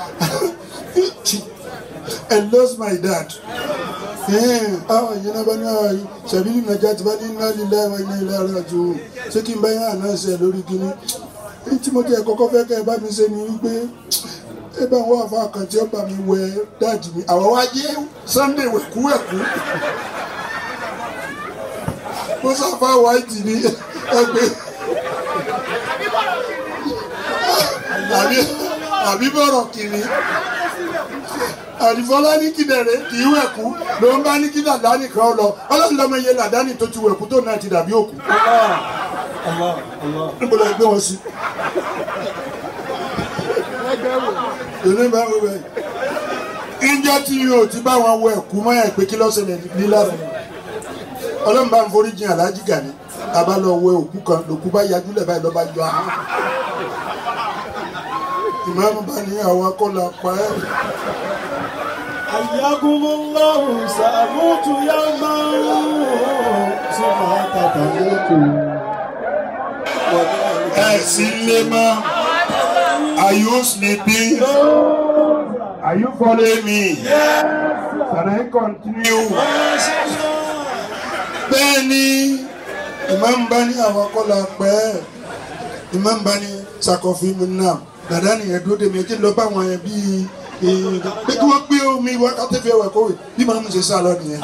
S9: I lost my dad. Ah, yìí náà bá ní ààyè sẹ̀mílì nàìjíríà ti bá ní iná lílẹ̀ ẹ̀wọ̀n iná ilẹ̀ ara jù ú ṣé kí n bá yín àná ṣe lórí kíní. tí mo jẹ́ kọ́kọ́ fẹ́ kẹ́ ẹ bá mi ṣe ni wípé ẹ bá wọ́n àfa kan tí ó bá mi wẹ dáàjì mi àwọn wá jẹ́ Sunday wẹ̀kúwẹ̀kú mo sáfà wáìtì ní ẹgbẹ́ àbí bọ̀rọ̀ kiri àdìfọ́lá ní kí dẹ̀rẹ̀ kì í wẹ̀kú ló ń bá ní kí làdáni kan lọ ọlọ́run lọ́mọ iye làdáni tó ti wẹ̀kú tó náà ti dàbí òkú níbo la gbé wọn sí èmi bá wọ bẹ́ẹ̀ ìjọ tí yóò ti bá wọn wọ ẹ̀kú mọ́ ẹ̀ pé kí lọ́sẹ̀lẹ̀ nílára ọlọ́run bá ń forí jìn aláàjì Gani àbá lọ wẹ òkú kan lòkú bá yajú lẹ̀ báyìí lọ́ba yọ ahọ́n ìmáàmù bá ní àwọn akọ́là pa ẹ́.
S10: حياكم الله سأموت يوما ثم تتموت
S9: ẹ sí lé mọ́ are you sleeping are you following me can I continue bẹ́ẹ̀ ni ìmáàmù bá ní àwọn akọ́là pa ẹ́ ìmáàmù bá ní sakọ̀fin mi náà dàdá nìyẹn dúró dèmi ẹjẹ lọ bá wọn yẹn bíi pé kí wọ́n gbé omi wákàtí fi ẹwà kówé bí màá mú ṣe sá lọ nìyẹn.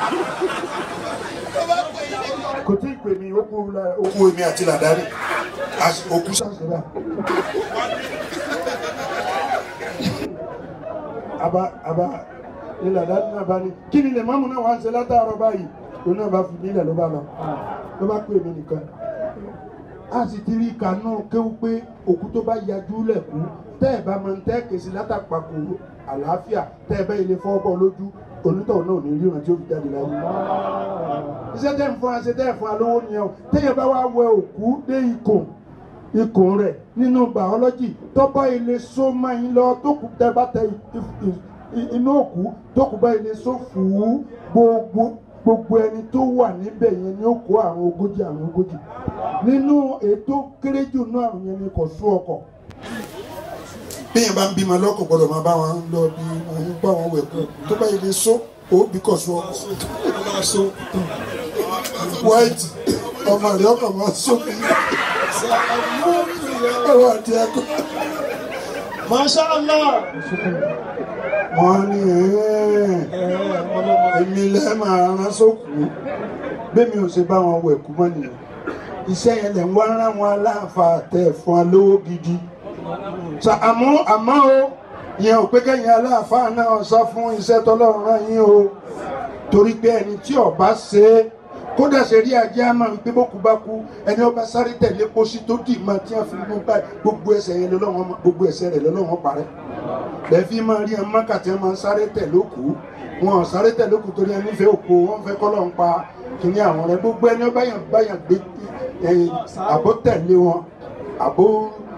S9: kò tí ì pè mí ó kú èmi àti làdáni òkú ṣàṣẹlá. àbá àbá ní làdáni náà bá ní kí ni lè máàmù náà wá ń ṣe látàárọ̀ báyìí òun náà bá fi nílẹ̀ ló bá lọ ló bá pè mí nìkan a sì ti rí kanú kéwú pé òkú tó bá yajú lẹ̀kú tẹ́ ẹ̀ bá máa ń tẹ́ kèsì látàpàkò àlàáfíà tẹ́ ẹ bẹ́ ilé fọ́ọ́bọ̀ lójú onítọ̀hún náà ò ní ríran tí ó fi jáde láyé. iṣẹ́ tẹ́ ń fún wa ṣe tẹ́ ẹ̀ fún wa lówó nìyẹn o téèyàn bá wá wẹ òkú dé ikùn ikùn rẹ̀ nínú bàọ́lọ́jì tó bá ilé só máa ń lọ tó kù tẹ́ bá tẹ inú òkú tó kù bá ilé só fùú gbogbo gbogbo ẹni tó wà níbẹ̀ yẹn ni ó kó àrùn ogójì àrùn ogójì nínú ètò kéré jù náà àrùn yẹn ni kò sún ọkọ̀ bẹ́ẹ̀ bá ń bímọ lọ́kọ̀ gbọ́dọ̀ máa bá wọn lọ bí wọn ń bá wọn wẹ̀kú tó bá yẹ lè so ó bí kò sún ọkọ̀ white ọmọ rẹ̀ ọkọ̀ máa so ọwọ́ àti ẹ̀kọ́.
S10: Masha Allah.
S9: wọ́n ní èmi lẹ́ máa rán sókù bẹ́ẹ̀ mi ò ṣe bá wọn wẹ̀kú mọ́ nìyẹn iṣẹ́ yẹn lẹ̀ ń wá rán wọn aláǹfà tẹ̀ fún wa lówó gidi sa àmọ́ àmọ́ o yẹn ò pé kẹ́yìn aláàfáà náà sọ fún iṣẹ́ tọ́lọ́run rán yín o torí pé ẹni tí ọba ṣe é kódà ṣe rí ajé àmọ́ wípé bókú bá kú ẹni ọba sáré tẹ̀lé pósí tó dì mọ́ tí wọ́n fi mú báyìí gbogbo ẹsẹ̀ yẹn lọ́wọ́ gbogbo ẹsẹ̀ rẹ̀ lọ́wọ́ parẹ́ bẹ́ẹ̀ fi máa rí ẹmọ kàtí ẹmọ sáré tẹ̀ lókù wọn sáré tẹ̀ lókù torí ẹni fẹ́ òkú wọn fẹ́ kọ́ lọ́n pa kìnìún àwọn rẹ̀ gbogbo ẹni ọba yẹn báyàn gbé àbó tẹ̀lé wọn àbó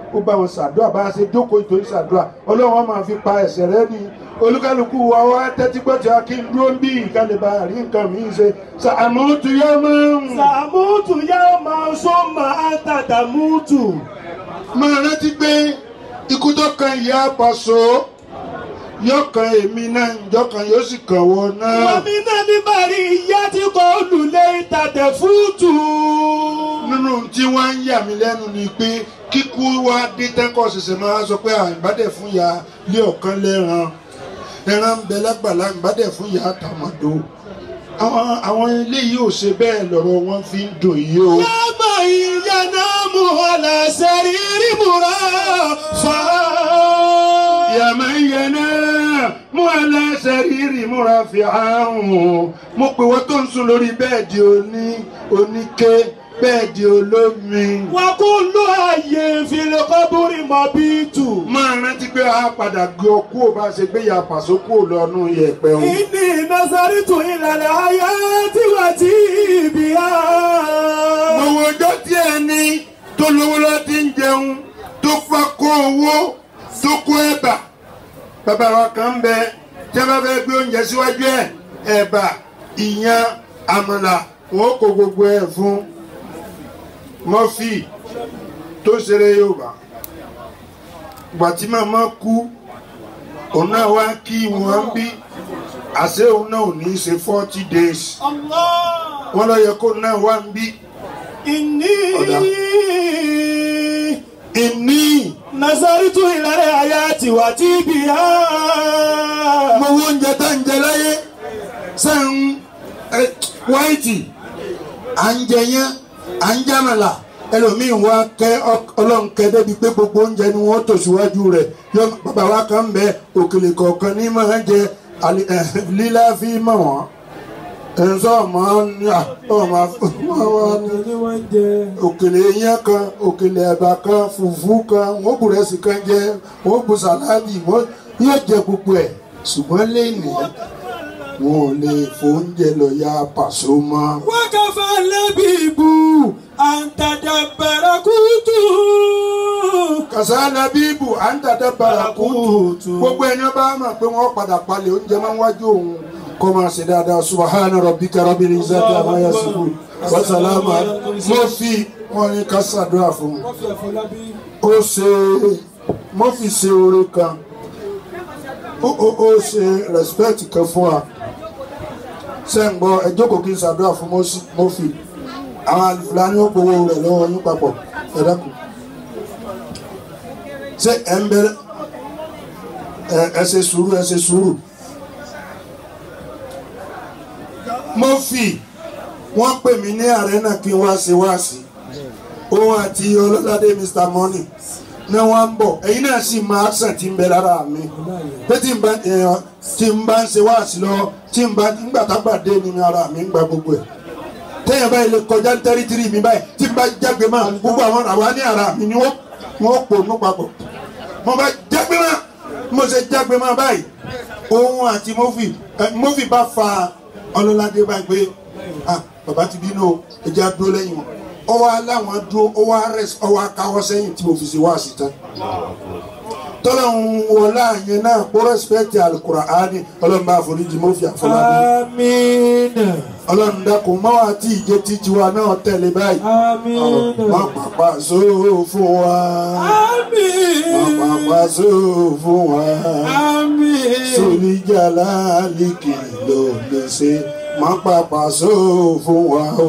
S9: ó bá wọn ṣàdúrà bá a ṣe jókòó ìtòrí ṣàdúrà ọlọ́run wọn máa fi pa ẹ̀ṣẹ̀ rẹ ní olúkálùkù wa wá tẹ́tí gbọ́ tí a kí n dúró ń bí ìkàlẹ̀ bá rí nǹkan mi ṣe sàmútù yá máa ń.
S10: sàmútù yá máa ń sọ máa ń tàdà mútù.
S9: máa rántí pé ikú tó kan ìyá Paso yóò kan èmi náà ìjọ kan yóò sì kàn wọ náà.
S10: wàmí náà ní bàrí ìyá tí kò lulẹ̀ ìtàdẹ̀ fúùtù.
S9: nínú tí wọ́n ń yà mí lẹ́nu ni pé kíkú wá dé tẹ́kọ̀ ṣẹ̀ṣẹ̀ máa sọ pé àìbádẹ̀ fún ya lé ọ̀kan lẹ́ran ẹran ń bẹ lágbàlá ìbádẹ̀ fún ya tàmàdó àwọn àwọn eléyìí ò ṣe bẹ́ẹ̀ lọ́rọ̀ wọn fi ń dùn yìí o.
S10: yàgbọ́ ìyá náà mú ọ̀là sẹ́rí rí múra fà á.
S9: yàmá yẹnà mú aláṣẹ rírì múra fi àrùn mo pè wọ́n tó ń sùn lórí bẹ́ẹ̀dì oní oníke bẹ́ẹ̀dì olómi.
S10: wà á kó ló àyè ìfìlẹ̀ kọ́búrì mọ́ bí tù.
S9: máa rántí pé a padà gbé ọ kú ò bá ṣe gbé ya Paso kú ò lọ́nu yẹ̀pẹ̀ o.
S10: ìní nasaritu ìlànà ayé tí wà tí ibi á.
S9: mo wo ọjọ́ tí ẹni tó lówó lọ́ ti ń jẹun tó fa kó owó tó kó ẹ̀bà bàbá wa kan ń bẹ tí a bá fẹ́ gbé oúnjẹ síwájú ẹ̀ ẹ̀bà ìyàn àmàlà wọn kó gbogbo ẹ̀ fún mọ́fì tó ṣeré Yorùbá gbàtí màmá kú òun náà wá kí wọn bí àṣé òun náà ò ní í ṣe forty days wọn lọ yẹ kó náà wá ń bí.
S10: ìní.
S9: ìní.
S10: nasaritu ìlànà ayé tí wà tí ibi á.
S9: mo wo oúnjẹ tá ń jẹ láyé sẹ́yìn wáìtì à ń jẹ yẹn à ń jámàlà ẹlòmíín wá kẹ ọlọ́run kẹ débi pé gbogbo oúnjẹ ni wọ́n tò síwájú rẹ̀ yọ bàbá wa kan bẹ òkèlè kọ̀ọ̀kan ní máa jẹ lílá fi mọ̀ wọ́n ẹ̀sọ́ ọmọ ní ọmọ òkèlè yẹn kan òkèlè ẹ̀bà kan fùfú kan wọ́n bù rẹ́sì kan jẹ wọ́n bù sàláàdì wọ́n yóò jẹ gbogbo ẹ̀ ṣùgbọ́n lẹ́yìn wọn ò lè fóúnjẹ lọ ya Paso mọ́.
S10: wákàfà lẹ́bìbù àǹtàdàbàrà kùtù.
S9: kàsáàlà bíbù àǹtàdàbàrà kùtù. gbogbo ẹni bá mọ̀ pé wọ́n padà palẹ̀ oúnjẹ máa ń wájú òun kó máa ṣe dáadáa subahana rabbika rabbil izzati amma yasifun wa salama mo fi wọn ní ká ṣàdúrà fún un ó ṣe mo fi ṣe oore kan ó ó ó ṣe respect kan fún wa ṣe ń gbọ́ ẹ jókòó kí n ṣàdúrà fún mo fi àwọn àlùfáà ní ó gbowó rẹ̀ lọ́wọ́ yín papọ̀ ẹ dákun ṣé ẹ ń bẹ̀rẹ̀ ẹ ṣe sùúrù ẹ ṣe sùúrù mo fi wọ́n pè mí ní arena kí n wá ṣe wáàsí òun àti ọlọ́ládé mr money ní wọ́n ń bọ̀ ẹ̀yin náà sì máa sàn tí ń bẹ lára mi pé tí n bá tí n bá ń ṣe wáàsí lọ tí n bá nígbà tágbà dé nínú ara mi ń gba gbogbo ẹ̀ téèyàn báyìí lè kọjá tẹ́rítírì mi báyìí tí n bá jágbe máa gbogbo àwọn àwa ní ara mi ni wọ́n pò ní papọ̀ mo bá jágbe máa mo ṣe jágbe máa báyìí òun àti mofi mofi bá fa ọlọ́ládé báyìí pé ah bàbá ti bínú o ẹja dúró lẹ́yìn wọn ọwọ́ aláwọn dúró ọwọ́ arẹ́sì ọwọ́ akáwọ́ sẹ́yìn tí mo fi ṣe wá sí tán tọ́lá ń wọlé àyẹn náà kó rẹ́sipẹ́tì Al-Qur'ani ọlọ́run bá àforíjì mo fi àfọlábí.
S10: amiina.
S9: ọlọ́run dákun mọ́ àti ìjẹ títí wa náà tẹ̀lé báyìí.
S10: amiina.
S9: má pàpà sóò fún wa.
S10: amiina.
S9: má pàpà sóò fún wa.
S10: amiina.
S9: sóníjàlá líkì ló lè ṣe má pàpà sóò fún wa o.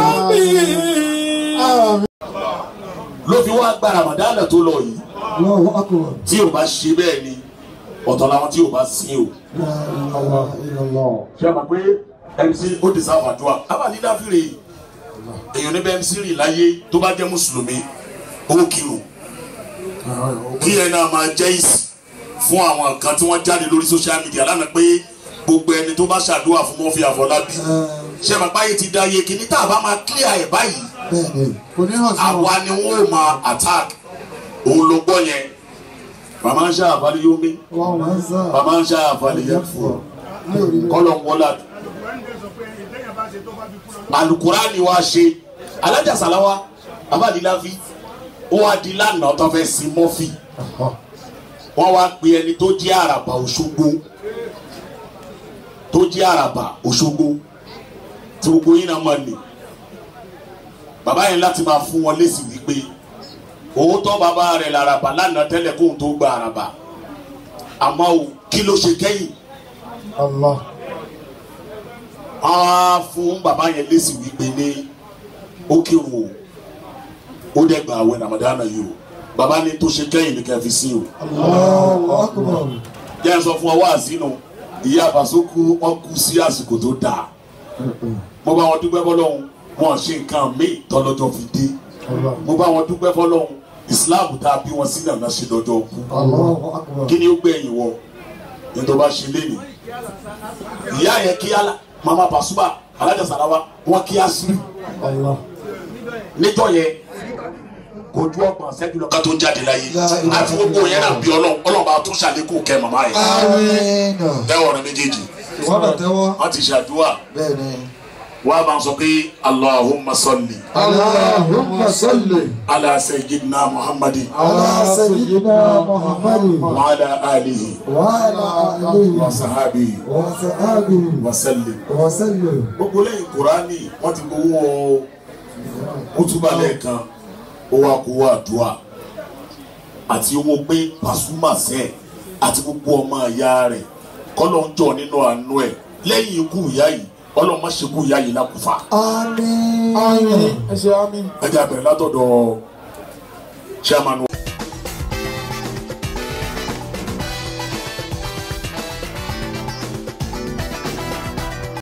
S10: amiina.
S11: ló fi wá gba Ramadan tó lọ yìí
S1: Allahu akbar.
S11: tí o bá ṣe bẹ́ẹ̀ ni ọ̀tọ̀ làwọn tí o bá sin o.
S1: Allah illallah.
S11: ṣé a mọ̀ pé MC ó ti sáfà dùn à abàlí dáfìrè èèyàn ní bẹ́ẹ̀ MC rì láyé tó bá jẹ́ mùsùlùmí ó kírun kí ẹ náà máa jẹ́ ìsì fún àwọn kan tí wọ́n jáde lórí social media lánàá pé gbogbo ẹni tó bá ṣàdúrà fún Murphy Àfọlábí ṣé bàbá yìí ti da iye kìíní tá a bá máa clear ẹ̀ báyìí
S1: Bẹ́ẹ̀ni, kò ní hàn sí wọn.
S11: àwa ni wọn ò máa attack òun ló gbọ́ yẹn bàmá ń ṣe àfàlẹ́ yóò mí
S1: Wọ́n máa ń sá.
S11: bàmá ń ṣe àfàlẹ́ yẹn fún ọ
S1: Ní orí rẹ̀.
S11: kọ́lọ̀ ń wọlá alukurani wa ṣe alájà sàláwá abáàdìláfi ó wá di lánàá tó fẹ́ sin mọ́fì wọ́n wá pe ẹni tó jẹ́ àràbà òṣogbo tó jẹ́ àràbà òṣogbo tí gbogbo yín náà mọ̀ ní bàbá yẹn láti máa fún wọn lésì wípé òótọ́ bàbá rẹ̀ làràbà lánàá tẹ́lẹ̀ kóhun tó gba àràbà àmọ́ o kí ló ṣe kẹ́yìn
S1: Allah.
S11: wọ́n á fún bàbá yẹn lésì wípé ní ó kírun o ó dẹ̀ gba àwẹ̀ Ramadan yìí o bàbá ní tó ṣe kẹ́yìn ní kẹfì sí o
S1: Allahu akbar.
S11: jẹ́ ẹ sọ fún ọ wá sínú ìyá àbàṣọ kú wọn kú sí àsìkò tó dáa mo bá wọn dúpẹ́ fọlọ́hún wọn ṣe nǹkan míì tọ́lọ́jọ́ fi dé mo bá wọn dúpẹ́ fọlọ́hún Islam tá a bí wọn sí nàná ṣe lọ́jọ́ kú
S1: Allahu akbar.
S11: kí ni ó gbẹ̀yìn wọ ní tó bá ṣe léni ìyá yẹn kí ala mama Pasuma alájà sàràwá wọn kí asiri
S1: Allah.
S11: níjọ́ yẹn kò ju ọgbọ̀n ṣẹ́jú lọ ká tó jáde láyé àti gbogbo yẹn náà bí ọlọ́run ọlọ́run bá tún ṣàlékún kẹ́ màmá yẹn
S2: Àmín.
S11: tẹ́wọ̀ rẹ méjèèjì
S2: Wọ́n bá tẹ́wọ́.
S11: wọ́n ti ṣàdúrà
S2: Bẹ́ẹ̀ ni.
S11: wọ́n á máa sọ pé Allahumma salli
S1: Allahumma salli
S11: ala sayyidina Muhammadin
S1: ala sayyidina Muhammadin
S11: wa ala alihi
S1: wa ala alihi
S11: wa sahabihi
S1: wa sahbihi
S11: wa sallim.
S1: wa sallim.
S11: gbogbo lẹ́yìn kùránì wọ́n ti gbowó kútúbà lẹ́ẹ̀kan owó akówó àdúrà àti owó pé Pasuma sẹ́ àti gbogbo ọmọ ìyá rẹ̀ kọ́lọ́ ń jọ nínú àánú ẹ̀ lẹ́yìn ikú ìyá yìí ọlọ́run má ṣe kú ìyá yìí lákùfà.
S2: Àmín.
S1: Àmín. Ẹ ṣe àmín.
S11: ẹ jẹ́ abẹ̀rẹ̀ látọ̀dọ̀ chairman